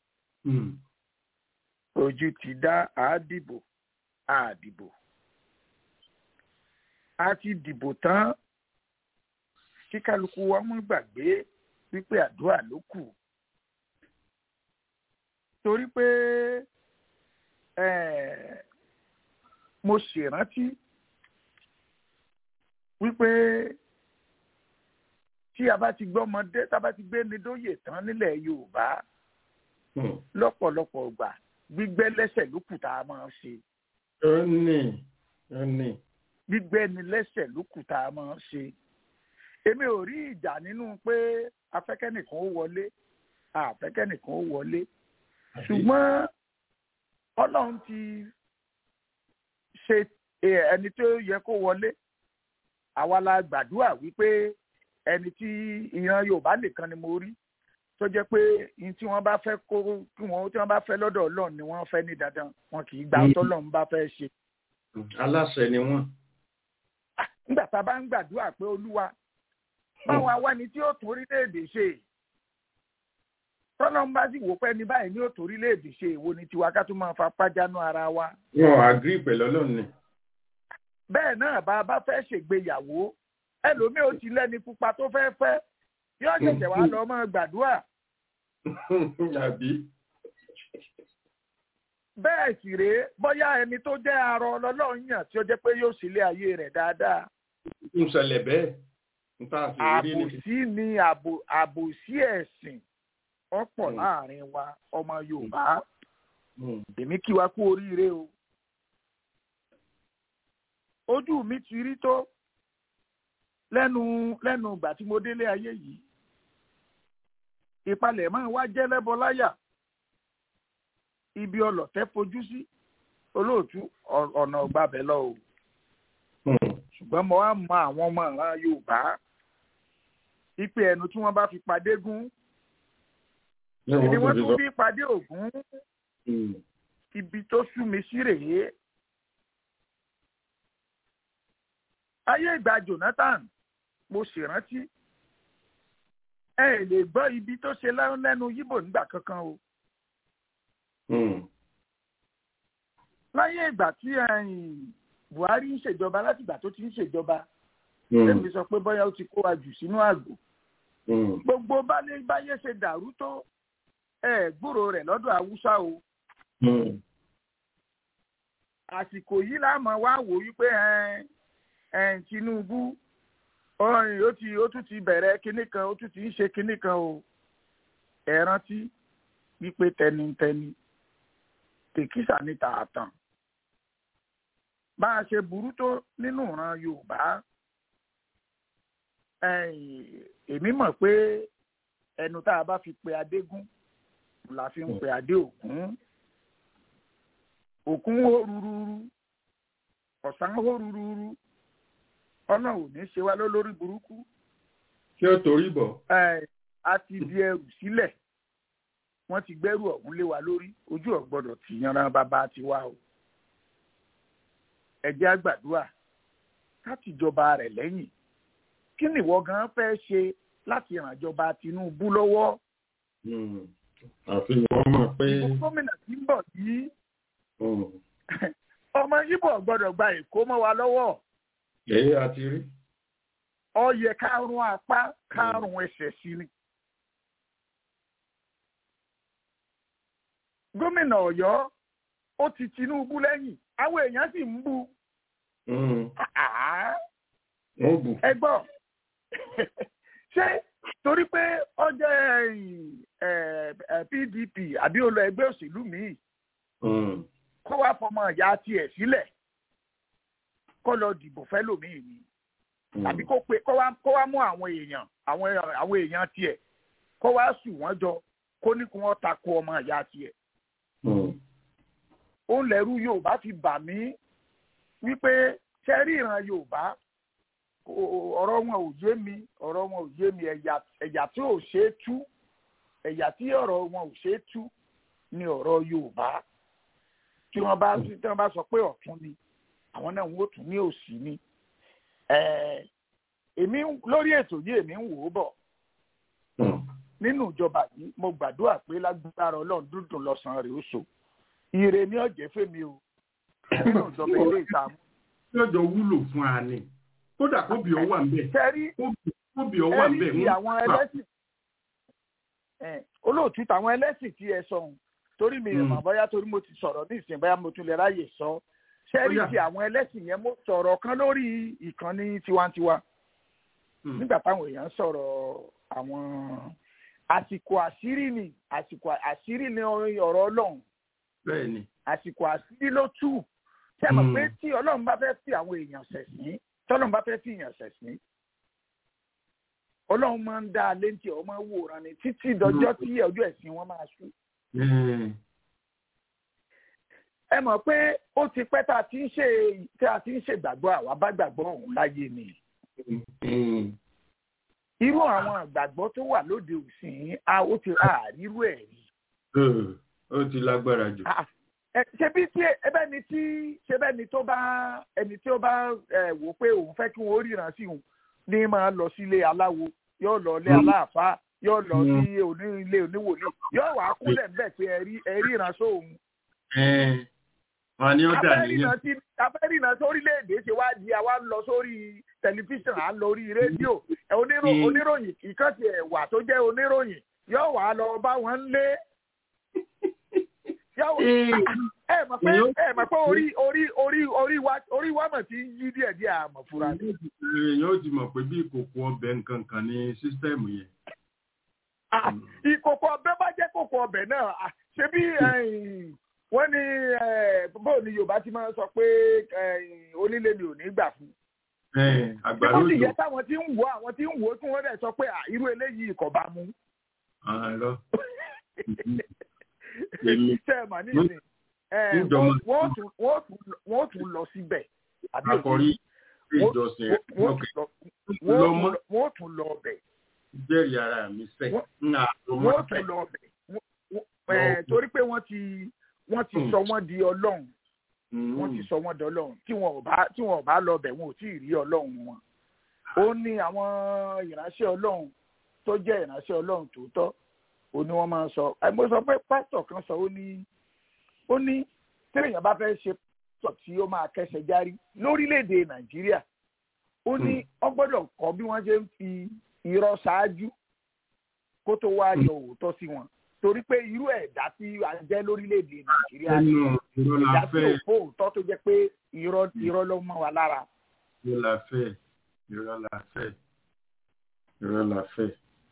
ojú ti dá àádìbò àdìbò a ti dìbò tán kí kálukú wa mú gbàgbé wípé àdúrà ló kù torí pé ẹ̀ẹ́ mo ṣèrántí wípé tí a bá ti gbọ́mọdé tá a bá ti gbé ní dóyè tán nílẹ̀ Yorùbá lọ́pọ̀lọpọ̀ ìgbà gbígbẹ́ lẹ́sẹ̀ ló kù tá a máa ṣe. ó ní ó ní. gbígbẹ́ ni lẹ́sẹ̀ ló kù tá a máa ṣe. èmi ò rí ìjà nínú pé afẹ́kẹ́nìkan ó wọlé àfẹ́kẹ́nìkan ó wọlé ṣùgbọ́n Ọlọ́run ti ṣe ẹni tó yẹ kó wọlé àwa la gbàdúrà wípé ẹni tí ìran Yorùbá nìkan ni mo rí tó jẹ́ pé ní tí wọ́n bá fẹ́ kó kí wọ́n tí wọ́n bá fẹ́ lọ́dọ̀ Ọlọ́run ni wọ́n fẹ́ ní dandan wọn kì í gba ọtọ Ọlọ́run bá fẹ́ ṣe. aláṣẹ ni wọ́n. nígbà tá a bá ń gbàdúrà pé Olúwa báwa wá ni tí ó tún orílẹ̀-èdè ṣe tọ́lọ́n bá sì wò pé ní báyìí ní òtò orílẹ̀-èdè ṣe èwo ni tiwa ká tún máa fa pájánú ara wa. wọn ò àgírí pẹ̀lú ọlọ́run ni. bẹ́ẹ̀ náà bá a bá fẹ́ ṣègbéyàwó ẹlòmíì ó ti lẹ́ni pupa tó fẹ́ fẹ́ yóò ṣẹ̀ṣẹ̀ wá lọ mọ́ gbàdúrà. àbí. bẹ́ẹ̀ sì rèé bóyá ẹni tó jẹ́ arọ ọlọ́run yàn tí ó jẹ́ pé yóò sílé ayé rẹ̀ dáadáa. ń ṣẹlẹ̀ bẹ́ẹ̀. àbòsí ni àbòsí ẹ̀sìn ọ̀pọ̀ láàrin wa ọmọ Yorùbá èmi kí wa kú oríire o ojú mi ti rí tó lẹ́nu lẹ́nu ìgbà tí mo délé ayé yìí ìpalẹ̀mọ́ wa jẹ́ lẹ́bọ láyà ibi ọlọ̀tẹ̀ fojú sí olóòtú ọ- ọ̀nà ọ̀gbàbẹ̀ lọ o ṣùgbọ́n mo wá mọ àwọn ọmọ ìran yorùbá ipe ẹnu tí wọ́n bá fi padé gún ni wọ́n tún bí padé ògún ibi tó sú mi sí rèé ayé ìgbà jonathan mo ṣèrántí ẹ ẹ lè gbọ́ ibi tó ṣe lẹ́nu lẹ́nu yíbò nígbà kankan o láyé ìgbà tí ẹ̀yìn buhari ń ṣèjọba láti ìgbà tó ti ń ṣèjọba èmi sọ pé bóyá ó ti kó wa jù sínú àgbò gbogbo báyé báyé ṣe dàrú tó ẹ gbúrò rẹ̀ lọ́dọ̀ haúsá o àsìkò yìí láàmú wá wò wípé ẹ ẹ tinubu ọyìn ó ti ó tún ti bẹ̀rẹ̀ kinní kan ó tún ti ń ṣe kinní kan o ẹ rántí wípé tẹnitẹni tèkísà ní tààtàn bá a ṣe burú tó nínú ìran yorùbá ẹ̀yìn, èmi mọ̀ pé ẹnu tá a bá fi pe adégún la fi ń pe adé òkun òkun hó rúrúrú ọ̀sán hó rúrúrú ọlọ́run ò ní ṣe wá lólórí burúkú kí ó torí bọ̀. ẹ̀, a ti di ẹrù sílẹ̀ wọ́n ti gbẹ́rù ọ̀hún lé wa lórí ojú ọ̀ gbọ́dọ̀ ti yanran bàbá tiwa o ẹ jẹ́ á gbàdúrà láti jọba rẹ̀ lẹ́yìn kí ni ìwọ gan fẹ́ ṣe láti ràn jọba tinubu lọ́wọ́ àfi wọ́n mọ̀ pé ìbò gómìnà tí ń bọ̀ yìí ọmọ yíbò gbọ́dọ̀ gba èkó mọ́ wa lọ́wọ́ èyí àti rí. ó yẹ kárùn apá kárùn ẹsẹ̀ sí ni. gómìnà ọ̀yọ́ ó ti tinubu lẹ́yìn àwọn èèyàn sì ń bú Ah, wọ́n bù. ẹ gbọ́ ṣé torí pé ó jẹ́ ẹ̀yìn, ẹ̀, ẹ̀, pdp àbí ó lọ ẹgbẹ́ òṣèlú míì kó wá fọmọ ìyá tiẹ̀ sílẹ̀ kó lọ dìbò fẹ́lòmíì ni tàbí kó pe kó wá kó wá mú àwọn èèyàn àwọn àwọn èèyàn tiẹ̀ kó wá sùn wọ́n jọ kó ní kí wọ́n tako ọmọ ìyá tiẹ̀ òun lẹ́rú yorùbá fi bà mí wípé sẹ́rí ìran yorùbá kò- ọ̀rọ̀ wọn ò yé mi ọ̀rọ̀ wọn ò yé mi ẹ̀yà ẹ̀yà tí ò ṣeé tú ẹ̀yà tí ọ̀rọ̀ wọn ò ṣeé tú ni ọ̀rọ̀ yorùbá tí wọ́n bá tí wọ́n bá sọ pé ọ̀tún ni àwọn náà wọ́n tún ní òsì ni Ẹ̀ẹ́, èmi ń- lórí ètò yìí èmi ń wò ó bọ̀ nínú ìjọba yìí mo gbàdúrà pé lágbára ọlọ́run dúdùn lọ́sàn-án rẹ̀ ó so ire ní ọ̀jẹ̀ fèmí o nínú ìjọba ilé ìtààmú. yóò jọ wúlò fún a ni kódà kóbi ọ wà ń bẹ̀ sẹ́rí kóbi ọ wà ń bẹ̀ ẹ̀rí ti àwọn ẹlẹ́sìn ẹ̀, olóòtú tàwọn ẹlẹ́sìn tí ẹ sọ ohun torí mi Mm. ìmọ̀ bóyá torí mo ti sọ̀rọ̀ ní ìsìn bóyá mo tún lè ráyè sọ sẹ́rí Ó yá. ti àwọn ẹlẹ́sìn yẹn mo sọ̀rọ̀ kan lórí ìkànnì tiwantiwa nígbà táwọn èèyàn sọ̀rọ̀ àwọn àsìkò àṣírí ni àsìkò àṣírí ni ọ̀rọ̀ ọlọ́run bẹ́ẹ̀ ni àsìkò àṣírí ló tú ṣé ẹ mọ̀ Mm. pé tí ọlọ́run bá fẹ́ fi àwọn èèyàn ṣẹ̀sín tọ́lọ́run bá fẹ́ fi èèyàn ṣẹ̀sín ọlọ́run máa ń dá a léńtì ọmọ wòran ni títí dọjọ́ tí ọjọ́ ẹ̀sìn wọn máa sú. Eh, ẹ mọ̀ pé ó ti pẹ́ tá a ti ń ṣe tí a ti ń ṣègbàgbọ́ àwa bá gbàgbọ́ ọ̀hún láyé ni. mm, irú àwọn àgbàgbọ́ tó wà lóde òsìn a ó ti ra àrírú ẹ̀ rí. eh, ó ti lágbára jù. Ah, ẹ- ṣebí tí ẹbẹ ni tí ṣebẹ ni tó bá ẹni tí ó bá ẹ, wò pé òun fẹ́ kí wọ́n ríran sí òun ní máa lọ sílé aláwo yóò lọ ilé aláàfáà yóò lọ sí oní ilé oníwòlíì yóò wá kúnlẹ̀ ńbẹ̀ pé ẹ rí ẹ ríran sóhun. Eh, wọn ni ó dà níyàn. afẹ́rìnà sí afẹ́rìnà sórílẹ̀-èdè ṣe wá di àwa ń lọ sórí tẹlifíṣàn à ń lọ orí rédíò ẹ, onírò- Mm. oníròyìn ìkànnì ẹ̀wà tó jẹ́ oníròyìn yóò wá lọ bá wọn lé yóò ẹ mọ̀ pé ẹ mọ̀ pé orí orí orí orí wa orí wa mọ̀ tí ń yí díẹ̀ díẹ̀ àmọ̀ fúra ní. èèyàn ó ti mọ̀ pé bí ìkòkò ọbẹ̀ nǹkan kan ní sísítẹ́ẹ̀mù yẹn. Ah, ìkòkò ọbẹ̀ bá jẹ́ kòkò ọbẹ̀ náà ah, ṣé bí ẹ̀yìn, wọ́n ní eh, bó ni Yorùbá ti máa ń sọ pé ẹ̀yìn, onílé mi ò ní gbà fún. Eh, àgbàdo wọ́n sì òjò yẹ táwọn tí ń wò àwọn tí ń wò kí wọ́n dẹ̀ sọ pé ah, irú eléyìí kò bá mu. Ah, lọ. Èmi. ṣe é mà nísìn ẹ, Níjọba. wọ́n wọ́n tún wọ́n tún wọ́n tún lọ síbẹ̀ àbí òye akọrí Wọ́n- ìjọsìn wọ́n- wọ́n ọkẹ tún lọ- wọ́n tún lọmọ lọ- wọ́n tún lọ ọbẹ̀ jẹ́rìí ara mi sẹ Wọ́n- ń àlọmọ wọ́n tún lọ ọbẹ̀ Wọ́n- wọ́n- ẹ, torí pé wọ́n ti wọ́n ti Hmm. sọ wọ́n di ọlọ́run wọ́n ti sọ wọ́n di ọlọ́run tí wọn ò bá tí wọn ò bá lọ ọbẹ̀ wọn ò tí ì rí ọlọ́run wọn ó ní àwọn ìránṣẹ́ ọlọ́run tó jẹ́ ìránṣẹ́ ọlọ́run tòótọ́ ó ní wọ́n máa ń sọ ẹ, mo sọ pé pásítọ̀ kan sọ ó ní ó ní téèyàn bá fẹ́ ṣe pásítọ̀ tí ó máa kẹ́sẹ̀ járí lórílẹ̀‐èdè nàìjíríà ó ní wọ́n gbọ́dọ̀ kọ́ bí wọ́n ṣe ń fi irọ́ ṣáájú kó tó wá yọ òótọ́ sí wọn torí pé irú ẹ̀dá tí a jẹ́ lórílẹ̀‐èdè nàìjíríà ni ẹnu ìrọ̀ la ẹ̀dá tí fẹ́ ò fó òótọ́ tó jẹ́ pé irọ́ irọ́ ló mọ́ wa lára. ìrọ̀ la fẹ́ ìrọ̀ la fẹ́ ìrọ̀ la fẹ́.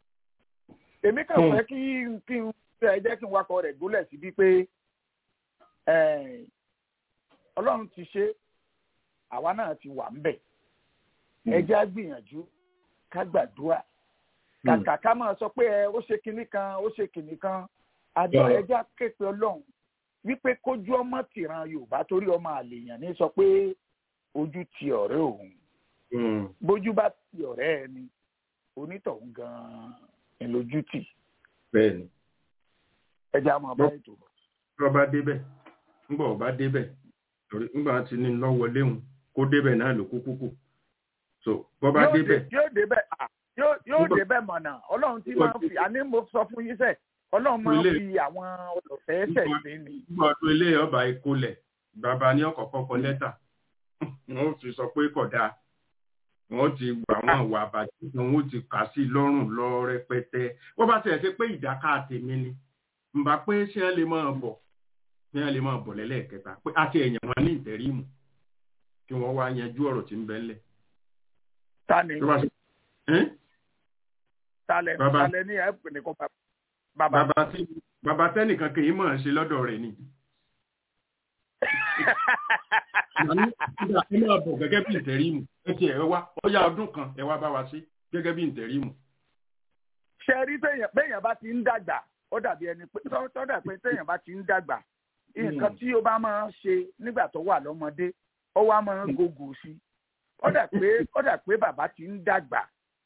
èmi kàn Hmm. fẹ́ kí n kí n ẹ jẹ́ kí n wakọ̀ rẹ̀ gúnlẹ̀ síbi pé eh, ọlọ́run ti ṣe àwa náà ti wà ńbẹ̀ ẹ jẹ́ á gbìyànjú ká gbàdúrà kàkà ká máa sọ pé ẹ ó ṣe kinní kan ó ṣe kinní kan àjọ Yeah. ẹ jẹ́ á ké pe ọlọ́run wípé kójú ọmọ tìran yorùbá torí ọmọ àlèyàn ní sọ pé ojú ti ọ̀rẹ́ òun Mm. bójú bá ti ọ̀rẹ́ ẹni onítọ̀hún gan-an ẹ̀ lójú tì bẹ́ẹ̀ni ẹja máa bá ètò bọ̀. tí wọ́n bá débẹ̀ ńgbà ọba débẹ̀ torí ńgbà tí ní lọ́wọ́ léhùn kó débẹ̀ náà ló kúkú kù so bọ́ bá Yóò débẹ̀ dé- yóò débẹ̀ à, yóò yóò Nígbà- débẹ̀ mọ̀nà ọlọ́run tí máa ń fi àní mo sọ fún yín sẹ́ ọlọ́run máa ń Ilé- fi àwọn ọlọ́fẹ́ ṣẹ̀ sí ni. nígbà ọdún ilé ọba ìkólẹ̀ bàbá ní ọ̀kọ̀ọ̀kan kọ lẹ́tà wọ́n ti sọ pé kódà wọ́n ti gbà wọ́n wà bàjẹ́ kan wọ́n ti kà sí lọ́rùn lọ rẹpẹtẹ wọ́n bá tiẹ̀ ṣe pé ìdáká tèmi ni ǹbá pé ṣé ẹ lè máa bọ̀ ṣé ẹ lè máa bọ̀ lẹ́lẹ́kẹta pé àti ẹ̀yàn wọn ní ìtẹ̀rímù kí wọ́n wá yanjú ọ̀rọ̀ tí ń bẹ ńlẹ̀ ta ni tó bá ṣe ẹ́n? talẹ̀ Bàbá- talẹ̀ ní ẹ̀ nìkan bàbá. bàbá bàbá tí bàbá tẹ́nìkan kì í mọ̀ ọ́n ṣe lọ́dọ̀ rẹ̀ ni Àní, kódà ẹ máa bọ̀ gẹ́gẹ́ bí ìtẹ̀rímù ẹ ti ẹ̀ wá ọyá ọdún kan ẹ wá bá wa sí gẹ́gẹ́ bí ìtẹ̀rímù. ṣe rí téèyàn béèyàn bá ti ń dàgbà ó dàbí ẹni pé tó tó dà pé téèyàn bá ti ń dàgbà nǹkan tí ó bá máa ń ṣe nígbà tó wà lọ́mọdé ó wá máa ń gògò sí ó dà pé ó dà pé bàbá ti ń dàgbà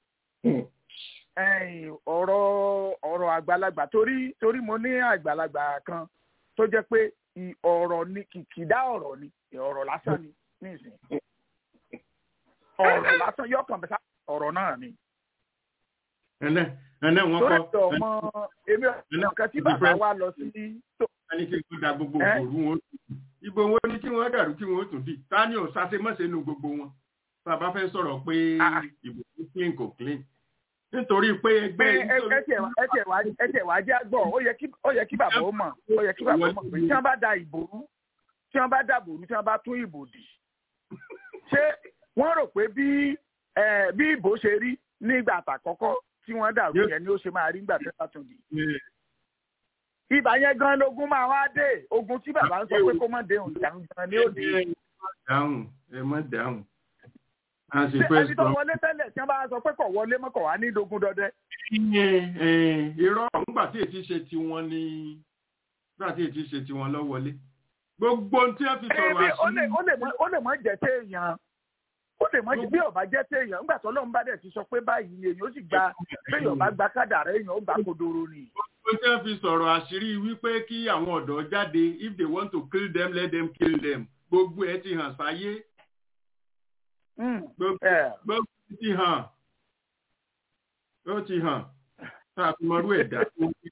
ẹ̀yìn ọ̀rọ̀ ọ̀rọ̀ àgbàlagbà torí torí mo ní àgbàlagbà kan tó jẹ́ pé ì- ọ̀rọ̀ ni kìkìdá ọ̀rọ̀ ni ọ̀rọ̀ lásán ni nísìnyí ọ̀rọ̀ lásán yọkàn bẹ́sà ọ̀rọ̀ náà ni ẹnẹ ẹnẹ wọn torí kọ ọmọ èmi ọ̀kan tí bàbá wa lọ sí tó ẹni tí wọn da gbogbo Ẹ́? òru wọn ibo wọn ni kí wọn dàrú kí wọn tún dì tani ò sáṣe mọ́ṣe nu gbogbo wọn bàbá fẹ́ sọ̀rọ̀ pé Ah. ìbò tó clean kò clean nítorí pé ẹgbẹ́ ẹ ẹ ẹ tiẹ̀ wá- ẹ tiẹ̀ wá ẹ tiẹ̀ wá jẹ́ àgbọ̀ ó yẹ kí ó yẹ kí bàbá ó mọ̀ ó yẹ kí bàbá ó mọ̀ pé tí wọ́n bá da ìbò rú tí wọ́n bá dàbò rú tí wọ́n bá tún ìbò dì ṣé wọ́n rò pé bí ẹ bí ìbò ṣe rí nígbà àtàkọ́kọ́ tí wọ́n dàrú Yóò- yẹn ni ó ṣe máa rí nígbà tí wọ́n bá tún dì ibà yẹn gan lógún máa wá dé ogun tí bàbá ń sọ pé kó má dé òun jàǹ gan ni ó dé ẹ má dáhùn ẹ má dáhùn a sì ṣé fẹ́ ẹni tó sọ wọlé tẹ́lẹ̀ tí wọ́n bá sọ pé kò wọlé mọ́ kò wá ní dogun dọdẹ ìyẹn ẹ, irọ́ nígbà tí ètí ṣe tiwọn ní nígbà tí ètí ṣe tiwọn lọ wọlé gbogbo ohun tí wọ́n fi sọ̀rọ̀ Ẹbí ó lè àṣírí ó lè mọ ó lè mọ jẹ téèyàn ó lè mọ jẹ bí ọba jẹ téèyàn nígbà tó lóun bá dẹ̀ ti sọ pé báyìí ni èyàn ó sì gba téèyàn bá gba kádàrá èèyàn ó gbà kodoro ni. Ó jẹ́ fi sọ̀rọ̀ àṣírí wípé kí àwọn ọ̀dọ́ jáde if they want to kill them let them kill them. Gbogbo ẹ̀ ti hàn sáyé. Gbogbo ẹ gbogbo ẹ̀ ti hàn. Ó ti hàn. Tá a fi mọrú ẹ̀dá tó wí.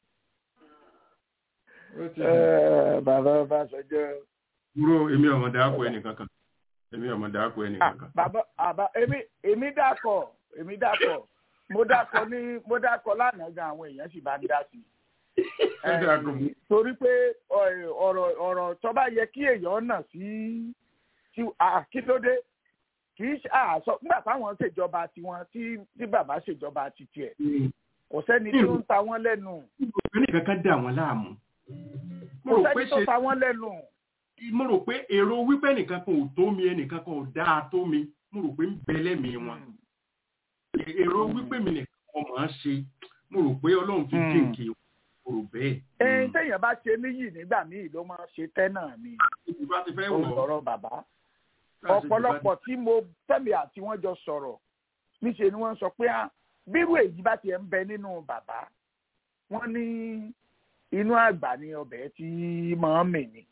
Ó ti hàn. ẹ bàbá bá sọjọ. Dúró èmi ọmọ dàákọ ẹnìkankan. Èmi ọmọ dàákọ ẹnìkankan. bàbá àbá èmi èmi dàkọ èmi dàkọ mo dàkọ ní mo dàkọ lánàá gan àwọn èèyàn sì bá ń dá sí i. Ẹ dàkọ. torí pé ọ- ọ̀rọ̀ ọ̀rọ̀ tó bá yẹ kí èèyàn nà sí sí à, kí ló dé kì í ṣe àṣọ nígbà táwọn ṣèjọba tiwọn tí tí bàbá ṣèjọba ti tiẹ̀ kò sẹ́ni tí ó ń ta wọ́n lẹ́nu Ẹnìkankan dà wọ́n láàmú. Mo kò rò pé sẹ́ni tó ṣe ta wọ́n lẹ́nu mo rò pé èrò wípé ẹnìkan kan ò tó mi ẹnìkan kan ò dáa tó mi mo rò pé ń bẹ lẹ́mìí wọn. èrò wípé mi nìkan kan máa ń ṣe mo rò pé ọlọ́run fi Mm. jíǹkì mo rò bẹ́ẹ̀. ẹ̀ẹ́n téèyàn téèyàn bá ṣe níyì nígbà míì ló máa ṣe tẹ́ náà ni ìbá ti fẹ́ wọ̀ ọ́ ọ̀rọ̀ bàbá ọ̀pọ̀lọpọ̀ tí mo tẹ̀lé àti wọ́n jọ sọ̀rọ̀ níṣẹ́ ni wọ́n sọ pé ah, bírú èyí bá tiẹ̀ ń bẹ nínú bàbá wọ́n ní inú àgbà ni ọbẹ̀ tí máa ń mì ní.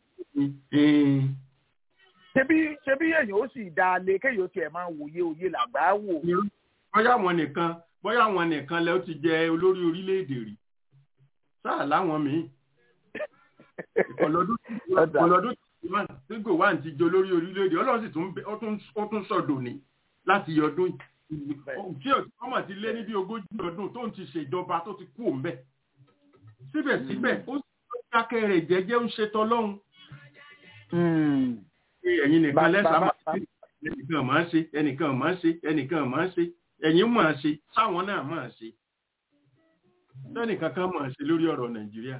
ṣebí ṣebí èèyàn ó sì dáa lé kéèyàn ó tiẹ̀ máa wòye òye làgbà wò. bóyá àwọn nìkan bóyá àwọn nìkan lẹ ó ti jẹ olórí orílẹ̀-èdè rí sáà láwọn míì ọlọ́dún ọlọ́dún tí gòwán ti jẹ olórí orílẹ̀-èdè ọlọ́run sì tún bẹ- ó tún- ó tún sọ̀dọ̀ ní láti ọdún yìí tí ọmọ ti lé ní bí ogójì ọdún tó ń ti ṣèjọba tó ti kú òun bẹ́ẹ̀ síbẹ̀síbẹ̀ ó sì dákẹ́ rẹ̀ jẹ́jẹ́ ń ṣe tọ́lọ́run pé ẹ̀yin nìkan Bá- lẹ́sà bá- máa bá- ṣe ẹnìkan máa ń ṣe ẹnìkan máa ń ṣe ẹnìkan máa ń ṣe ẹ̀yin máa ṣe sáwọn náà máa ṣe sẹ́nìkan kan máa ṣe lórí ọ̀rọ̀ nàìjíríà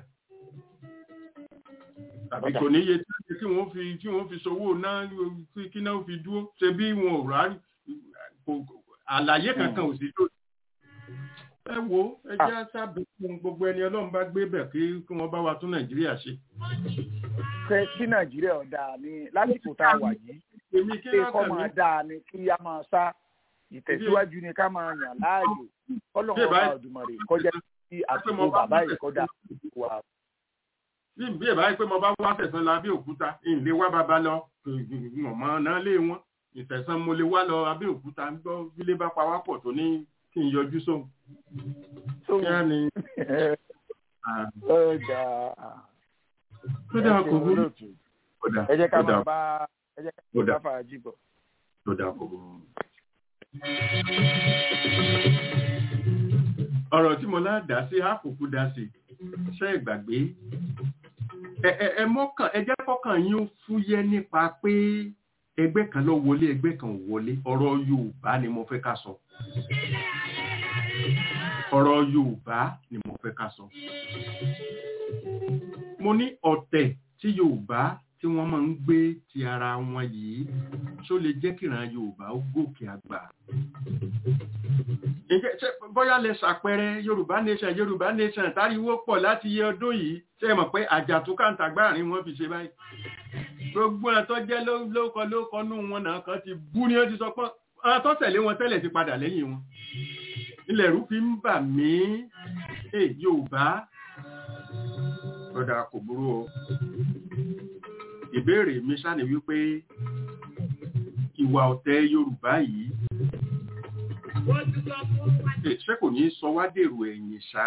tàbí kò níye tí tí wọ́n fi tí wọ́n fi sowó náà kí kí náà fi dúró ṣe bí wọn ò rà kò- kò- àlàyé kankan ò sí tó ẹ wo ẹ jẹ́ sábẹ́ fún gbogbo ẹni ọlọ́run bá gbé bẹ̀ kí kí wọ́n bá wa tún nàìjíríà ṣe. fẹ́ kí nàìjíríà ọ̀dà ni lásìkò tá a wà yìí èmi kí pé kọ́ lọ́kàn mi máa dáa ni kí a máa sá ìtẹ̀síwájú ni ká máa yàn láàyò kọ́lọ́mù ọba ọ̀dùmọ̀rè kọjá sí àtúntò bàbá yìí kọjá wà. bí bí ẹ bá yẹ pé mo bá wá tẹ̀sán lọ abẹ́òkúta ìlé wá bàbá lọ mọ̀mọ́ náà lé wọn ìtẹ̀sán mo lè wá lọ abẹ́òkúta gbọ́ bílé bá pa wá pọ̀ tó ní kí n yọjú sóhun. kí á ní ọjà tó dáa kò burú. ẹ jẹ́ ká Ó dáa. máa bá ẹ jẹ́ ká Ó máa dáa. bá fàájì bọ̀. tó dáa kò burú. ọ̀rọ̀ tí mo láàdá sí àkókò dá sí ṣe é gbàgbé ẹ ẹ ẹ mọ́kàn ẹ jẹ́ kọ́kàn yín ó fúyẹ́ nípa pé ẹgbẹ́ kan ló wọlé ẹgbẹ́ kan ò wọlé ọ̀rọ̀ Yorùbá ni mo fẹ́ ká sọ ọ̀rọ̀ Yorùbá ni mo fẹ́ ká sọ mo ní ọ̀tẹ̀ tí Yorùbá tí wọ́n máa ń gbé ti ara wọn yìí ṣó lè jẹ́ kíran Yorùbá ó gòkè àgbà Ǹjẹ́ ṣé bóyá lè ṣàpẹẹrẹ Yorùbá nation Yorùbá nation táriwó pọ̀ láti iye ọdún yìí ṣe é mọ̀ pé àjàtúkàǹtàgbáàrin wọn fi ṣe báyìí gbogbo ẹ̀ tó jẹ́ ló- lóko lóko nú wọn náà kan ti bú ni ó ti sọ pé àwọn tó tẹ̀lé wọn tẹ́lẹ̀ ti padà lẹ́yìn wọn ilẹ̀ rú fi ń bà mí ẹ Yorùbá ọ̀dà kò burú o ìbéèrè mi ṣáni wípé ìwà ọ̀tẹ̀ Yorùbá yìí ẹ, ṣé kò ní sọ wá dèrò ẹ̀yìn ṣá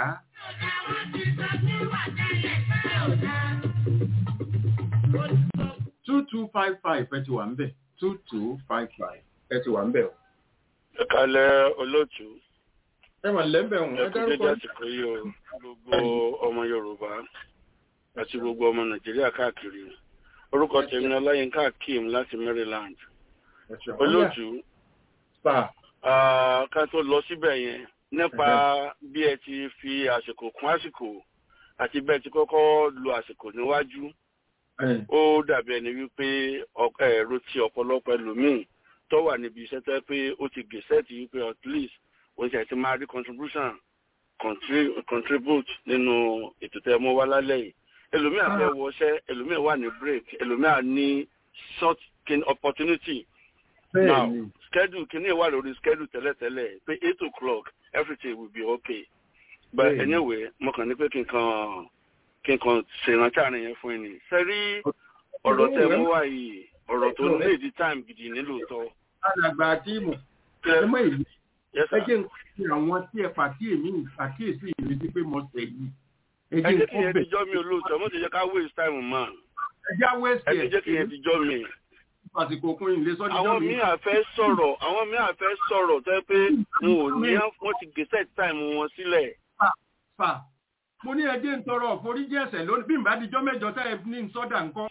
two two five five ẹ ti wà ń bẹ̀ two two five five ẹ ti wà ń bẹ̀ o. ẹ kalẹ̀ olóòtú ẹ wà lẹ́bẹ̀ ọ̀hún ẹ ẹ kú dédé dárúkọ àsìkò yìí o gbogbo ọmọ yorùbá àti gbogbo ọmọ nàìjíríà káàkiri orúkọ tèmi ni ọláyínká akeem láti maryland olóòtú sà ah, ká tó lọ síbẹ̀ yẹn nípa bí ẹ ti fi àsìkò kún àsìkò àti bẹ́ẹ̀ ti kọ́kọ́ lo àsìkò níwájú ó dàbí ẹni wípé ọ- ẹ̀rọ ti ọ̀pọ̀lọpọ̀ ẹlòmíì tó wà níbi iṣẹ́ tẹ́ pé ó ti gèsẹ́ẹ̀tì wípé at least ó ti àti máa rí contribution contri- contribute nínú ètò tẹ́ mọ́ wá lálẹ́ yìí ẹlòmíì àfẹ́ wọṣẹ́ ẹlòmíì wà ní break ẹlòmíì à ní short kin opportunity now bẹ́ẹ̀ni schedule kìíní wà lórí schedule tẹ́lẹ̀tẹ́lẹ̀ pé eight o'clock everything will be okay but Bẹ́ẹ̀ni. anyway mo kàn ní pé kí n kàn kí n kàn ṣèrántí àárín yẹn fún yín ni sẹ́rí ọ̀rọ̀ tẹ mú wá yìí ọ̀rọ̀ tó ní èdè time gidi nílò tọ́ alàgbà àtìmù ẹ mọ èyí ẹ jẹ́ nǹkan tí àwọn tí ẹ pàkíyèmí pàkíyèsí mi sí pé mo tẹ̀ yìí ẹ ẹ jẹ́ jẹ́ kí nǹkan yẹn bẹ̀ ti jọ́ mi olóòtú mo ti jẹ́ ká waste time mọ́ ẹ já ẹ wẹ́ẹ̀sì ti jẹ́ kí yẹn ti jọ́ mi. àsìkò òkun ìlé sọ́dí àwọn míì àfẹ́ sọ̀rọ̀ àwọn míì àfẹ́ sọ̀rọ̀ tẹ́ pé wọn ò ní wọ́n ti gèsè time wọn sílẹ̀ fà mo ní ẹjẹ́ ń tọrọ àforíjì ẹ̀ṣẹ̀ lónìí bí n bá dijọ́ mẹ́jọ tẹ́ ẹ ní sọ́dà nǹkan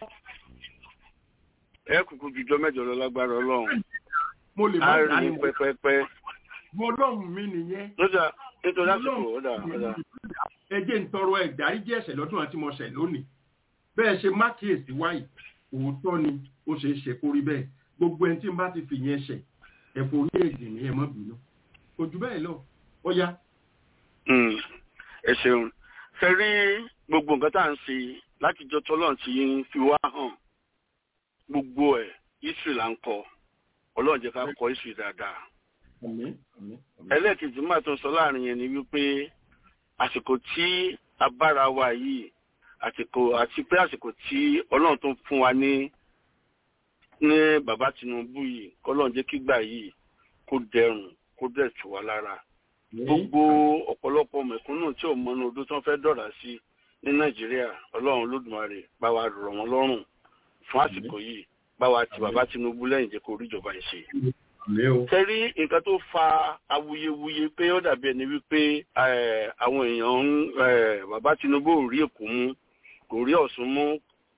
ẹ kúkú jùjọ́ mẹ́jọ lọ lágbára ọlọ́run mo lè má á dá rí ní pẹ́pẹ́pẹ́ mo lọ́hùn mi nìyẹn lọ́jà nítorí àsìkò ọ̀dà ọ̀dà ẹjẹ́ ń tọrọ ẹ̀dáríjì ẹ̀ṣẹ̀ lọ́dún àti mo ṣẹ̀ lónìí bẹ́ẹ̀ ṣe má kíyèsí wáyé òótọ́ ni ó ṣe é ṣe kórí bẹ́ẹ̀ gbogbo ẹni tí n bá ti fi yẹn ṣẹ̀ ẹ̀fọ́ orí èdè ní ẹ̀ mọ́ bínú kò jù bẹ́ẹ̀ lọ ó yá Mm, ẹ ṣeun ṣe rí gbogbo nǹkan tá à ń ṣe látijọ́ tọ́lọ́run ti ń fi wá hàn gbogbo ẹ̀ history là ń kọ ọlọ́run jẹ́ ká kọ history dáadáa. ẹlẹ́ẹ̀kejì máa tó sọ láàrin yẹn ni wípé àsìkò tí a bára wa yìí àsìkò àti pé àsìkò tí ọlọ́run tó fún wa ní ní bàbá Tinubu yìí kọ́lọ́run jẹ́ kígbà yìí kó dẹrùn kó dẹ̀ tù wá lára gbogbo ọ̀pọ̀lọpọ̀ mẹ̀kúnnù tí ò mọnú odó tí wọ́n fẹ́ dọ̀rà sí ní nàìjíríà ọlọ́run lódùmarè bá wa rọ̀ wọ́n lọ́rùn fún àsìkò yìí bá wa ti bàbá tinubu lẹ́yìn jẹ́ kó ríjọba yìí ṣe. tẹ́rí nǹkan tó fa awuyewuye pé ó dàbí ẹni wípé àwọn èèyàn ń bàbá tinubu ò rí èkó mú kò rí ọ̀ṣun mú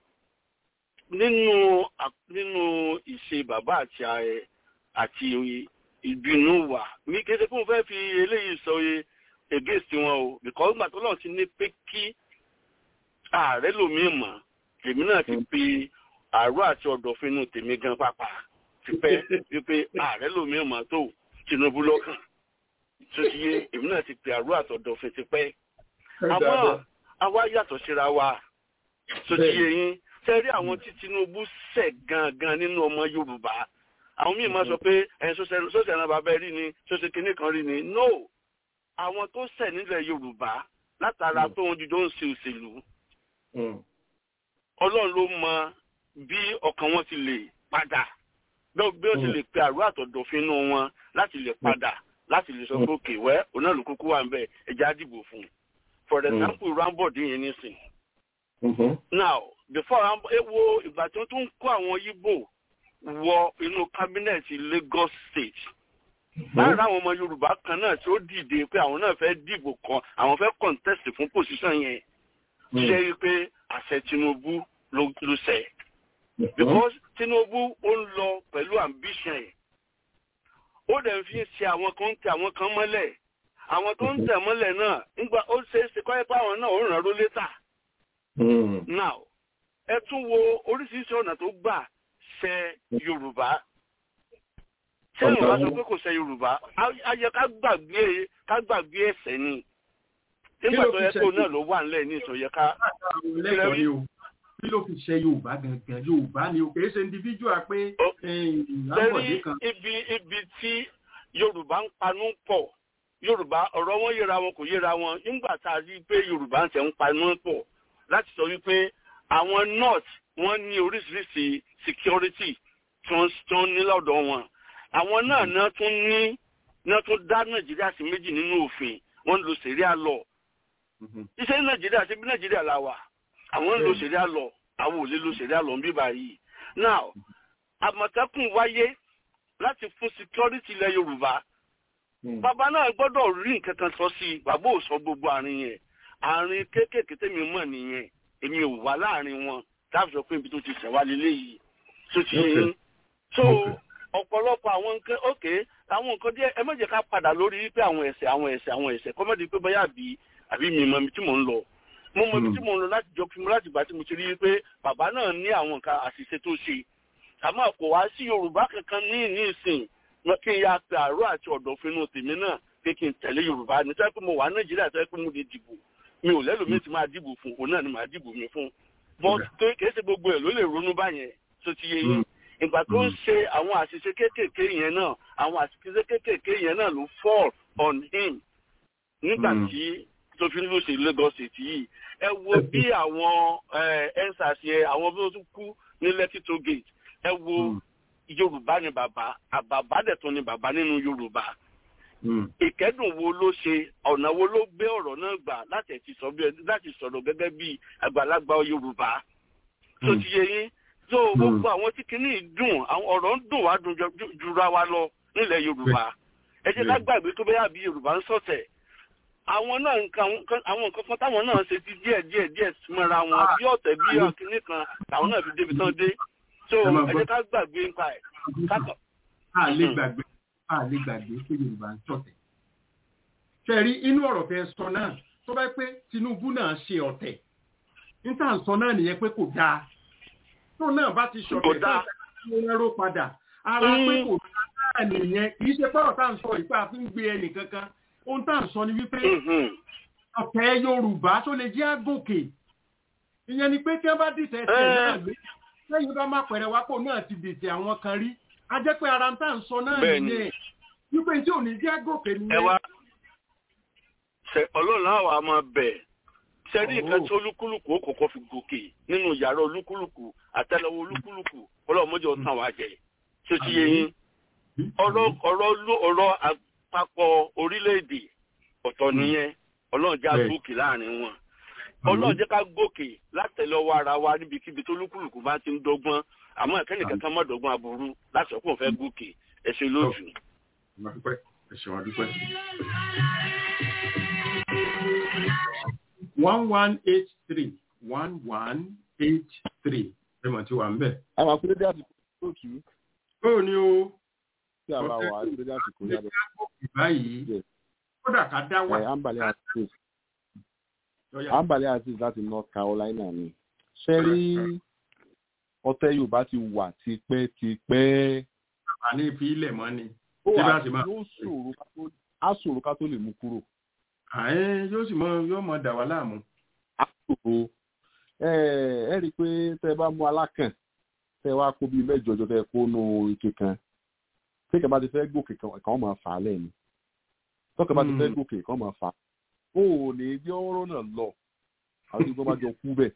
nínú nínú ìṣe bàbá àti àti ìbínú wà mí kéde fún fẹ́ fi eléyìí sọ ye against wọn o because gbà tó lọ́n ti ní pé kí ààrẹ lòmíì mọ̀ tèmi náà ti pe àárọ̀ àti ọ̀dọ̀fin inú tèmi gan pápá ti pẹ́ wípé ààrẹ lòmíì mọ̀ tó Tinubu lọ́kàn tó ti yé èmi náà ti pe àárọ̀ àti ọ̀dọ̀fin ti pẹ́ àmọ́ àwa yàtọ̀ síra wa tó ti yé yín tẹ́rí àwọn tí Tinubu ṣẹ̀ gangan nínú ọmọ Yorùbá àwọn míì máa sọ pé ẹ̀yin sọ́sẹ̀ ẹ̀ràn bàbá rí ni sọ́sẹ̀ kínní kan rí ni no àwọn tó ṣẹ̀ nílẹ̀ yorùbá látara tó ń dídó ń ṣe òṣèlú ọlọ́run ló mọ bí ọkàn wọn ti lè padà bí ó ti lè pe àrùn àtọ̀dọ̀fin inú wọn láti lè padà láti lè sọ pé òkè wẹ́ òun náà ló kúkú wà ń bẹ̀ ẹja dìbò fún un for example rambod yẹn nísìn now before rambod ewo ìgbà tí wọ́n tún kó àwọn yíbò wọ inú kábínẹ̀tì Lagos State láàrin àwọn ọmọ Yorùbá kan náà tí ó dìde pé àwọn náà fẹ́ dìbò kan àwọn fẹ́ contest fún position yẹn ṣe rí pé àṣẹ Tinubu ló ṣẹ because Tinubu ó ń lọ pẹ̀lú ambition yẹn ó dẹ̀ fi ń ṣe àwọn kan ń tẹ àwọn kan mọ́lẹ̀ àwọn tó ń tẹ̀ mọ́lẹ̀ náà nígbà ó ṣe é ṣe kọ́ ẹ́ pé àwọn náà ó ràn ló létà now ẹ tún wo oríṣiríṣi ọ̀nà tó gbà ṣe yorùbá ṣé yorùbá sọ pé kò ṣe yorùbá ayẹ ká gbàgbé ká gbàgbé ẹ̀ṣẹ̀ ni nígbà tó yẹ kó náà ló wà nílẹ̀ ní ìsọyẹ ká. kí ló fi ṣe yorùbá gangan yorùbá ni o kìí ṣe individual pé lábọ̀dé kan. ibi ibi tí yorùbá ń panú pọ̀ yorùbá ọ̀rọ̀ wọn yẹra wọn kò yẹra wọn nígbà tá a rí i pé yorùbá ń tẹ̀ ń panú pọ̀ láti sọ wípé àwọn north wọ́n ní oríṣiríṣi security tí wọ́n ní lọ́dọ̀ wọn àwọn náà náà tún ní náà tún dá nàìjíríà sí méjì nínú òfin wọ́n ń lo sẹ̀ríà lọ iṣẹ́ nàìjíríà ṣe bí nàìjíríà la wà àwọn ń lo sẹ̀ríà lọ àwọn ò lè lo sẹ̀ríà lọ bí báyìí now àmọ̀tẹ́kùn wáyé láti fún security ilẹ̀ yorùbá bàbá náà gbọ́dọ̀ rí nǹkan kan sọ sí i bàbá ò sọ gbogbo àárín yẹn àárín kéékèèké tèmi mọ̀ nìyẹn èmi ò wá láàrin wọn táàbù sọ pé ibi tó ti ṣẹ̀wá lélẹ́yìí tó ti yín so ọ̀pọ̀lọpọ̀ àwọn nǹkan ókè àwọn nǹkan díẹ̀ ẹ má jẹ́ ká padà lórí wípé àwọn ẹ̀ṣẹ̀ àwọn ẹ̀ṣẹ̀ àwọn ẹ̀ṣẹ̀ kọ́mọ́dé pé bóyá àbí àbí mi mọ ibi tí mò ń lọ mo mọ ibi tí mò ń lọ láti jọ fún mi láti gbà tí mo ti rí wípé bàbá náà ní àwọn nǹkan àṣìṣe tó ṣe àmọ́ kò wá sí yorùbá kankan ní ní ìsìn kí n ya pé àárọ̀ àti ọ̀dọ̀fínú tèmi náà pé kí n tẹ̀lé yorùbá ní sẹ́pẹ́ mo wà nàìjíríà sẹ́pẹ́ mo lè dìbò mi ò lẹ́lòmíì tí máa dìbò fún òun náà ni màá dìbò mi fún bọ́n tó kìí ṣe gbogbo ẹ̀ ló lè ronú báyẹn tó ti yé yín ìgbà tó ń ṣe àwọn àṣìṣe kéékèèké yẹn náà àwọn àṣìṣe kéékèèké yẹn náà ló fall on him nígbà tí tó fi ń lù sí Lagos State yìí ẹ wo bí àwọn ensars yẹn àwọn bí wọ́n tún kú ní Lekki toll gate ẹ wo Yorùbá ni bàbá àbàbá dẹ̀ tún ni bàbá nínú Yorùbá ìkẹ́dùn wo ló ṣe ọ̀nà wo ló gbé ọ̀rọ̀ náà gbà láti sọ̀rọ̀ gẹ́gẹ́ bí àgbàlagbà Yorùbá tó ti yé yín tó gbogbo àwọn tí kìíní dùn àwọn ọ̀rọ̀ ń dùn wá dùn jura wa lọ nílẹ̀ Yorùbá ẹ jẹ́ ká gbàgbé tó bẹ́yà bí Yorùbá ń sọ̀tẹ̀ àwọn náà nǹkan àwọn nǹkan kan táwọn náà ṣe ti díẹ̀ díẹ̀ díẹ̀ mọ́ra wọn bí ọ̀tẹ̀ bí ọ̀kìnní kan làwọn náà fi débi tán dé tó ẹ jẹ́ ká gbàgbé nípa ẹ̀ kákọ̀. a lè gbàgbé a lè gbàgbé pé Yorùbá ń sọ̀tẹ̀ ṣẹ̀rí inú ọ̀rọ̀ tẹ sọ náà tó bá pé Tinubu náà ṣe ọ̀tẹ̀ níta sọ náà nìyẹn pé kò dáa tó náà bá ti ṣọ̀tẹ̀ tó ń rẹ́rọ padà ara pé kò dáa nìyẹn kì í ṣe pọ́rọ̀ tá à ń sọ ìpá fi ń gbé ẹnì kankan ohun tá à ń sọ ni wípé ọ̀tẹ̀ yorùbá tó lè jẹ́ àgòkè ìyẹn ni pé tí wọ́n bá dìtẹ̀ ẹsẹ̀ náà gbé lẹ́yìn bá má pẹ̀rẹ̀ wá pò náà ti dìtẹ̀ àwọn kan rí a jẹ́ pé ara ń tà ń sọ náà nìyẹn wípé tí ò ní jẹ́ àgòkè ẹ nìyẹn. wá ṣe ọlọ́run àwọn àmọ́ bẹ̀ sẹ́rí nǹkan tí olúkúlùkù ó kọ́kọ́ fi gòkè nínú yàrá olúkúlùkù àtẹ́lẹwọ́ olúkúlùkù ọlọ́run mọ́jọ tàn wá jẹ tí ó ti yé yín ọ̀rọ̀ ọ̀rọ̀ ló- ọ̀rọ̀ àpapọ̀ orílẹ̀-èdè ọ̀tọ̀ nìyẹn ọlọ́run já Bẹ́ẹ̀. gòkè láàrin wọn ọlọ́run jẹ́ ká gòkè látẹ̀lọ́wọ́ ara wa níbikíbi tó olúkúlùkù bá ti ń dọ́gbọ́n àmọ́ ẹ̀kẹ́nìkan kan mọ́ dọ́gbọ́n aburú láti ọkùnrin fẹ́ gòkè ẹ̀ṣẹ̀ lójú. Mo dúpẹ́, ẹ ṣeun, a dúpẹ́. one one eight three one one eight three ẹ mọ̀ tí wà ń bẹ̀. àwọn akúrédé àsìkò tó kì í ó ní o tí a bá wà akúrédé àsìkò yàtọ̀ báyìí kódà ká dá wà. ẹ̀ ambale aziz Lọ́yà. ambale aziz láti north carolina ni ṣe rí ọ̀tẹ̀ yorùbá ti wà tipẹ́tipẹ́ àní ìfi ilẹ̀ mọ́ ni. ó Tí wà bá sì máa- yóò ṣòro ká tó- á ṣòro ká tó lè mú kúrò àyẹn yóò sì mọ yóò mọ dà wá láàmú. á ṣòro ẹ ẹ rí i pé tẹ bá mú alákàn tẹ wá kó bíi mẹ́jọ jọ tẹ kó nù ike kan tí kẹ bá ti fẹ́ gòkè kan kàn máa fà á lẹ́nu tọkẹ bá ti fẹ́ Mm. gòkè kàn máa fà á ó ò ní jẹ́ ọ̀rọ̀ náà lọ àwọn ìgbọ́n bá jọ kú bẹ́ẹ̀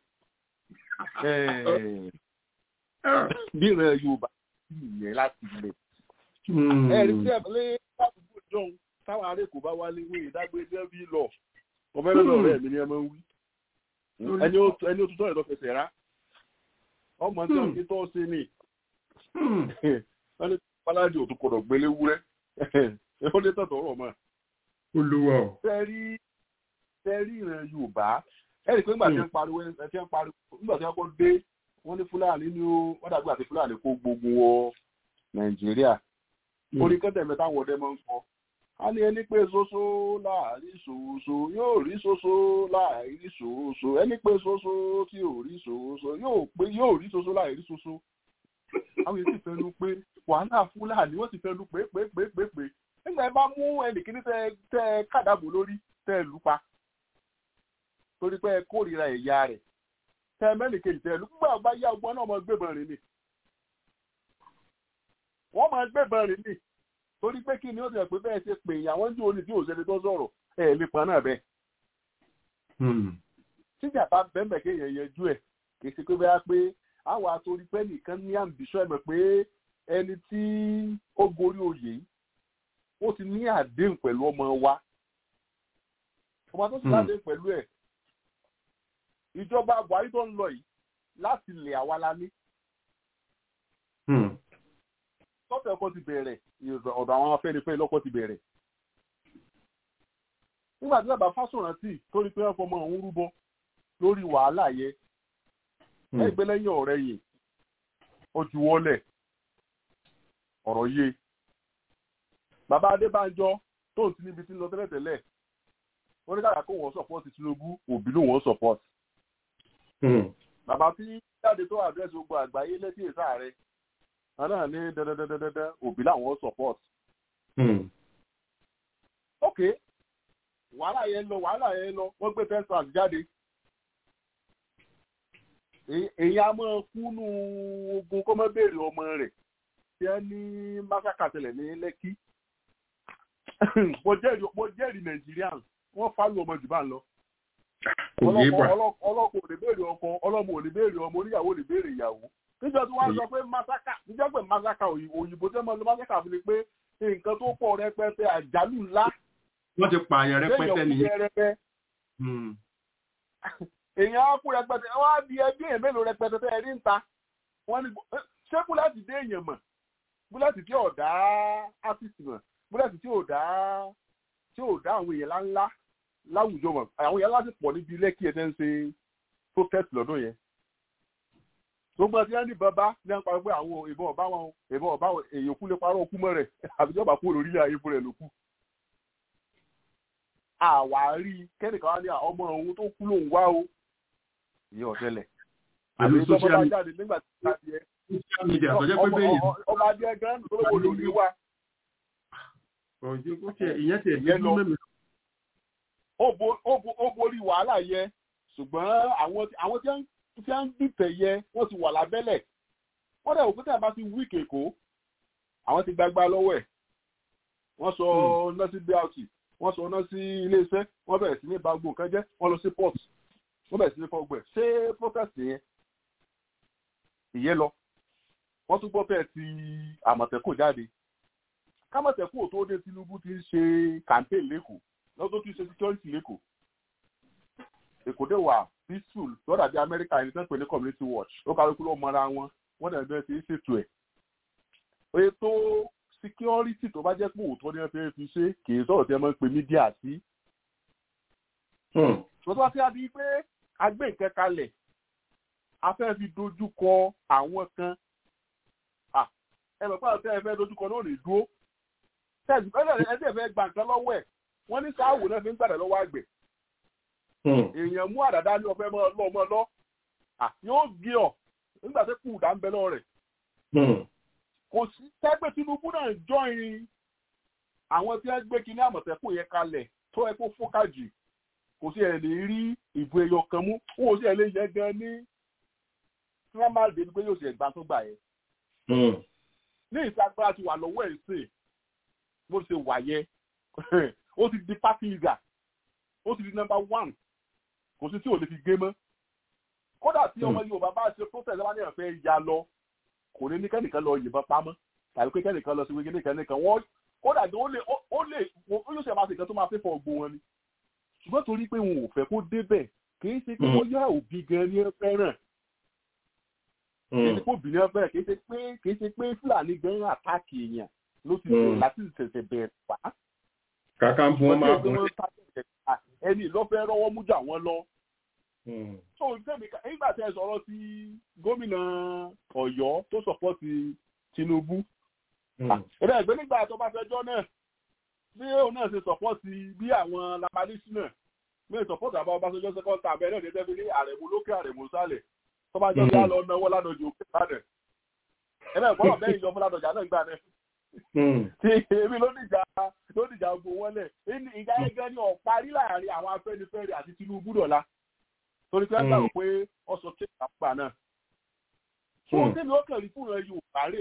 Ẹ̀, bí ìrìn yorùbá yẹn láti ilẹ̀ ẹ̀rí tí ẹ̀ lé àdúgbò jọ̀hún táwọn ará èkó bá wálé wí ìdágbé dẹ́bí lọ ọmọ ẹlẹ́dọ̀ ọ̀rẹ́ mi ni ẹ máa ń wí ẹni ó ẹni ó tún tọ́lẹ̀ lọ́fẹsẹ̀ rá ọmọ tí wọ́n fi tọ́ sí ni wọ́n ní páládì òtún kọ̀dọ̀ gbélé wúrẹ́ ó lé tọ̀tọ̀ ọ̀rọ̀ mọ́ olúwa o. tẹ́rí tẹ́rí ìrìn yorùbá ẹ̀rí pé nígbà tí wọ́n pariwo ẹ̀ tí wọ́n pariwo nígbà tí wọ́n kọ́ dé wọ́n ní fúlàní ní ó wọ́n dàgbà àti fúlàní kó gbogbo wọ nàìjíríà orí kẹ́tẹ̀ mẹ́ta àwọn ọdẹ máa ń kọ́ a ní ẹni pé soso láàrí ṣòṣò yóò rí soso láàrí ṣòṣò ẹni pé soso tí ò rí ṣòṣò yóò pé yóò rí soso láàrí ṣòṣò àwọn èsì fẹnu pé wàhálà fúlàní wọ́n sì fẹnu pé pé pé pé pé nígbà ẹ bá mú ẹnìkíní tẹ tẹ kàdàbò lórí tẹ lù pa torí pé ẹ kórìíra ẹ̀yà rẹ̀ tẹ mẹ́nìkejì tẹ lù gbà bá yá ọgbọ́n náà mọ gbébọn rìn ni wọ́n máa gbébọn rìn ni torí pé kí ni ó ti rẹ̀ pé bẹ́ẹ̀ ṣe pè yàn wọ́n jù ó ní tí òṣèlú tó sọ̀rọ̀ ẹ̀ lè pa náà bẹ́ẹ̀. tíjà bá bẹ́ẹ̀ kéèyàn yẹjú ẹ̀ kì í ṣe pé bẹ́ẹ̀ pé àwọn àtòrí pé nìkan ní àǹbíṣọ́ ẹ̀mọ̀ pé ẹni tí ó gorí oyè yìí ó ti ní àdéhùn pẹ̀lú ọmọ wa ọmọ tó sì láti pẹ̀lú ẹ̀ ìjọba buhari tó ń lọ yìí láti lè àwa la ní tọ́tẹ̀ ọkọ̀ ti bẹ̀rẹ̀ ọ̀dọ̀ àwọn afẹ́nifẹ́ lọ́kọ̀ ti bẹ̀rẹ̀. nígbà tí bàbá fásórántì tó rí pé wọ́n fọmọ òun rúbọ lórí wàhálà yẹ ẹgbẹ́ lẹ́yìn ọ̀rẹ́ yìí ó ju wọlé ọ̀rọ̀ yé bàbá adébánjọ tó ń ti níbi tí ń lọ tẹ́lẹ̀tẹ́lẹ̀ wọ́n ní kàkà kó wọ́n sọ̀pọ̀tì tinubu òbí ló wọ́n sọ̀pọ̀tì. bàbá tí jáde tó àdírẹ́sì gbogbo àgbáyé létí èsà rẹ̀ náà ní dandandandandan òbí làwọn support. ok wàhálà yẹn lọ wàhálà yẹn lọ wọ́n gbé fẹ́ǹsì jáde. èyí á máa kúnnú ogun kó má béèrè ọmọ rẹ̀ tí wọ́n ní másákà tẹ̀lẹ̀ ní lẹ́kí. mo jẹ́rìí nàìjíríà wọ́n fálù ọmọ jù bá ń lọ. ọlọ́kọ̀ ò lè béèrè ọkọ ọlọ́mọ ò lè béèrè ọmọ oníyàwó ò lè béèrè ìyàwó níjọ tí wọ́n sọ pé masaka níjọ pé masaka òyìnbó tẹ́ mọ́ lọ masaka fi ni pé nǹkan tó pọ̀ rẹpẹtẹ àjálù ńlá. wọ́n ti pààyàn rẹpẹtẹ nìyẹn. èèyàn á kú rẹpẹtẹ wọ́n á di ẹbí èèyàn mélòó rẹpẹtẹ tẹ́ ẹ rí ń ta wọ́n ní ṣé búlẹ́ẹ̀tì dé èèyàn mọ̀ búlẹ́ẹ̀tì tí ò dá ásìsì mọ̀ búlẹ́ẹ̀tì tí ò dá tí ò dá àwọn èèyàn ńláńlá láwùjọ mọ̀ àwọn èèyàn láti pọ̀ níbi ilé kí ẹ tẹ́ ń ṣe protest lọ́dún yẹn gbogbo ẹtí ẹni bàbá ní à ń parí pé àwọn ìbọn ọba wọn ìbọn ọba wọn èèyàn kú lè parọ́ ọkú mọ́ rẹ̀ àbíjọba kú lórílẹ̀ ayé fún rẹ̀ ló kù. àwárí kẹ́nìkan wá ní ọmọ òun tó kú lòun wá o ìyẹn ọ̀tẹ́lẹ̀ àbí ìjọba bá jáde nígbà tí wọ́n ti yẹ ọba adé gan tó lówó lórí wa. ìyẹn ti ẹ̀jẹ̀ lọ ó borí wàhálà yẹ ṣùgbọ́n àwọn àwọn tí wọ́n ń dìtẹ̀ yẹ wọ́n ti wà lábẹ́lẹ̀ wọ́n dẹ̀ òkúta bá ti wí kèkó àwọn ti gbagba lọ́wọ́ ẹ̀ wọ́n sọ ọ́nà sí brt wọ́n sọ ọ́nà sí iléeṣẹ́ wọ́n bẹ̀rẹ̀ sí ní ba gbogbo nǹkan jẹ́ wọ́n lọ sí port wọ́n bẹ̀rẹ̀ sí ní fọgbẹ̀ ṣé protest yẹn ìyẹn lọ wọ́n tún gbọ́ fẹ́ ti àmọ̀tẹ́kùn jáde kámọ̀tẹ́kùn tó dé Tinubu ti ń ṣe campaign lẹ́kọ̀ọ́ lọ́dún tó ti ṣe security lẹ́kọ̀ọ́ èkó dé wà peaceful lọ́dà bí Amẹ́ríkà ẹni tó ń pè ní community watch ó kárí kúrò mọ́ra wọn wọ́n dẹ̀ bẹ́ẹ̀ ti ń ṣètò ẹ̀ ètò security tó bá jẹ́ pé òótọ́ ni wọ́n fẹ́ fi ṣe kì í sọ̀rọ̀ tí wọ́n máa ń pe mídíà sí. ṣùgbọ́n tó bá ti di pé agbé nǹkan kalẹ̀ a fẹ́ fi dojú kọ àwọn kan ẹ mọ̀ pé àwọn tẹ́ ẹ fẹ́ dojú kọ náà lè dúró tẹ́sí pé ẹni ẹ fẹ́ gba nǹkan lọ́wọ́ ẹ̀ wọ́n ní sáàwò náà fi ń gbàdá lọ́wọ́ àgbẹ̀. èèyàn mú àdàdà ní ọ̀fẹ́ mọ́ lọ́ mọ́ lọ́ yóò gé ọ nígbà tó kù dá ń bẹ lọ́wọ́ rẹ̀ kò sí tẹ́gbẹ́ Tinubu náà jọyìn àwọn tí wọ́n gbé kinní àmọ̀tẹ́kùn yẹn kalẹ̀ tó ẹ kó fọ́kà jù kò sí ẹ̀ lè rí ìbò ẹyọ kan mú wọn ò sí ẹ̀ lè yẹ gan ní tí wọ́n máa dé pé yóò ṣe ẹ̀gbá tó gbà yẹn. ní ìsagbára ti wà lọ́wọ́ ẹ̀ sè bó ṣe wà yẹ ó ti di party leader ó ti di number one kò sí tí ò lè fi gé mọ́ kódà tí ọmọ Yorùbá bá ṣe protest wá ní ẹ̀fẹ́ ya lọ kò ní ní kẹ́nìkan lọ yìnbọn pamọ́ tàbí pé kẹ́nìkan lọ sí wíkẹ́ nìkan nìkan wọ́n kódà gan ó lè ó lè ó yóò ṣe máa ṣe nǹkan tó máa fẹ́ fọ ọgbọ́n wọn ni ṣùgbọ́n torí pé wọn ò fẹ́ kó débẹ̀ kì í ṣe pé wọ́n yá òbí gan ni ẹ fẹ́ràn kì í ṣe pé òbí ni ẹ fẹ́ràn kì í ṣe pé kì í ṣe pé Fúlàní gan àtàkì èèyàn ló ti bẹ̀rẹ̀ láti ṣẹ̀ṣẹ̀ bẹ̀rẹ̀ wá. kàkà ń fún wọn máa bọ̀ ẹni ìlọ́fẹ́ rọ́wọ́ mú jà wọ́n lọ so nígbà tí ẹ sọ̀rọ̀ sí gómìnà Ọ̀yọ́ tó sọ̀pọ̀tì Tinubu ẹ̀rẹ́ ẹ̀gbẹ́ nígbà tó bá fẹjọ́ náà bí òun náà ṣe sọ̀pọ̀tì bí àwọn labalísì náà bí sọ̀pọ̀tì àbá Ọbásanjọ́ sẹ́kọ́ńtà tàbí ẹ̀rẹ́ ìdẹ́tẹ́ fi ní àrẹ̀mú lókè àrẹ̀mú sálẹ̀ tó bá jọ sá lọ náwó ládọjọ òkè ládẹ ẹ̀rẹ́ ìgbọ́n bẹ́ẹ̀ ìjọ fún ládọjà náà gbà náà tí èmi ló dìjà ló dìjà gbò wọlé ìjà ẹgbẹ́ ni ọ̀parí láàrin àwọn Afẹ́nifẹ́re àti Tinubu dọ̀la torí pé gbà wò pé ọsọ kéèkì àpá náà. fún tèmi ó kàn rí fún ẹ Yorùbá rè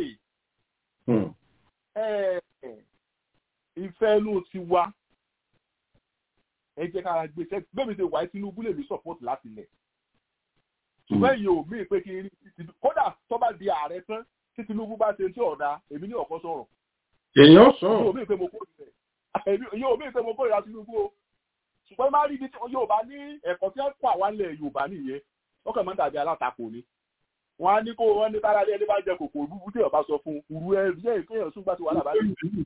ìfẹ́ inú ti wá ẹ jẹ́ ká gbé sẹ́ bẹ́ẹ̀ mi ṣe wáyé Tinubu lè ní support láti lẹ̀. ṣùgbọ́n èyí ò mí pé kí n rí kódà tó bá di ààrẹ tán tí Tinubu bá ṣe tí ọ̀dà èmi ní ọ̀kọ́ sọ̀rọ̀. èèyàn sọ. yóò mí pé mo kórìíra Tinubu o ṣùgbọ́n máa rí ibi tí Yorùbá ní ẹ̀kọ́ tí wọ́n kọ́ àwa ilẹ̀ Yorùbá nìyẹn wọ́n kàn máa ń dàbí alátakò ni wọ́n á ní kó wọ́n ní tára ẹni bá jẹ kòkòrò búburú tí ọba sọ fún uru ẹ rí ẹ̀ kéèyàn sún gbà tí wàhálà bá dé.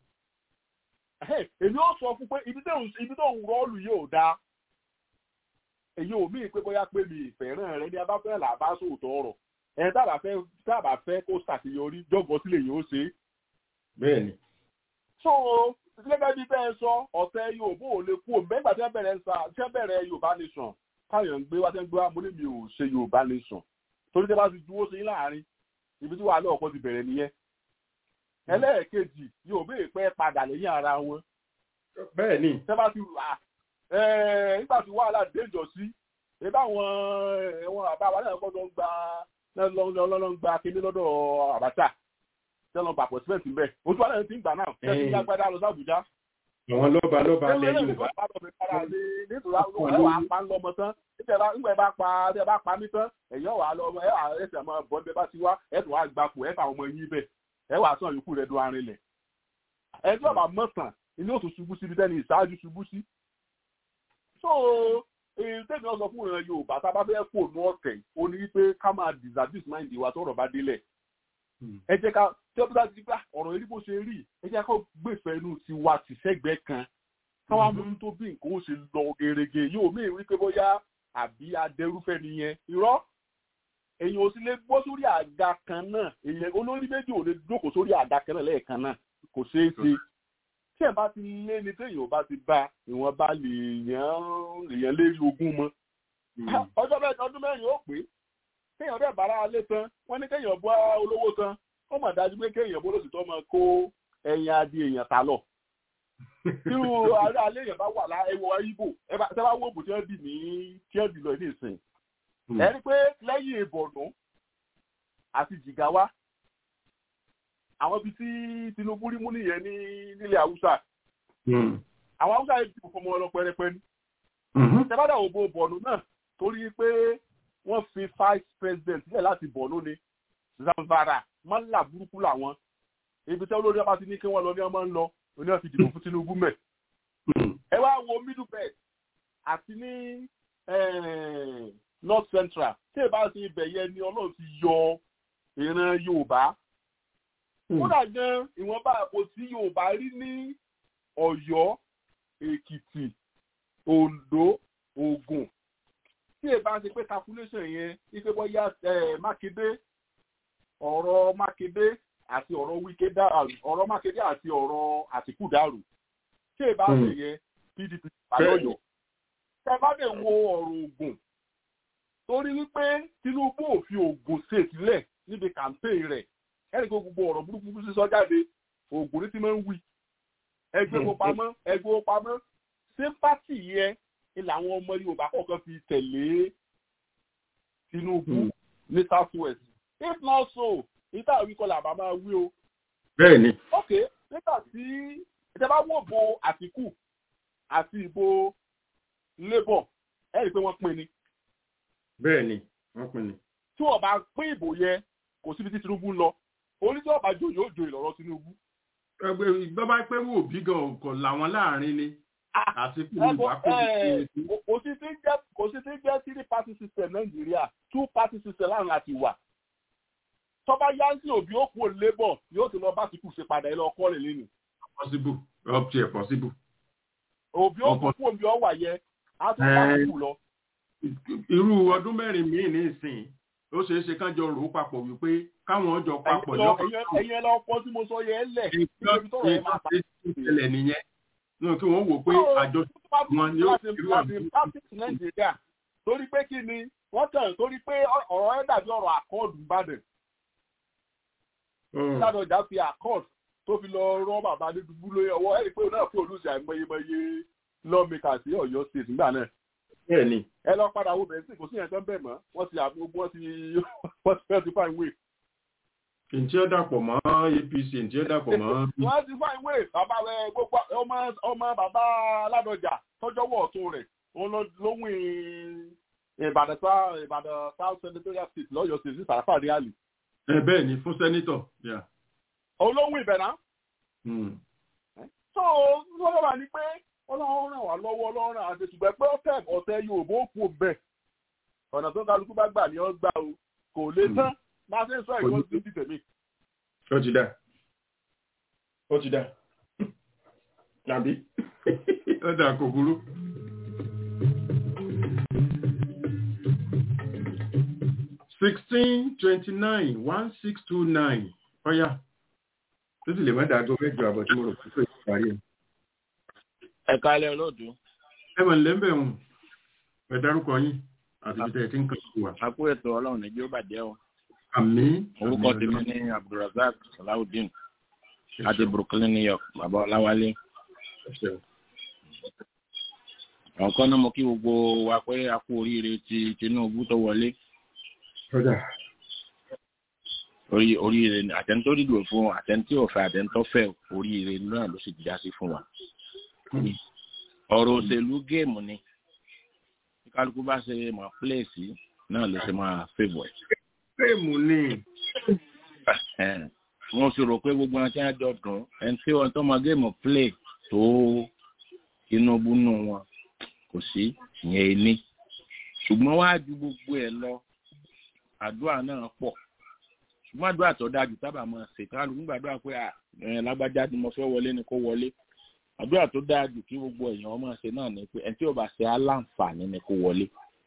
èmi ó sọ fún pé ibi tó ń rọ́ọ̀lù yóò dáa èyí ò míì pé bóyá pé mi ìfẹ́ràn rẹ ní abáfẹ́ là bá sòótọ́ ọ̀rọ̀ ẹ̀ tábà fẹ́ tábà fẹ́ kó ṣàṣeyọrí jọ́gọ́ sílẹ̀ yìí ó ṣe é. bẹ́ẹ̀ni. so gẹ́gẹ́ bí bẹ́ẹ̀ sọ ọ̀tẹ̀ Yorùbá ò lè kú òmùbẹ́gbà tí wọ́n bẹ̀rẹ̀ sa tí wọ́n bẹ̀rẹ̀ Yorùbá nation káyọ̀ ń gbé wá tẹ́ ń gbé wá mo ní mi ò ṣe Yorùbá nation torí tẹ́ bá ti dúró sí láàrin ibi tí wàhálà ọ̀pọ̀ ti bẹ̀rẹ̀ nìyẹn ẹlẹ́ẹ̀kejì Yorùbá ìpẹ́ padà lẹ́yìn ara wọn. bẹ́ẹ̀ ni. tẹ́ bá ti wà nígbà tí wàhálà déjọ sí ebí àwọn ẹ̀wọ̀n àbá wa náà gbọ́dọ̀ ń gba lọ́lọ́ ń gba kíní lọ́dọ̀ Abacha tẹ́lọ̀ gbà pọ̀ síbẹ̀ síbẹ̀ ojú wa náà ti ń gbà náà tẹ́lẹ̀ ní agbádá lọ sí Àbújá àwọn lọ́ba lọ́ba lẹ Yorùbá. nítorí àwọn ẹwà apá ń lọmọ tán nígbà ẹ bá pa ẹ bá pa mí tán ẹ̀yọ́ wà á lọ ẹ wà ẹsẹ̀ máa bọ́ ẹ bá ti wá ẹ tún wá gbapò ẹ fà ọmọ yín bẹ̀ ẹ wà sàn yòókù rẹ̀ dún arinlẹ̀. ẹ tí ọba mọ̀sán ilé òtún ṣubú síbi tẹ́ni ìṣáájú ṣubú sí. so tẹ́mi ọ̀sán fún ìran Yorùbá tá a bá fẹ́ kó nú ọ̀tẹ̀ ó ní wípé ká máa disabuse mind wa tọ́rọ̀ bá délẹ̀ ẹ jẹ́ ká tí ó bá ti gbà ọ̀rọ̀ yìí bó ṣe rí ẹ jẹ́ ká gbèfẹ́ inú ti wa tì sẹ́gbẹ̀ẹ́ kan káwá mú tó bí nǹkan ó ṣe lọ gerege yóò mí rí pé bóyá àbí adẹrúfẹ́ nìyẹn irọ́ èyàn ò sì lè gbọ́ sórí àga kan náà èyàn olórí méjì ò lè jókòó sórí àga kan náà lẹ́ẹ̀kan náà kò ṣeé ṣe tí ẹ̀ bá ti lé ni téèyàn ò bá ti bá ìwọ̀n bá lè yàn èèyàn lérí ogún mọ́ ọjọ́ ọdún mẹ́rin ó pé kéèyàn dẹ̀ bára alé tán wọ́n ní kéèyàn bọ́ olówó tán ó mọ̀ dájú pé kéèyàn bó lóṣù tó máa kó ẹyin adì èèyàn ta lọ. tí ará alẹ́ yẹn bá wà lá ẹwọ ibo ẹ bá tẹ́ bá wọ òbò tí wọ́n dì ní tí wọ́n dì lọ ní ìsìn ẹ rí pé lẹ́yìn ìbọ̀nù àti jìgáwá àwọn ibi tí Tinubu rí mú nìyẹn ní nílẹ̀ Haúsá àwọn Haúsá yẹn dìbò fọmọ ọlọ pẹrẹpẹ ní tẹ́bádà òbò bọ̀nù náà torí pé wọ́n fi vice president sílẹ̀ láti bọ̀nù ni Zamfara mọ́là burúkú làwọn ibi tẹ́ olórí ọba ti ní kí wọ́n lọ ní ọmọ ń lọ oní ọ̀sìn ìdìbò fún Tinubu mẹ́. ẹ wá wo middle belt àti ní north central tí ẹ bá ti ibẹ̀ yẹn ni ọlọ́run ti yọ ìran Yorùbá. kódà gan ìwọ̀nba àpò tí Yorùbá rí ní Ọ̀yọ́ Èkìtì Oǹdó Ògùn tí ẹ bá ṣe pé calculation yẹn ife bóyá Mákindé ọ̀rọ̀ Mákindé àti ọ̀rọ̀ Wike dàrú ọ̀rọ̀ Mákindé àti ọ̀rọ̀ Àtìkù dàrú ṣé ìbá ṣe yẹ PDP àlọ́yọ̀ ṣe bá lè wo ọ̀rọ̀ Ògùn torí wípé Tinubu ò fi Ògùn ṣe sílẹ̀ níbi campaign rẹ̀ ẹnì kan gbogbo ọ̀rọ̀ burúkú sísọ jáde Ògùn ní ti máa ń wí ẹgbẹ́ wo pamọ́ ẹgbẹ́ wo pamọ́ ṣé pátì yẹ ni làwọn ọmọ Yorùbá kọ̀ọ̀kan fi tẹ̀lé Tinubu ní South West if not so níta òwí kọlà àbá máa wí o. bẹ́ẹ̀ni. ok nígbà tí ìjọba wò bo àtìkù àti ìbò labour ẹ rí i pé wọ́n pín ni. bẹ́ẹ̀ni wọ́n pín ni. tí wọ́n bá pín ìbò yẹn kò síbi tí Tinubu ń lọ oníjọ́ ọba jò yóò jò ìlọ́rọ̀ Tinubu. ẹgbẹ́ bàbá pé wò bí gan kò làwọn láàrin ni. àti kí ni ìwà kò sí. kò sí ti jẹ́ kò sí ti jẹ́ three party system Nàìjíríà two party system láàrin àti wà tọ́ba yánsì òbí ó kú labour yóò ti lọ bá ti kù ṣe padà ẹ lọ kọ́ lè lẹ́nu. possible up to possible. òbí ó kú kú òbí ọwà yẹ á tún bá ti kù lọ. irú ọdún mẹ́rin míì ní ìsìn ó ṣeé ṣe kán jọ rò ó papọ̀ wípé káwọn ọjọ́ papọ̀ lọ́kọ̀. ẹ̀yin lọ pọ́ tí mo sọ yẹ ẹ lẹ̀ ibi tọ́rọ̀ ẹ máa bá ìṣẹ̀lẹ̀ nìyẹn nínú kí wọ́n wò pé àjọ wọn ni ó irú àbí. torí pé kí ni wọ́n tẹ̀ torí pé ọ̀rọ̀ ẹ dàbí ọ̀rọ̀ àkọọ́dù Ìbàdàn ládọjà fi accord tó fi lọ rọ bàbá Adédùbú lórí ọwọ́ ẹ̀rí pé òun náà fún olùsí àìmọyemọye lawmaker sí Ọ̀yọ́ state nígbà náà. bẹ́ẹ̀ni. ẹ lọ padà wo bẹ̀rẹ̀ sí kò sí yẹn tó ń bẹ̀ mọ́ wọ́n ti àgbogbo wọ́n ti wọ́n ti fẹ́ ti fine way. ǹjẹ́ ó dàpọ̀ mọ́ APC ǹjẹ́ ó dàpọ̀ mọ́. wọ́n ti fine way bàbá rẹ gbogbo ọmọ ọmọ bàbá ládọjà tọ́jọ́wọ́ ọ̀tún rẹ̀ òun lóhùn Ìbàdàn south senatorial state lọ́yọ̀ state sí Sàràfà ríálì ẹ bẹ́ẹ̀ ni fún sẹ́nítọ̀. olóhùn ibẹ̀ náà. so lọ́wọ́ wà ní pé ọlọ́run ràn wá lọ́wọ́ ọlọ́run ràn àti ṣùgbọ́n pé ọ̀tẹ̀ ọ̀tẹ̀ Yorùbá ó kú bẹ̀. ọ̀nà tó kálukú bá gbà ní ọ gbà o kò lè tán bá ṣe ń sọ ìwọ́n ti di tèmi. ó ti dá ó ti dá tàbí ó dà kò burú. sixteen twenty nine one six two nine ọ̀yà tó sì lè má dàgbọ́ mẹ́jọ àbọ̀ tí mo rò pé ìparí ẹ̀. ẹ kálẹ̀ olóòtú. ẹ mọ̀ nílẹ̀ ń bẹ̀ wọ̀n ẹ dárúkọ yín àti ibi tẹ̀ ẹ ti ń kàn sí wa. a kú ètò ọlọ́run ní yóò bàjẹ́ o. àmín. orúkọ tèmi ní abdulrasaq salawudeen láti brooklyn new york bàbá ọláwálé. àwọn kan náà mo kí gbogbo wa pé a kú oríire ti tinubu tó wọlé orí oríire àtẹnitó dìbò fún àtẹnitó ọ̀fẹ́ àtẹnitó fẹ́ oríire náà ló sì já sí fún wa. ọ̀rọ̀ òṣèlú géèmù ni kálukú bá ṣe mọ̀ pílẹ̀sì náà ló ṣe máa fèbọ̀ ẹ̀. géèmù ni. wọ́n sì rò pé gbogbo wọn tí wọ́n jọ dùn ẹni tí wọ́n tó mọ géèmù play tó Tinubu nù wọn kò sí ìyẹn ní ṣùgbọ́n wá ju gbogbo ẹ̀ lọ àdúrà náà pọ̀ ṣùgbọ́n àdúrà tó dájú sábà máa ṣe kálukú gbàdúrà pé lágbájá ni mo fẹ́ wọlé ni kó wọlé àdúrà tó dájú kí gbogbo èèyàn máa ṣe náà ni pé ẹni tí ò bá ṣe aláǹfààní ni kó wọlé.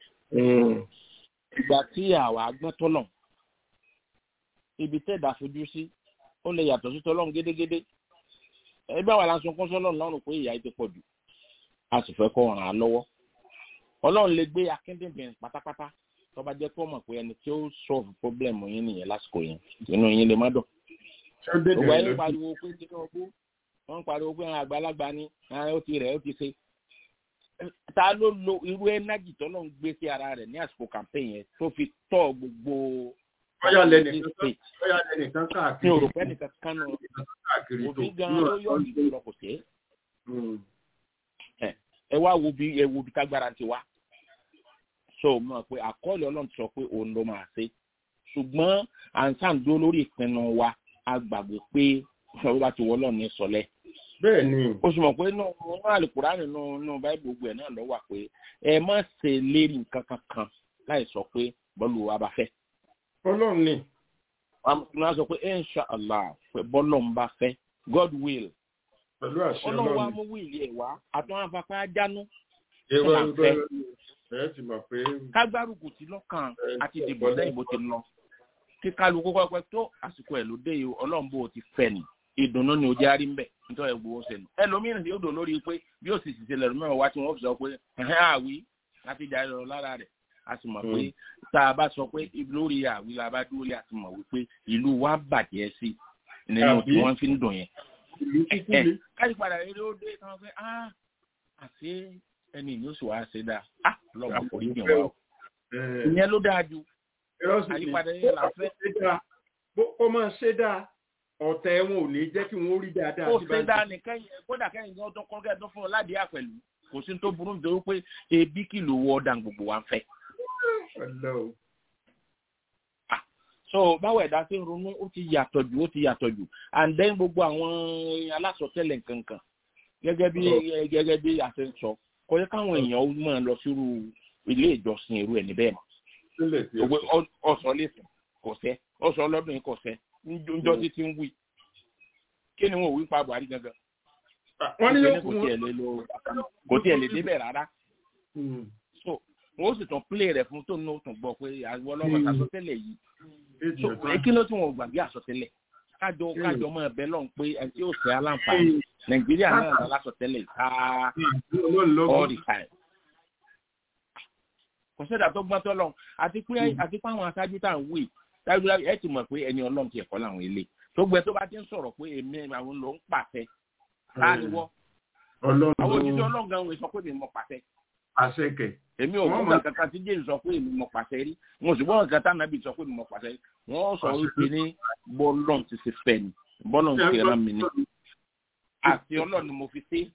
ìgbà tí àwa gbọ́n tọ́lọ̀ ibi tẹ́ẹ̀dá fojú sí ó lè yàtọ̀ sí tọ́lọ́run gédégédé ẹgbẹ́ àwọn aláṣọ kún sọ́lọ́run lọ́rùn pé ìyá ti pọ̀ jù a sì fẹ́ kọ́ ràn án lọ́wọ́ ọlọ́run lè gbé akíndìnbìn pátápátá tó bá jẹ́ kó mọ̀ pé ẹni tí ó solve problem yín nìyẹn lásìkò yẹn inú yín lè má dùn. gbogbo ayé pariwo pé Tinubu wọ́n ń pariwo pé àwọn àgbàlagbà ni ó ti rẹ̀ ó ti ṣe ta ló lo irú ẹnájì tó ló ń gbé sí ara rẹ̀ ní àsìkò campaign yẹn tó fi tọ́ gbogbo bóyá lẹ́nìkan káàkiri ní òròpẹ́ nìkan kan náà òbí gan-an ló yọ ìlú lọ kò sí ẹ wá wo bí ẹ wo bí tágbára ti wá so mọ̀ pé àkọọ́lẹ̀ ọlọ́run ti sọ pé òun ló máa ṣe ṣùgbọ́n à ń sàǹdó lórí ìpinnu wa a gbàgbé pé ìṣòro bá ti wọ́ ọlọ́run ní sọlẹ̀. bẹ́ẹ̀ ni. o sì mọ̀ pé inú inú àlùkùrá nínú inú báyìí gbogbo ẹ̀ náà lọ wà pé ẹ má ṣe lérí nǹkan kankan láì sọ pé bọ́ọ̀lù wa bá fẹ́. ọlọ́run ni. wọ́n sọ pé insha allah pé bọ́ọ̀lù ń bá fẹ́ god will. pẹ̀lú àṣẹ ọlọ́run. ọlọ́run wa mú wíìlì ẹ̀ wá àtúnwá afapá jánu. èrò ẹgbẹ́ ẹ ti mọ̀ pé. kágbárùkù tí lọ́kàn àti ìdìbò lẹ́yìn bó ti lọ kí kálukú kọ́kọ́ tó àsìkò ẹ̀ ló dé yìí ọlọ́run bó ti fẹ́ ni ìdùnnú ni ojú arí ń bẹ̀ nítorí ẹ̀ gbowó sẹ́nu ẹlòmíràn yóò dò lórí pé bí ó sì sì ṣẹlẹ̀ lọ́mọ wa tí wọ́n fi sọ pé ẹ̀hẹ́n àwí láti jà lọ lára rẹ̀ a sì mọ̀ pé tá a bá sọ pé lórí àwí la bá dúró a sì mọ̀ wípé ìlú wa bàjẹ́ sí nínú tí wọ́n fi ń dùn yẹn. káyì padà eré ó dé kan pé ah àti ẹni yóò sì wá ṣe dáa ah lọ́wọ́ àforí jìn wá o ìyẹn ló dáa ju àyípadà yẹn là fẹ́. ó máa ṣe dáa ọ̀tẹ̀ wọn ò ní jẹ́ kí wọ́n rí dáadáa. ó ṣe dáa ní kẹ́yìn kódà kẹ́yìn gan tó kọ́ kẹ́yìn tó fún ọ ládìí àpẹ̀lú kò sí tó burú nítorí pé ebi kìlò wọ ọ̀dà gbogbo wa ń fẹ́. so báwo ẹ̀dá ṣe ń ronú ó ti yàtọ̀ jù ó ti yàtọ̀ jù and then gbogbo àwọn alásọtẹ́lẹ̀ nkankan gẹ́gẹ́ bí gẹ́gẹ́ bí a ṣe ń sọ kò yẹ káwọn èèyàn máa lọ sírú ilé ìjọsìn irú ẹ̀ níbẹ̀ mọ́ ọsọ lẹsẹ kò sẹ ọsọ ọlọdún yìí kò sẹ njọ tí ti ń wí kí ni wọn ò wí pa buhari gangan wọn ní yóò kún wọn kò tiẹ̀ lè débẹ̀ rárá so wọn ó sì tún play rẹ̀ fún tóun náà tún gbọ́ pé àwọn ọlọ́mọ àsọtẹ́lẹ̀ yìí so kí ló tún wọn gbàgbé àsọtẹ́lẹ̀ kájọ kájọ máa bẹ lọ́n pé ẹni tí ó sẹ́ aláǹfààní nàìjíríà náà lásọtẹ́lẹ̀ ká all the time kò sẹ́dà tó gbọ́n tọ́lọ́ àti pé àti pé àwọn aṣáájú tá à ń wè dájúdájú ẹ ti mọ̀ pé ẹni ọlọ́run ti ẹ̀kọ́ làwọn ilé tó gbẹ tó bá ti ń sọ̀rọ̀ pé èmi àwọn ló ń pàṣẹ láàríwọ́ àwọn òṣìṣẹ́ ọlọ́run gan wọ́n sọ pé èmi mọ̀ pàṣẹ. àṣekẹ. èmi ò gbọ́dọ̀ kankan tí jésù sọ pé èmi mọ̀ pàṣẹ rí mo sì gbọ́dọ̀ kankan tí ànábì sọ pé èmi mọ̀ pàṣẹ rí wọ́n sọ wípé ní bọ́lọ́n ti ṣe fẹ́ ni bọ́lọ́n ti rán mi ni àti ọlọ́run mo fi ṣe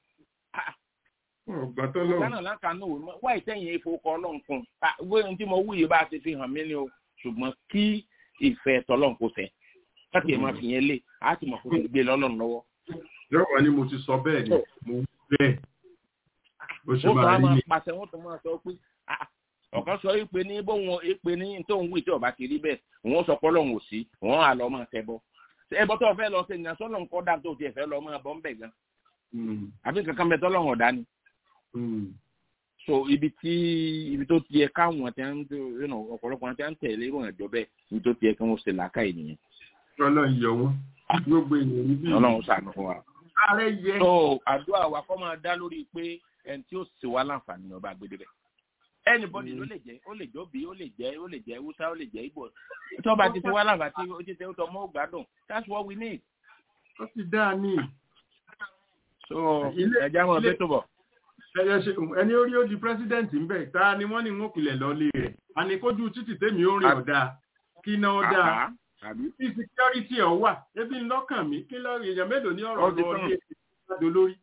gánà lákàánú òwe wá ìtẹ̀yìn ìfowókọ ọlọ́run fún un wọ́n tí mo wúyè bá a ti fi hàn mí ni o ṣùgbọ́n kí ìfẹ́ tọ́lọ́run kò fẹ́ láti ẹ̀ máa fi yẹn lé a ti mọ̀ kó ti gbé lọ́lọ́run lọ́wọ́. yọ̀wọ̀ ni mo ti sọ bẹ́ẹ̀ ni mo wú bẹ́ẹ̀ bó ṣe máa rí ni. pàṣẹ wọn tó máa sọ pé ọ̀kan sọ pé ní bóun èpè ní tóun wí tí ọba ti rí bẹ́ẹ̀ òun sọ pé ọlọ́run ò sí òun á lọ máa tẹ bọ́ ẹbọ tó fẹ́ lọ sí ìyàn sọ́nà nǹkan dá tó tiẹ̀ fẹ́ lọ máa bọ́ ń bẹ̀ gan àbí kankan bẹ tọ́lọ́run ọ̀dá ni so ibi tí ibi tó tiẹ̀ káwọn tí wọn you know ọ̀pọ̀lọpọ̀ tí wọn tẹ̀lé ìròyìn ẹjọ́ bẹ́ẹ̀ ibi tó tiẹ̀ kí wọn ṣe làákà ènìyàn. Ọlọ́run yọ wọn gbogbo ènìyàn níbí. Ọlọ́run ṣàánú fún wa. Ààrẹ yẹ. so àdúrà wa kọ́ máa dá lórí pé ẹni tí ó sì wá láǹfààní ní ọba àgbèdè bẹ̀. anybody ló lè jẹ́ ó lè jọ́ bí ó lè jẹ́ ó lè jẹ́ Hausa ó lè jẹ́ Igbo tí wọ́n bá ti ti wá láǹfààní ó ti tẹ́ ó tọ́ mọ́ ògbádùn that's what we need. ó ti dáa ní. so ẹja mọ bẹ́ẹ̀ tó bọ̀ ẹni orí ó di pírẹsidẹ́ǹtì ń bẹ̀ ta ni wọ́n ní wọ́n pilẹ̀ lọ́lé rẹ̀ àní kójú títì tèmi ó rìn ọ̀dà kí náà ó dáa kí security ọ̀ wà ebi ń lọ́kàn mi kí lọ́ọ́ èèyàn mélòó ní ọ̀rọ̀ lọ́ọ́ lé ìgbàdo lórí.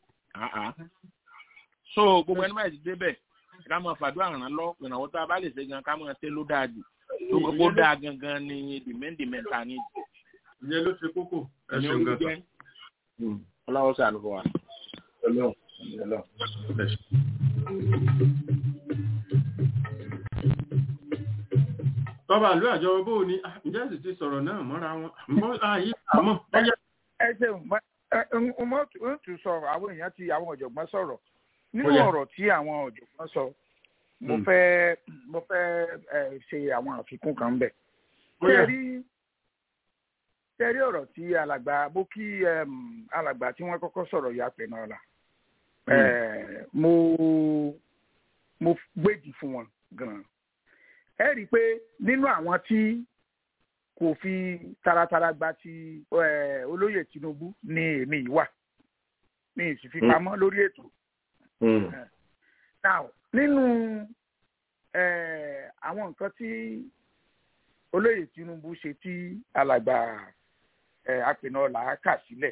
so gbogbo ẹni máa ti débẹ̀ ká máa fàdúrà ràn lọ ìrànwọ́ tá a bá lè ṣe gan ká máa tẹ́ ló dáa jù tó gbogbo dáa gangan ni dìmẹ́ǹdìmẹ́ta ni. ìyẹn ló ṣe kókó ẹ ṣeun gan. ọlọ́wọ́ sàánú fún wa. ọlọ́run ọlọ́run tọ́ba ìlú àjọ bó ni ǹjẹ́ sì ti sọ̀rọ̀ náà mọ́ra wọn mọ́ ààyè àmọ́. ẹ ṣeun mo tún sọ àwọn èèyàn ti àwọn ọ̀jọ̀gbọ́n sọ̀rọ̀ nínú ọ̀rọ̀ tí àwọn ọ̀jọ̀gbọ́n sọ mo fẹ́ mo fẹ́ ṣe àwọn àfikún kan bẹ̀. tẹ́rí tẹ́rí ọ̀rọ̀ tí alàgbà bó kí alàgbà tí wọ́n kọ́kọ́ sọ̀rọ̀ yà pẹ̀ náà la mo mo gbèdì fún wọn gan-an ẹ rí i pé nínú àwọn tí kò fi taratara gba ti olóyè Tinubu ní èmi yìí wà mi ì sì fi pamọ́ lórí ètò. now nínú àwọn nǹkan tí olóyè Tinubu ṣe tí alàgbà apènàọlà kà sílẹ̀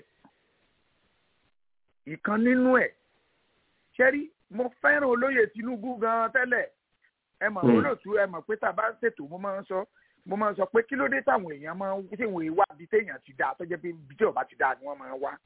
ìkan nínú ẹ̀ ṣẹ́rí mo fẹ́ràn olóyè Tinubu gan tẹ́lẹ̀ ẹ mọ̀ olóòtú ẹ mọ̀ pé tá a bá ń ṣètò mo máa ń sọ mo máa ń sọ pé kí ló dé táwọn èèyàn máa ń tí wọn wá bí téèyàn ti dáa tó jẹ́ pé bí tí ọba ti dáa ni wọ́n máa ń wá.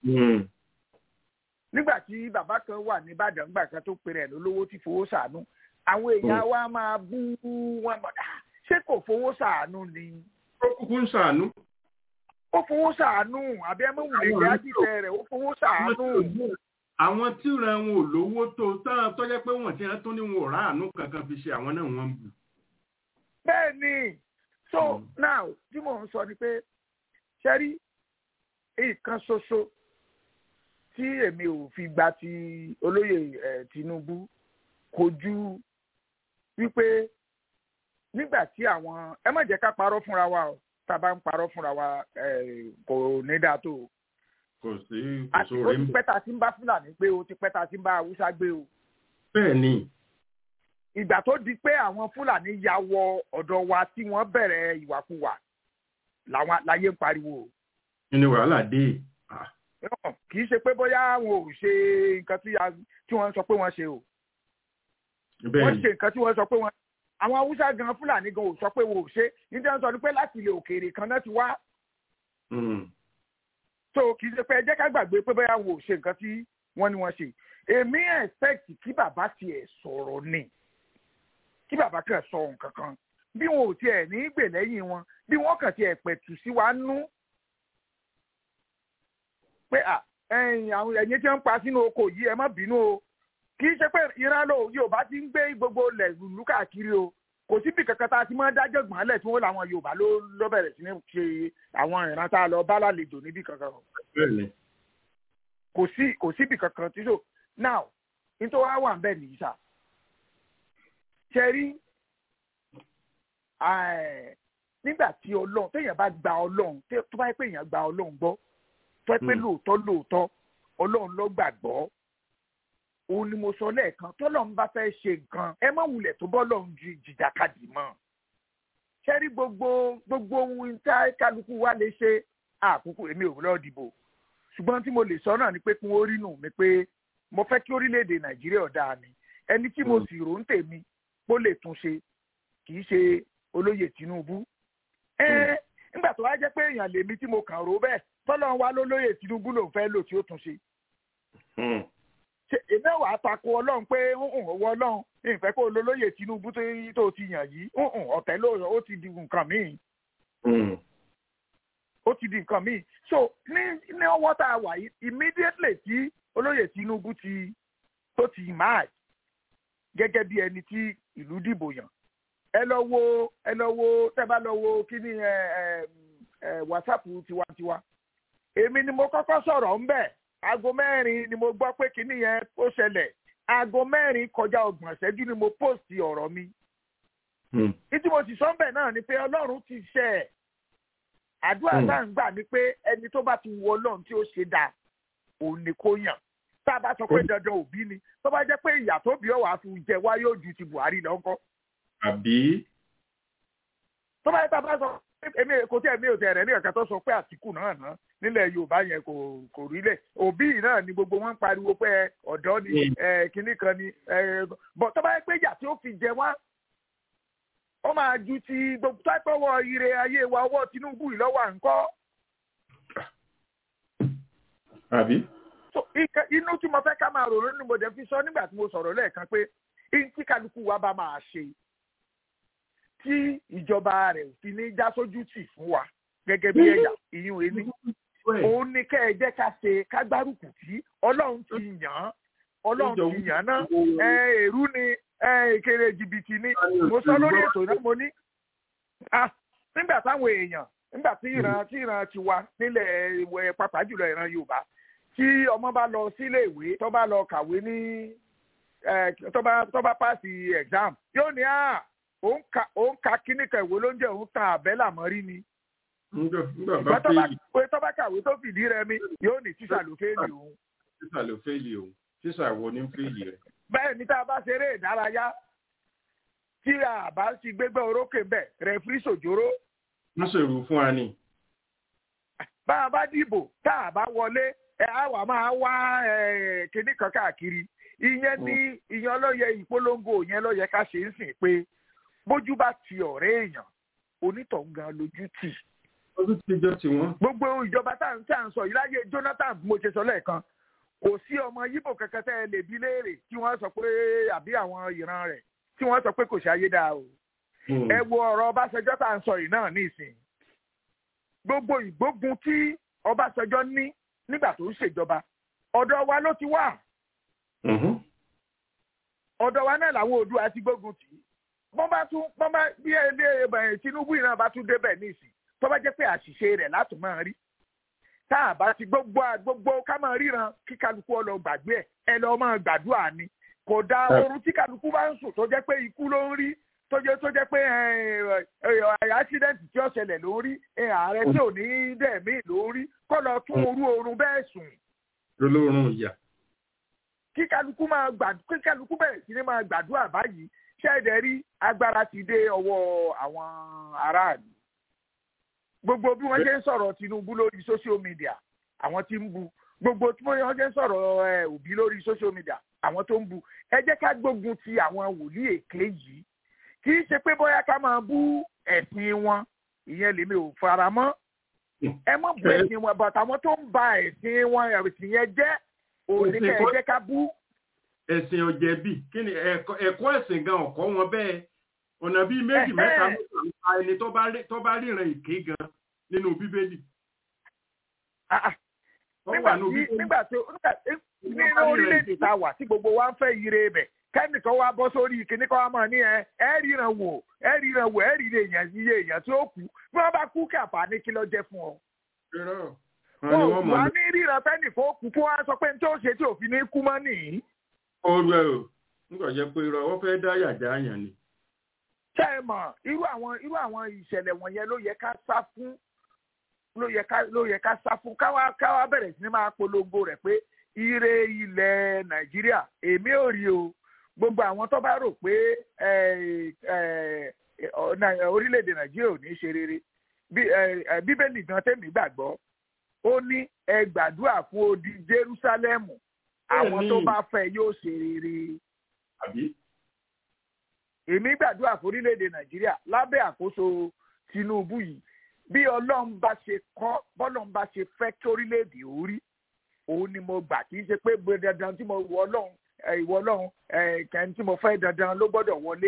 nígbà tí bàbá kan wà ní Ìbàdàn gbà kan tó pèrè ẹ̀ lólówó tí fowó ṣàánú àwọn èèyàn wa máa bú wọn mọ̀ ṣé kò fowó ṣàánú ni. ó kúkú ń ṣàánú. ó fowó ṣàánú àbí ẹ mọ̀ wùlé ìyá jíjẹ rẹ̀ ó fowó ṣàánú àwọn tí ìran wọn ò lówó tó tán tó jẹ́ pé wọ́n ti hàn tó ní wọn ò ráàánú kankan fi ṣe àwọn náà wọ́n ń bù. bẹ́ẹ̀ ni so mm. now tí mò ń sọ ni pé ṣẹ́rí nǹkan ṣoṣo tí èmi ò fi gba ti olóyè Tinubu kò ju wípé nígbà tí àwọn ẹ má jẹ́ ká parọ́ fúnra wa o tá a bá ń parọ́ fúnra wa kò ní dáa tó o kò sí kò sóore ń bẹ. àti ó ti pẹ́ ta sí ń bá fúlàní gbé o ti pẹ́ ta sí ń bá haúsá gbé o. bẹ́ẹ̀ ni. ìgbà tó di pé àwọn fúlàní ya wọ ọ̀dọ̀ wa tí wọ́n bẹ̀rẹ̀ ìwàkuwà làwọn láyé ń pariwo. kí ni wàhálà dé. kì í ṣe pé bóyá wọn ò ṣe nǹkan tí wọ́n sọ pé wọ́n ṣe o. wọ́n ṣe nǹkan tí wọ́n sọ pé wọ́n. àwọn haúsá gan fúlàní gan ò sọ pé wọn ò ṣe nítorí wọ́n sọ pé láti ilẹ̀ òkèèrè kan náà ti wá so kì í ṣe pé ẹ jẹ́ ká gbàgbé pé bóyá wò ṣe nǹkan tí wọ́n ní wọ́n ṣe èmi expect kí bàbá tiẹ̀ sọ̀rọ̀ ni kí bàbá kàn sọ nǹkan kan bí wọn ò tiẹ̀ ní gbè lẹ́yìn wọn bí wọ́n kàn tiẹ̀ pẹ̀tù sí wa nú pé à ẹ̀yìn àwọn ẹ̀yìn tí wọ́n ń pa sínú oko yìí ẹ má bínú o kì í ṣe pé ìran lò Yorùbá ti ń gbé gbogbo ilẹ̀ lùlú káàkiri o kò síbi kankan tá a ti máa dájọ́ gbọ́n lẹ̀ tí wọ́n làwọn Yorùbá ló ló bẹ̀rẹ̀ sí ní ṣe àwọn ìran tá a lọ bá lálejò níbi kankan. kò sí kò síbi kankan tí so now nítorí wàá wà ń bẹ̀ nìyí sà. ṣe rí nígbà tí Ọlọ́run téèyàn bá gba Ọlọ́run tó bá yẹ pé èèyàn gba Ọlọ́run gbọ́ tó yẹ pé lóòótọ́ lóòótọ́ Ọlọ́run ló gbàgbọ́ òun ni mo sọ lẹ́ẹ̀kan tọ́lọ́run bá fẹ́ ṣe nǹkan ẹ má wulẹ̀ tó bọ́ lọ́run ju jìjàkadì mọ́ ṣẹ́rí gbogbo gbogbo ohun tá kálukú wa lè ṣe àkókò èmi ò lọ́ọ́ dìbò ṣùgbọ́n tí mo lè sọ náà ni pé kí wọ́n rí nù mí pé mo fẹ́ kí orílẹ̀-èdè nàìjíríà ọ̀dà mi ẹni tí mo sì rò ń tèmi kó lè tún ṣe kì í ṣe olóyè tinubu ẹ nígbà tó wá jẹ́ pé èèyàn lèmi tí mo kàn rò bẹ́ẹ̀ tọ́lọ́run wá lólóyè tinubu lòún fẹ́ lò tí ó tún ṣe èmi ò wá tako ọlọ́run pé owó ọlọ́run ìfẹ́ kó lólóyè tinubu tó ti yàn yìí ọ̀tẹ̀ lóòrọ̀ ó ti di nǹkan míì ó ti di nǹkan míì so ní ní ọwọ́ tá a wà yìí immediately tí olóyè tinubu ti tó ti máa gẹ́gẹ́ bí ẹni tí ìlú dìbò yàn ẹ lọ wo ẹ lọ wo tẹ́ bá lọ wo kíní ẹ ẹ whatsapp tiwantiwa èmi ni mo kọ́kọ́ sọ̀rọ̀ ńbẹ̀ aago mẹ́rin ni mo gbọ́ pé kíní yẹn ó ṣẹlẹ̀ aago mẹ́rin kọjá ọgbọ̀n ṣẹ́jú ni mo post ọ̀rọ̀ mi. ìdí mo sì sọ ń bẹ̀ náà ni pé ọlọ́run ti ṣe ẹ̀ àdúrà náà ń gbà ní pé ẹni tó bá ti wọ ọlọ́run tí ó ṣe dáa òun ni kó yàn tá a bá sọ pé dandan òbí ni tó bá jẹ́ pé ìyà tó bí ọ̀wà fi jẹ wá yóò ju ti Buhari lọ ńkọ́. àbí. tó bá yẹ tá a bá sọ èmi kò tí èmi ò tẹ̀ rẹ̀ ní ọ̀kẹ́ tó sọ pé Àtìkù náà ná nílẹ̀ Yorùbá yẹn kò kò rí lẹ̀ òbí náà ni gbogbo wọn ń pariwo pé ọ̀dọ́ ni kinní kan ni bọ̀ tó bá yẹ pé ìyà tí ó fi jẹ wá ó máa ju ti gbogbo táìpọ̀wọ́ ire ayé wa ọwọ́ Tinubu yìí lọ́wọ́ à ń kọ́. àbí. inú tí mo fẹ́ ká máa ròrò ní mo dẹ̀ fi sọ nígbà tí mo sọ̀rọ̀ lẹ́ẹ̀kan pé tí kálukú wa bá máa ṣe tí ìjọba rẹ̀ fi ní já sójú tì fún wa gẹ́gẹ́ bí ẹ̀yà ìyún ẹni òun ni kẹ́ ẹ jẹ́ ká ṣe ká gbárùkù tí ọlọ́run ti yàn án ọlọ́run ti yàn án náà èrú ni ìkéré jìbìtì ni mo sọ lórí ètò náà mo ní nígbà táwọn èèyàn nígbà tí ìran tí ìran ti wà nílẹ̀ ìwẹ̀ pàápàá jùlọ ìran Yorùbá tí ọmọ bá lọ sílé ìwé tó bá lọ kàwé ní tó bá tó bá pàṣẹ exam yóò ní à òun ka òun ka kíní kan ìwé ló ń jẹ òun kan àbẹ́là mọ́rí ni. ìgbà tó bá kàwé tó fìdí rẹmi yóò ní tíṣà ló fẹ́ẹ̀lì òun. tíṣà ló fẹ́ẹ̀lì òun tíṣà wo ní fẹ́ẹ̀lì rẹ̀. bẹ́ẹ̀ ni tá a bá ṣeré ìdárayá tí a bá ti gbégbé orókè bẹ̀ rẹ̀fírí sòjóró wọ́n ṣèrú fún wa ni. bá a bá dìbò tá a bá wọlé ẹ á wà máa wá kinní kan káàkiri ìyẹn ní ìyẹn lọ́yẹ ìpolongo yẹn lọ́yẹ ká ṣe ń sìn pé bójú bá ti ọ̀rẹ́ èèyàn onítọ̀hún gan lójú tì. ojú ti jọ tiwọn. gbogbo ìjọba tá à ń sọ yìí láyé Jonathan mo ṣe sọ lẹ́ẹ̀kan kò sí ọmọ yíbò kankan tẹ́ ẹ lè bí léèrè tí wọ́n sọ pé àbí àwọn ìran rẹ̀ tí wọ́n sọ pé kò ṣe ayé dáa o. ẹ wo ọ̀rọ̀ Ọbásanjọ́ tá à ń sọ yìí náà ní ìsìn gbogbo ìgbógun tí Ọbásanjọ́ ní nígbà tó ń ṣèjọba ọ̀dọ̀ wa ló ti wà ọ̀dọ̀ wa náà làwọn Oòduà ti gbógun tì í wọ́n bá tún wọ́n bá bí ẹni Tinubu yìí náà bá tún débẹ̀ nísìn tó bá jẹ́ pé àṣìṣe rẹ̀ láti máa rí tá a bá ti gbogbo gbogbo ká máa ríran kí kálukú ọlọ gbàgbé ẹ ẹ lọ máa gbàdúrà ni kò dá oorun tí kálukú bá ń sùn tó jẹ́ pé ikú ló ń rí tó jẹ́ tó jẹ́ pé àṣídẹ́ǹtì tí ó ṣẹlẹ̀ ló ń rí ààrẹ tí ò ní dẹ̀mí ló ń rí kó lọ tún orú oorun bẹ́ẹ̀ sùn. olórun ìyà. kí kálukú máa gbàdúrà kí kálukú bẹ̀rẹ̀ sí ní máa gbàdúrà báyìí ṣẹ́ẹ̀dẹ̀ rí agbára ti dé ọwọ́ àwọn aráàlú. gbogbo bí wọ́n ṣe ń sọ̀rọ̀ Tinubu lórí social media àwọn tí ń bu gbogbo tí wọ́n ṣe ń sọ̀rọ̀ Òbí lórí social media àwọn tó ń bu ẹ jẹ́ ká gbógun ti àwọn wòlíì èké yìí kì í ṣe pé bóyá ká máa bú ẹ̀sìn wọn ìyẹn lèmi ò fara mọ́ ẹ mọ̀ bú ẹ̀sìn wọn bàtà àwọn tó ń ba ẹ̀sìn wọn ẹ̀sìn yẹn jẹ́ òní ká ẹ jẹ́ ká bú. ẹ̀sìn ọ̀jẹ̀bí kí ni ẹ̀kọ́ ẹ̀sìn gan ọ̀kọ́ wọn bẹ́ẹ̀ ọ̀nà bíi méjì mẹ́ta mẹ́ta nípa ẹni tó bá ríran ìké gan nínú bíbélì. nígbà tí nígbà tí nínú orílẹ̀-èdè tá a wà tí gbogbo wa ń fẹ́ ire bẹ̀ kẹ́nìkan wá bọ́ sórí ìkíní kan wá mọ̀ ní ẹ ẹ ríran wò ẹ ríran wò ẹ ríran èèyàn iye èèyàn tí ó kú bí wọ́n bá kú kàfà ní kí ló jẹ́ fún ọ. wọn ò wá ní ríran fẹ́nìkan ó kú kó wá sọ pé ní tí ó ṣe tí òfin ní kú mọ́ nìyí. ọ̀rọ̀ ẹ̀ o nígbà jẹ́ pé irọ́ wọ́n fẹ́ dá yàjá àyàn ni. ṣé ẹ mọ̀ irú àwọn irú àwọn ìṣẹ̀lẹ̀ wọ̀nyẹn ló yẹ ká sá fún ló yẹ ká ló yẹ ká sá fún káwá káwá bẹ̀rẹ̀ sí ní máa polongo rẹ̀ pé ire ilẹ̀ Nàìjíríà èmi ò rí o gbogbo àwọn tó bá rò pé orílẹ̀-èdè nàìjíríà ò ní ṣe rere bíbélì gan tẹ̀mí gbàgbọ́ ó ní ẹ gbàdúrà fún odi jerúsálẹ́mù àwọn tó bá fẹ́ yóò ṣe rere. èmi gbàdúrà fún orílẹ̀-èdè nàìjíríà lábẹ́ àkóso tinubu yìí bí ọlọ́run bá ṣe kọ́ bọ́lọ́run bá ṣe fẹ́ kí orílẹ̀-èdè ó rí òun ni mo gbà kì í ṣe pé dandan tí mo wọ ọlọ́run ìwọ ọlọ́run kẹ́ni tí mo fẹ́ dandan ló gbọ́dọ̀ wọlé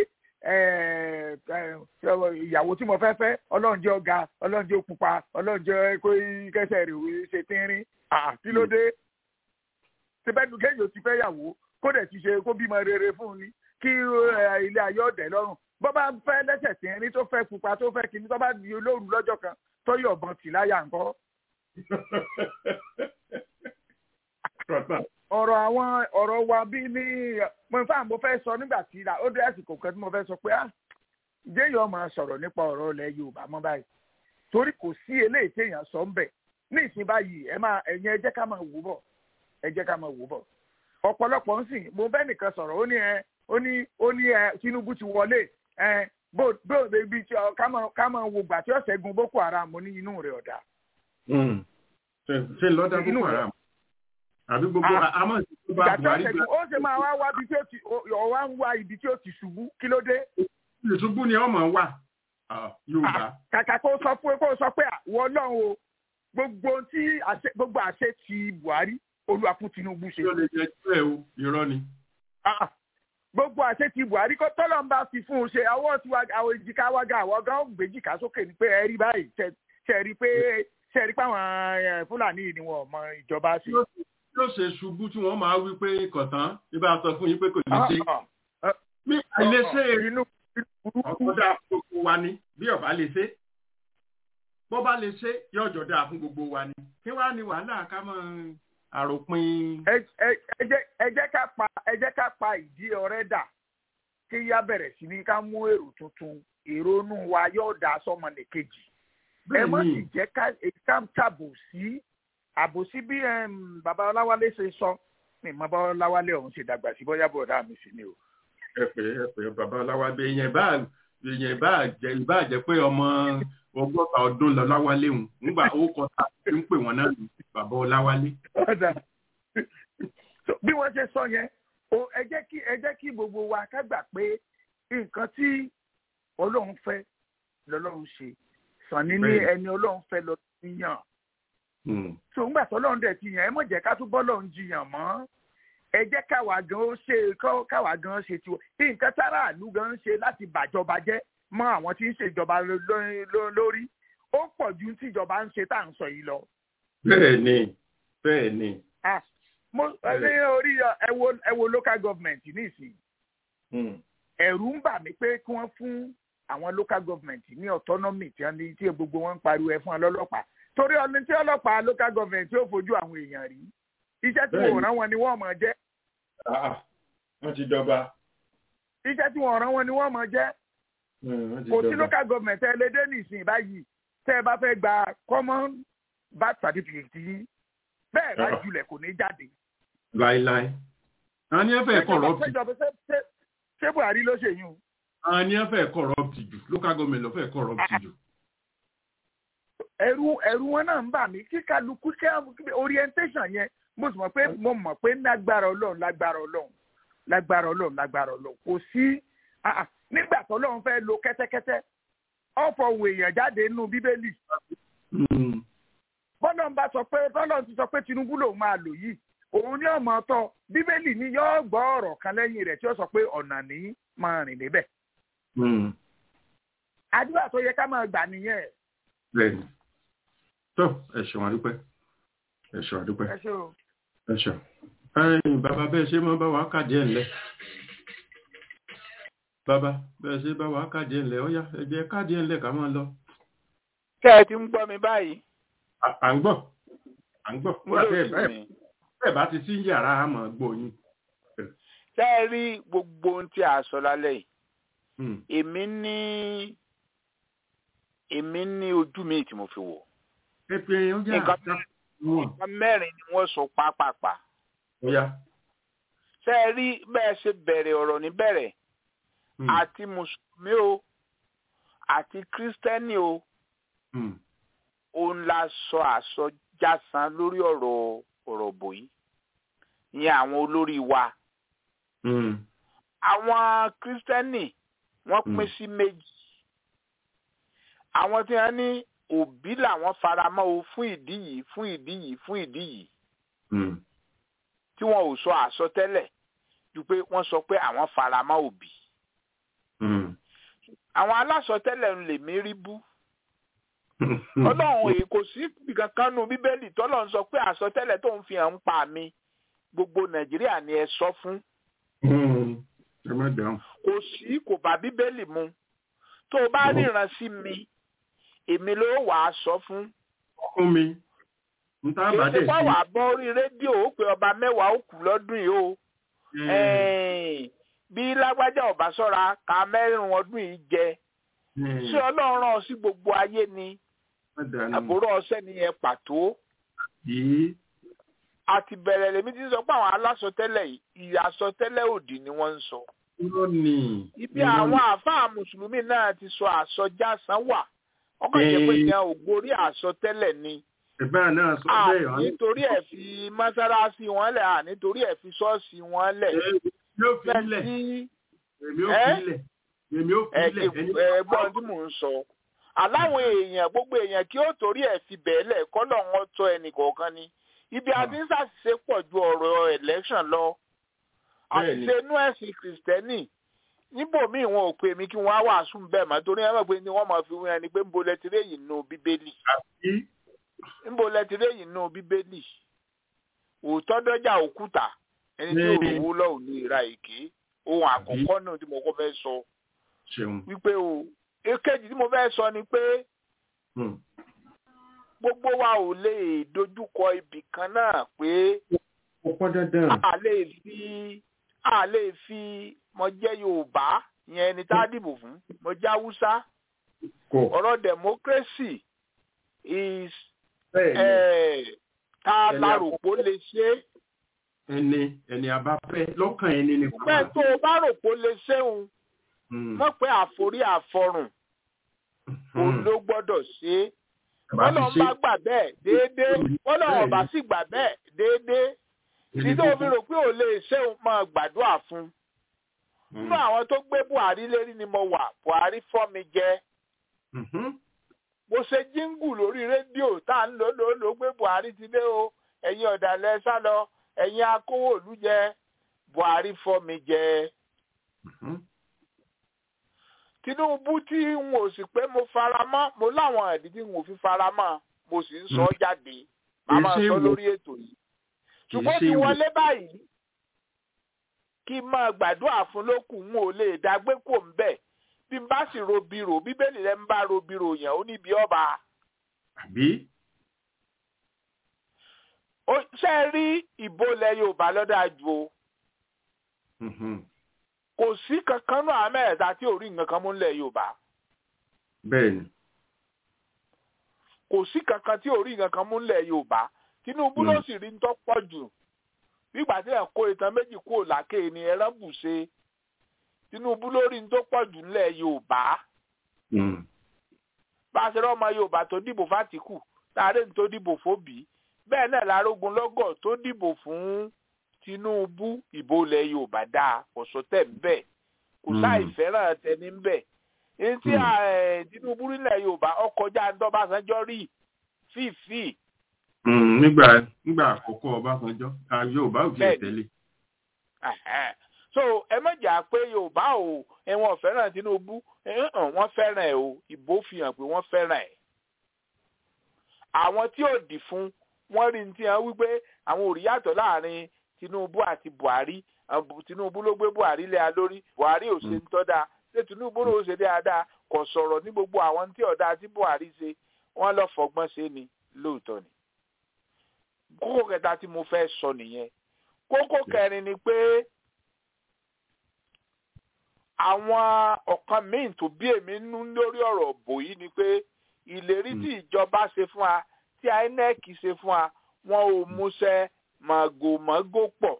ìyàwó tí mo fẹ́ fẹ́ ọlọ́run jẹ́ ọ̀gá ọlọ́run jẹ́ òpupa ọlọ́run jẹ́ kó kẹsẹ̀ rẹ̀ ṣe tínrín kí ló dé síbẹ̀nu kéèyàn ti fẹ́ yàwó kó dẹ̀ ti ṣe kó bímọ rere fún un ni kí ilé ayé ọ̀dẹ̀ lọ́rùn bó bá fẹ́ lẹ́sẹ̀ tínrín tó fẹ́ pupa tó fẹ́ kíní tó bá di olóòrùn lọ́jọ́ kan tó yọ̀bọ̀n tì láyà ńkọ́ ọ̀rọ̀ àwọn ọ̀rọ̀ wa bí ní mo fà mo fẹ́ sọ nígbà tí ó dé àsìkò kan tí mo fẹ́ sọ pé ah jéèyàn máa sọ̀rọ̀ nípa ọ̀rọ̀ ilẹ̀ Yorùbá mọ́ báyìí torí kò sí eléyìí téèyàn sọ ń bẹ̀ ní ìsìn báyìí ẹ máa ẹ̀yin ẹ jẹ́ ká máa wò bọ̀ ẹ jẹ́ ká máa wò bọ̀ ọ̀pọ̀lọpọ̀ ń sìn mo bẹ́ nìkan sọ̀rọ̀ ó ní ẹ ó ní ó ní ẹ Tinubu ti wọlé ẹ bó bó ibi tí ká máa ká máa wo gbà tí ọ̀sẹ̀ gun Boko Haram ní inú rẹ̀ ọ̀dà. ṣe lọ́dà Boko Haram àbí gbogbo àmọ́ ìṣèjọba buhari gbà. ó ṣe máa wá wá ibi tí ó ti ọ̀wá ń wá ibi tí ó ti ṣubú kí ló dé. ìṣubú ni ọmọ wà yorùbá. kàkà kó sọ pé kó sọ pé wọ́n lọ́hùn o gbogbo tí gbogbo àṣẹ ti buhari olúwa fún tinubu ṣe. yóò lè jẹ ẹ o irọ́ ni. gbogbo àṣẹ ti buhari kó tọ́lọ̀ ń bá fi fún un ṣe àwọn tí àwọn èjìká wága àwọn gan gbèjìká sókè ni pé ẹ rí báyìí ṣe rí pé ṣe rí pé àwọn fúlàní ni wọn mọ ìjọba ṣe yóò ṣe ṣubú tí wọ́n máa wí pé kọ̀tán nígbà sọ fún yín pé kò ní ṣe. mi àìlè ṣe inú ọ̀dà gbogbo wa ni bí ọba lè ṣe. bó bá lè ṣe yóò jọ dáa fún gbogbo wa ni. kí wàá ní wàhálà ká mọ àròpin. ẹ jẹ́ ká pa ẹ jẹ́ ká pa ìdí ọ̀rẹ́ dà kí yá bẹ̀rẹ̀ sí ní ká mú èrò tuntun èrò inú wa yóò dá sọ́mọ nìkejì. ẹ má sì jẹ́ ká tàbò sí àbòsí bí bàbá ọláwálé ṣe sọ ní bàbá ọláwálé ọ̀hún ṣe dàgbà sí bóyá bọ̀dá mi sí ni o. ẹ pé ẹ pé bàbá ọláwálé èèyàn bá èèyàn bá jẹ ìbá jẹ pé ọmọ ọgọ́ta ọdún lọ láwálé hùn nígbà ó kọ tá a ń pè wọn náà ní bàbá ọláwálé. bí wọ́n ṣe sọ yẹn ẹ jẹ́ kí ẹ jẹ́ kí gbogbo wa ká gbà pé nǹkan tí ọlọ́run fẹ́ lọ́lọ́run ṣe sànni ní ẹni ọlọ́run fẹ́ lọ yàn so ńgbà tọ́lọ́run dẹ̀ ti yàn ẹ mọ̀ jẹ́ ká tún bọ́lọ́run jiyàn mọ́ ẹ jẹ́ káwa gan ó ṣe káwa gan ṣe tiwọn bí nǹkan tára àlú gan ń ṣe láti bàjọba jẹ́ mọ́ àwọn tí ń ṣèjọba lórí ó pọ̀ ju tíjọba ń ṣe tá à ń sọ yìí lọ. bẹ́ẹ̀ ni bẹ́ẹ̀ ni. mo ní orí ẹ wo ẹ wo local government nísìnyí ẹ̀rù ń bà mí pé kí wọ́n fún àwọn local government ní autonomy tí wọ́n ní tí gbogbo wọn ń pariwo ẹ fún ọlọ́pàá torí ọdún tí ọlọ́pàá local government yóò fojú àwọn èèyàn rí iṣẹ́ tí wọ́n rán wọn ni wọ́n mọ̀ jẹ́. wọ́n ti dọba. iṣẹ́ tí wọ́n rán wọn ni wọ́n mọ̀ jẹ́. kò sí local government ẹ lédè nìsín báyìí tẹ́ ẹ bá fẹ́ gba common birth certificate yìí bẹ́ẹ̀ bá julẹ̀ kò ní jáde. láíláí. àwọn ní ẹ fẹ́ corrupt. ṣé buhari ló ṣe yún. àwọn ní ẹ fẹ́ corrupt jù local government ló fẹ́ corrupt jù ẹrú ẹrú wọn náà ń bà mí kí kálukú kí orientation yẹn mo sì mọ̀ pé mo mọ̀ pé lágbára Ọlọ́run lágbára Ọlọ́run lágbára Ọlọ́run lágbára Ọlọ́run kò sí nígbà tó Ọlọ́run fẹ́ lo kẹ́tẹ́kẹ́tẹ́ ọ̀fọ̀ òun èèyàn jáde nínú bíbélì. bọ́lá ń bá sọ pé bọ́lá ti sọ pé Tinubu lòun máa lò yìí òun ní ọmọ ọtọ bíbélì ni yóò gbọ́ ọ̀rọ̀ kan lẹ́yìn rẹ̀ tí ó sọ pé ọ̀nà ní máa rìn débẹ̀. àdúrà tó yẹ ká máa gbà nìyẹn. bẹ́ẹ̀ni tó ẹ ṣeun àdúpẹ́ ẹ ṣeun àdúpẹ́ ẹ ṣe o. ẹ ṣeun ẹ̀yin bàbá bẹ́ẹ̀ ṣe máa bá wa kàdé ẹ̀ ńlẹ̀ bàbá bẹ́ẹ̀ ṣe bá wa kàdé ẹ̀ ńlẹ̀ ó yá ẹ jẹ́ kàdé ẹ̀ ńlẹ̀ ká máa lọ. tẹ́ ẹ ti ń gbọ́ mi báyìí. à ń gbọ́ à ń gbọ́ bẹ́ẹ̀ bá ti sí yàrá àmọ́ gbòyìn. tẹ́ ẹ rí gbogbo ohun tí a sọ lálẹ́ yìí èmi ní èmi ní ojú mi tí mo fi wò nǹkan mẹ́rin ni wọ́n sọ pápápá. ṣé ẹ rí bẹ́ẹ̀ ṣe bẹ̀rẹ̀ ọ̀rọ̀ níbẹ̀rẹ̀ àti mùsùlùmí o àti kírísítẹ́nì o òun la sọ àsọjásán lórí ọ̀rọ̀ ọ̀rọ̀ bò yìí ìyẹn àwọn olórí wa. àwọn kírísítẹ́nì wọ́n pín sí méjì àwọn tí wọ́n ní òbí làwọn faramọ́ o fún ìdí yìí fún ìdí yìí fún ìdí yìí tí wọn ò sọ àsọtẹ́lẹ̀ ju pé wọ́n sọ pé àwọn faramọ́ òbí àwọn alásọtẹ́lẹ̀ ń lè mí rí bú ọlọ́run èyí kò sí kankan nu bíbélì tọ́lọ́run sọ pé àsọtẹ́lẹ̀ tó ń fi hàn ń pa mi gbogbo nàìjíríà ni ẹ sọ fún kò sí kò bá bíbélì mu tó o bá ríran sí mi èmi ló wà á sọ fún. fún mi n tá bá dé sí. èsì pàwọ́ àbọ̀ orí rédíò ó pé ọba mẹ́wàá ó kù lọ́dún yìí o. bí lágbájá ọba sọ́ra ká mẹ́rin ọdún yìí jẹ. ṣé ọlọ́run rán ọ sí gbogbo ayé ni àbúrò ọsẹ nìyẹn pàtó. a ti bẹ̀rẹ̀ lèmi ti sọ pé àwọn alásọtẹ́lẹ̀ ìyàsọtẹ́lẹ̀ òdì ni wọ́n ń sọ. ibi àwọn àáfàá mùsùlùmí náà ti sọ àsọjásán wà ọkọ jẹ pé yẹn ò gorí àsọtẹ́lẹ̀ ni. ìbá náà sọ bẹ́ẹ̀ à nítorí ẹ̀ fi mọ́sálásí wọn lẹ̀ à nítorí ẹ̀ fi ṣọ́ọ̀ṣì wọn lẹ̀. èmi ò fi ilẹ̀ èmi ò fi ilẹ̀ èmi ò fi ilẹ̀. ẹ̀gbọ́n tí mò ń sọ aláwọn èèyàn gbogbo èèyàn kí ó torí ẹ̀ fi bẹ́ẹ̀ lẹ̀ kọ́lọ̀ wọn tọ́ ẹnì kọ̀ọ̀kan ni ibi àti ń ṣàṣìṣe pọ̀ ju ọ̀rọ̀ election lọ àṣìṣe inú ẹ̀sìn kìrìsìtẹ́nì níbòmíì wọn ò pè mí kí wọn á wàásù bẹ́ẹ̀ mọ́ torí ẹ mọ̀ pé ni wọ́n máa fi wíyan ni pé nbo lẹtíré yìí nù bíbélì nbo lẹtíré yìí nù bíbélì òótọ́ dọ́jà òkúta ẹni tí òrùwó lọ́wọ́ ní ìra èké ohun àkọ́kọ́ náà tí mo kọ́ fẹ́ sọ wípé o èkejì tí mo fẹ́ sọ ni pé gbogbo wa ò lè dojúkọ ibì kan náà pé a lè fi a lè fi mo jẹ́ yorùbá yẹn ẹni tá a dìbò fún mo jẹ́ haúsá ọ̀rọ̀ democracy is ta la rò pé ó lè ṣe é ẹni ẹni a bá fẹ́ lọ́kàn ẹni ni pẹ́ tó o bá rò pé ó lè ṣe òun mọ̀ pé àforí àfọrùn òun ló gbọ́dọ̀ ṣe é wọ́n lọ bá gbà bẹ́ẹ̀ déédéé wọ́n lọ bá sì gbà bẹ́ẹ̀ déédéé tí tó fi rò pé ò lè ṣe òun máa gbàdúrà fún nínú àwọn tó gbé Buhari lérí ni mo wà Buhari fọ́ mi jẹ mo ṣe jíngù lórí rédíò tá à ń lò lò lò gbé Buhari ti dé o ẹ̀yin ọ̀dàlẹ̀ sá lọ ẹ̀yin akówó òlú jẹ Buhari fọ́ mi jẹ. Tinubu tí n ò sì pé mo fara mọ́ mo láwọn ẹ̀dí tí n ò fi fara mọ́ mo sì ń sọ jáde màmá sọ lórí ètò yìí ṣùgbọ́n ti wọlé báyìí kí n máa gbàdúrà fún lókùn n ò lè dágbé kò ń bẹ̀ bí n bá sì ro biro bíbélì rẹ ń bá ro biro yẹn ó níbi ọba. àbí. ó ṣe rí ìbò ilẹ̀ Yorùbá lọ́dà ju o. kò sí kankan náà mẹ́ẹ̀ẹ́ta tí ò rí nǹkan kan mú nílẹ̀ Yorùbá. bẹ́ẹ̀ni. kò sí kankan tí ò rí nǹkan kan mú nílẹ̀ Yorùbá Tinubu ló sì rí ń tọ́ pọ̀ jù nígbà tí ẹ̀ kó ìtàn méjì kúrò lákè ni ẹran bù ṣe Tinubu lórí ní tó pọ̀ jù nílẹ̀ Yorùbá. bá a ṣe rọ́ ọmọ Yorùbá tó dìbò fátìkù láàárẹ̀ ní tó dìbò fóbì bẹ́ẹ̀ náà lárógun lọ́gọ̀ tó dìbò fún Tinubu ìbò ilẹ̀ Yorùbá dáa ọ̀ṣọ́ tẹ̀ ń bẹ̀ kò sáì fẹ́ràn tẹni ń bẹ̀. èyí tí Tinubu nílẹ̀ Yorùbá ọkọjá ńdọ́bàṣánjọ́ rí fífì. nígbà nígbà àkọ́kọ́ Ọbásanjọ́ Yorùbá ò tiẹ̀ tẹ́lẹ̀ so ẹ mọ̀jà pé yorùbá o ẹ̀wọ̀n fẹ́ràn tinubu wọ́n fẹ́ràn ẹ̀ o ìbò fi hàn pé wọ́n fẹ́ràn ẹ̀. àwọn tí ò dì fún wọ́n rí ní tí wọ́n wípé àwọn ò rí yàtọ̀ láàrin tinubu àti buhari tinubu ló gbé buhari lé a lórí buhari ò ṣe ń tọ́da ṣé tinubu ló ṣe dáadáa kò sọ̀rọ̀ ní gbogbo àwọn tí ọ̀dà tí buhari ṣe wọ́n lọ fọgbọ́n ṣe ni lóòótọ́ ni. kókó kẹta tí mo fẹ́ sọ nìyẹn kókó kẹrin ni pé àwọn ọ̀kan míì tó bí èmi nú lórí ọ̀rọ̀ bò yìí ni pé ìlérí tí ìjọba ṣe fún wa tí INEC ṣe fún wa wọn ò múṣẹ màgòmágó pọ̀.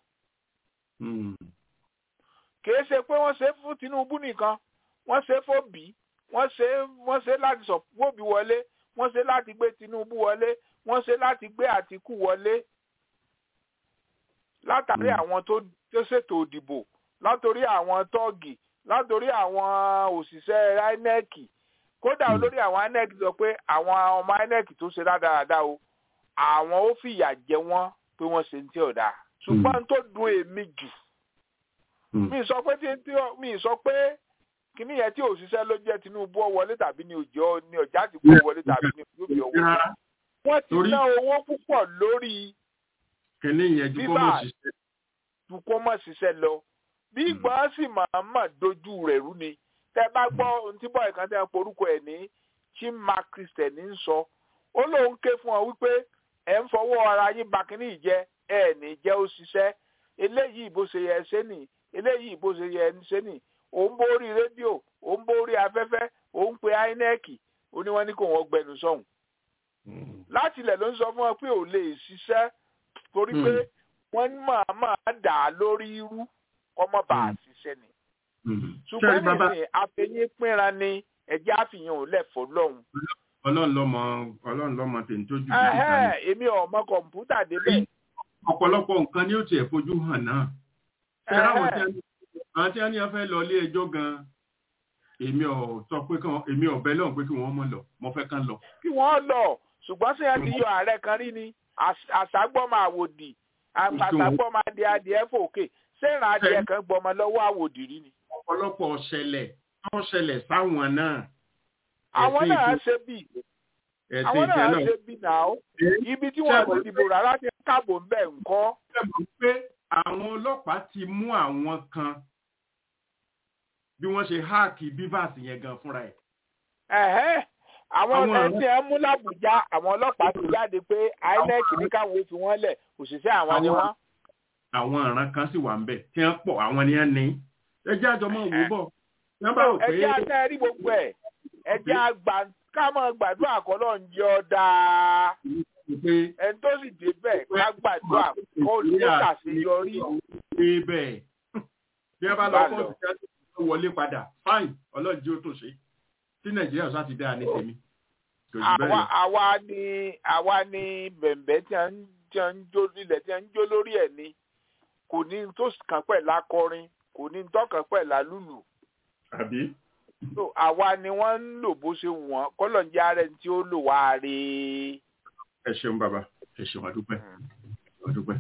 kìí ṣe pé wọ́n ṣe fún Tinubu nìkan wọ́n ṣe fóbì wọ́n ṣe wọ́n ṣe láti sọ fóbì wọlé wọ́n ṣe láti gbé Tinubu wọlé wọ́n ṣe láti gbé Àtìkù wọlé látàrí àwọn tó ṣètò òdìbò látòrí àwọn tọ́ọ̀gì látòrí àwọn òṣìṣẹ́ INEC kódà olórí àwọn INEC sọ pé àwọn ọmọ INEC tó ṣe dáadáa o àwọn ó fìyà jẹ wọ́n pé wọ́n ṣe ń tí ọ̀dà ṣùgbọ́n tó dùn èmi jù mi sọ pé tí mi sọ pé kíní yẹn tí òṣìṣẹ́ ló jẹ́ Tinubu wọlé tàbí ní òjò ní ọjà àti kó wọlé tàbí ní òbí ọwọ́ wọ́n ti ná owó púpọ̀ lórí bíbá ju kó mọ̀ ṣiṣẹ́ lọ bí ìgbọ́n sì máa mà dojú rẹ̀ rú ni tẹ́ bá gbọ́ ohun tí bọ́ọ̀ kan tẹ́ ń porúkọ ẹ̀ ní chima christian ń sọ ó lóun ké fún ọ wípé ẹ̀ ń fọwọ́ ara yín ba kínní ìjẹ́ ẹ̀ ní jẹ́ ó ṣiṣẹ́ eléyìí bó ṣe yẹ ṣe nì eléyìí bó ṣe yẹ ṣe nì òun borí rédíò òun borí afẹ́fẹ́ òun pe INEC ó ní wọ́n ní kó wọ́n gbẹnu sọ̀hún láti ilẹ̀ ló ń sọ fún ọ pé ò lè ṣiṣẹ́ torí pé wọ́n máa máa dà á lórí irú kọ́mọ́ bá a ṣiṣẹ́ ni. ṣùgbọ́n nísìnyí àfẹ̀yìn pínra ni ẹ̀jẹ̀ àfihàn ò lẹ̀fọ́ lọ́hùn. ọlọ́run lọ́mọ ọlọ́run lọ́mọ tèmi tó jù. èmi ò mọ kọ̀ǹpútà débẹ̀. ọ̀pọ̀lọpọ̀ nǹkan ni ó tiẹ̀ fojú hàn náà. ṣẹ́ra àwọn tí a ní a fẹ́ lọ ilé ẹjọ́ gan-an èmi ò sọ pé kí wọ́n èmi ò bẹ́ lọ́hùn pé kí wọ́n mọ̀ lọ mo fẹ́ kán lọ. kí wọ́n lọ ṣùgbọ́n sí ẹ ti yọ ààrẹ kan rí ni àṣàgbọ́mọ àwòdì àṣàgbọ́mọ adìẹ adìẹ fòkè ṣé ìrìn adìẹ kan gbọmọ lọ́wọ́ àwòdì rí ni. ọ̀pọ̀lọpọ̀ ṣẹlẹ̀ tó ṣẹlẹ̀ sáwọn náà. àwọn náà ṣe bí àwọn náà ṣe bí náà ibi tí wọ́n ti dìbò rárá ti káàbò ń bẹ̀ ń kọ́. ṣé mo pé àwọn ọlọ́pàá ti mú àwọn kan bí wọ́n ṣe háàkì bíbáàsì yẹn gan fúnra ẹ̀. ẹ̀hẹ́ àwọn ẹtí ẹ mú làbújá àwọn ọlọ́pàá ti jáde pé INEC ní káwọn fi wọ́n lẹ̀ òṣìṣẹ́ àwọn ni wọ́n. àwọn ọ̀ràn kan sì wà ń bẹ̀ tí wọ́n pọ̀ àwọn ni wọ́n ní. ẹjẹ́ àjọ máa wò bọ̀. ẹjẹ́ àtẹ́ rí gbogbo ẹ̀ ẹjẹ́ àgbà ká máa gbàdúrà kọ́lọ́ ń jẹ́ ọ dáa ẹni tó sì débẹ̀ ká gbàdúrà kó ló ṣàṣeyọrí. bẹ́ẹ̀ bí ẹ bá lọ kọ́ ọ̀sẹ̀ tó wọlé padà fáìn ọlọ́ọ̀dì ó tó ṣe tí nàìjíríà sá ti dáa ní tèmi. àwa àwa ni àwa ni bẹ̀m̀bẹ̀ tí a ń tí a ń jó ilẹ̀ tí a ń jó lórí ẹ̀ ni kò ní tó kàn pẹ̀ lákọrin kò ní tó kàn pẹ̀ lálùlù. àbí. so àwa ni wọ́n ń lò bó ṣe wọ́n kọ́lọ̀ ń jẹ́ ààrẹ tí ó lò wá rí. ẹ ṣeun bàbá ẹ ṣeun àdúpẹ́ àdúpẹ́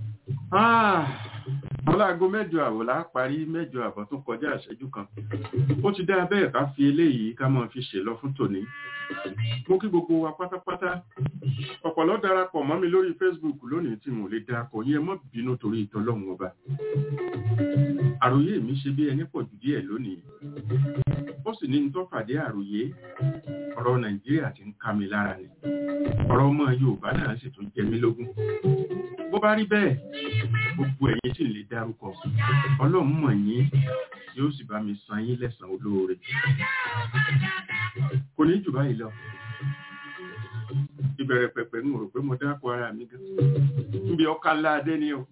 ọláago mẹ́jọ àbọ̀ la parí mẹ́jọ àbọ̀ tó kọjá ìṣẹ́jú kan ó ti dá bẹ́ẹ̀ ká fi eléyìí ká máa fi ṣèlọ fún tòní mo kí gbogbo wa pátápátá ọ̀pọ̀lọ́ darapọ̀ mọ́ mi lórí facebook lónìí tí mo lè darapọ̀ yẹn mọ́ bínú torí ìtọ́lọ́hún ọba àròyé mi ṣe bí ẹni pọ̀ jù díẹ̀ lónìí ó sì ní tó fàdé àròyé ọ̀rọ̀ nàìjíríà ti ń ká mi lára ni ọ̀rọ̀ ọmọ yorùbá náà sì tún jẹ mí lógún bó bá rí bẹ́ẹ̀ gbogbo ẹ̀yin tí ń lè dárúkọ ọlọ́run mọ̀ yín yóò sì bá mi san yín lẹ́san olóore kò ní jù báyìí lọ ìbẹ̀rẹ̀ pẹ̀pẹ̀ ń rò pé mo dákọ ara mi gan níbi ọkà ńlá adé ni o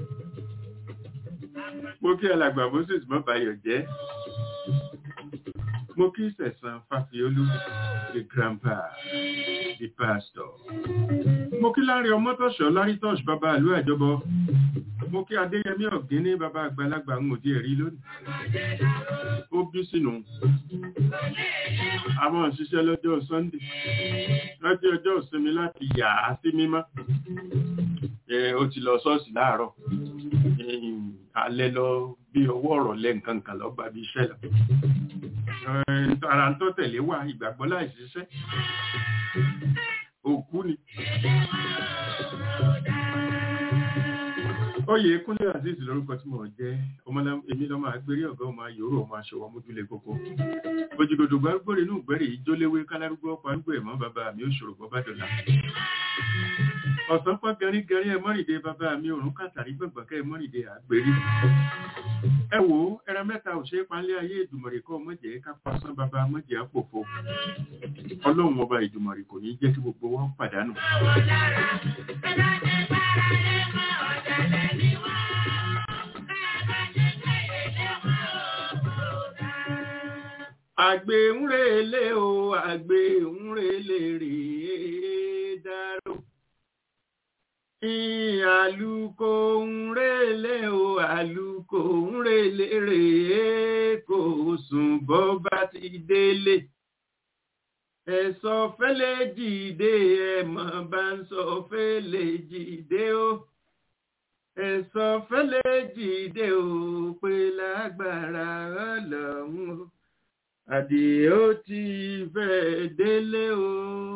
mo kí alàgbà moses mọ́ bayọ̀ jẹ́ mo kí sẹ̀sán fàfiolú the grandpa the pastor mo kí láàrin ọmọtọ̀ṣọ́ lárítọ́ṣ bàbá àlú àjọbọ mo kí adéyẹmí ọ̀gíní bàbá àgbàlagbà ń òdí ẹ̀rí lónìí ó bí sínú àwọn òṣìṣẹ́ lọ́jọ́ sunday lọ́jọ́ ọjọ́ ìsinmi láti yà á sí mímọ́ ó ti lọ ṣọ́ọ̀ṣì láàárọ̀ alẹ́ lọ bí owó ọ̀rọ̀ lẹ́ nǹkan kan lọ gbàbí iṣẹ́ lọ ara ń tó tẹ̀lé wà ìgbàgbọ́ láì ṣiṣẹ́ òkú ni oyè kúnlé azeez lórúkọ tí mo jẹ́ èmi lọ́mọ agbérí ọ̀gá ọmọ yòóró ọmọ aṣọ ọmọdúnlé kókó òjìgòdò gbárùgbòrè inú ìgbẹ́rẹ̀ ìjóléwé kálárúgbó ọkọ̀ àgbò ẹ̀mọ́ bàbá mi ò ṣòro bọ́ bá dọ̀là ọ̀sán pọ́ gẹrígẹrí ẹ mọ́rìndé bàbá mi òrùn kàtàrí gbọ̀ngbọ̀kẹ́ ẹ mọ́rìndé àgbérí ẹ wò ó ẹran mẹ́ta ò ṣe é palẹ́ ayé ìdùmọ̀rì kọ́ mọ̀jẹ̀ ká pasán bàbá mọ̀jẹ̀ àpòfo ọlọ́run ọba ìdùmọ̀rì kò ní jẹ́ kí gbogbo wọn pàdánù. àgbè ń relé o àgbè ń relé rèé dárò àlùkò ń relé o àlùkò ń relé rèé kò sùn bọ́ bá ti délé ẹ̀sọ́ fẹ́lẹ́ jìde ẹ̀mọ́ bá ń sọ fẹ́lẹ́ jìde o ẹ̀sọ́ fẹ́lẹ́ jìde o pé lágbára ọlọ́run o àdìó ti fẹ́ délé o.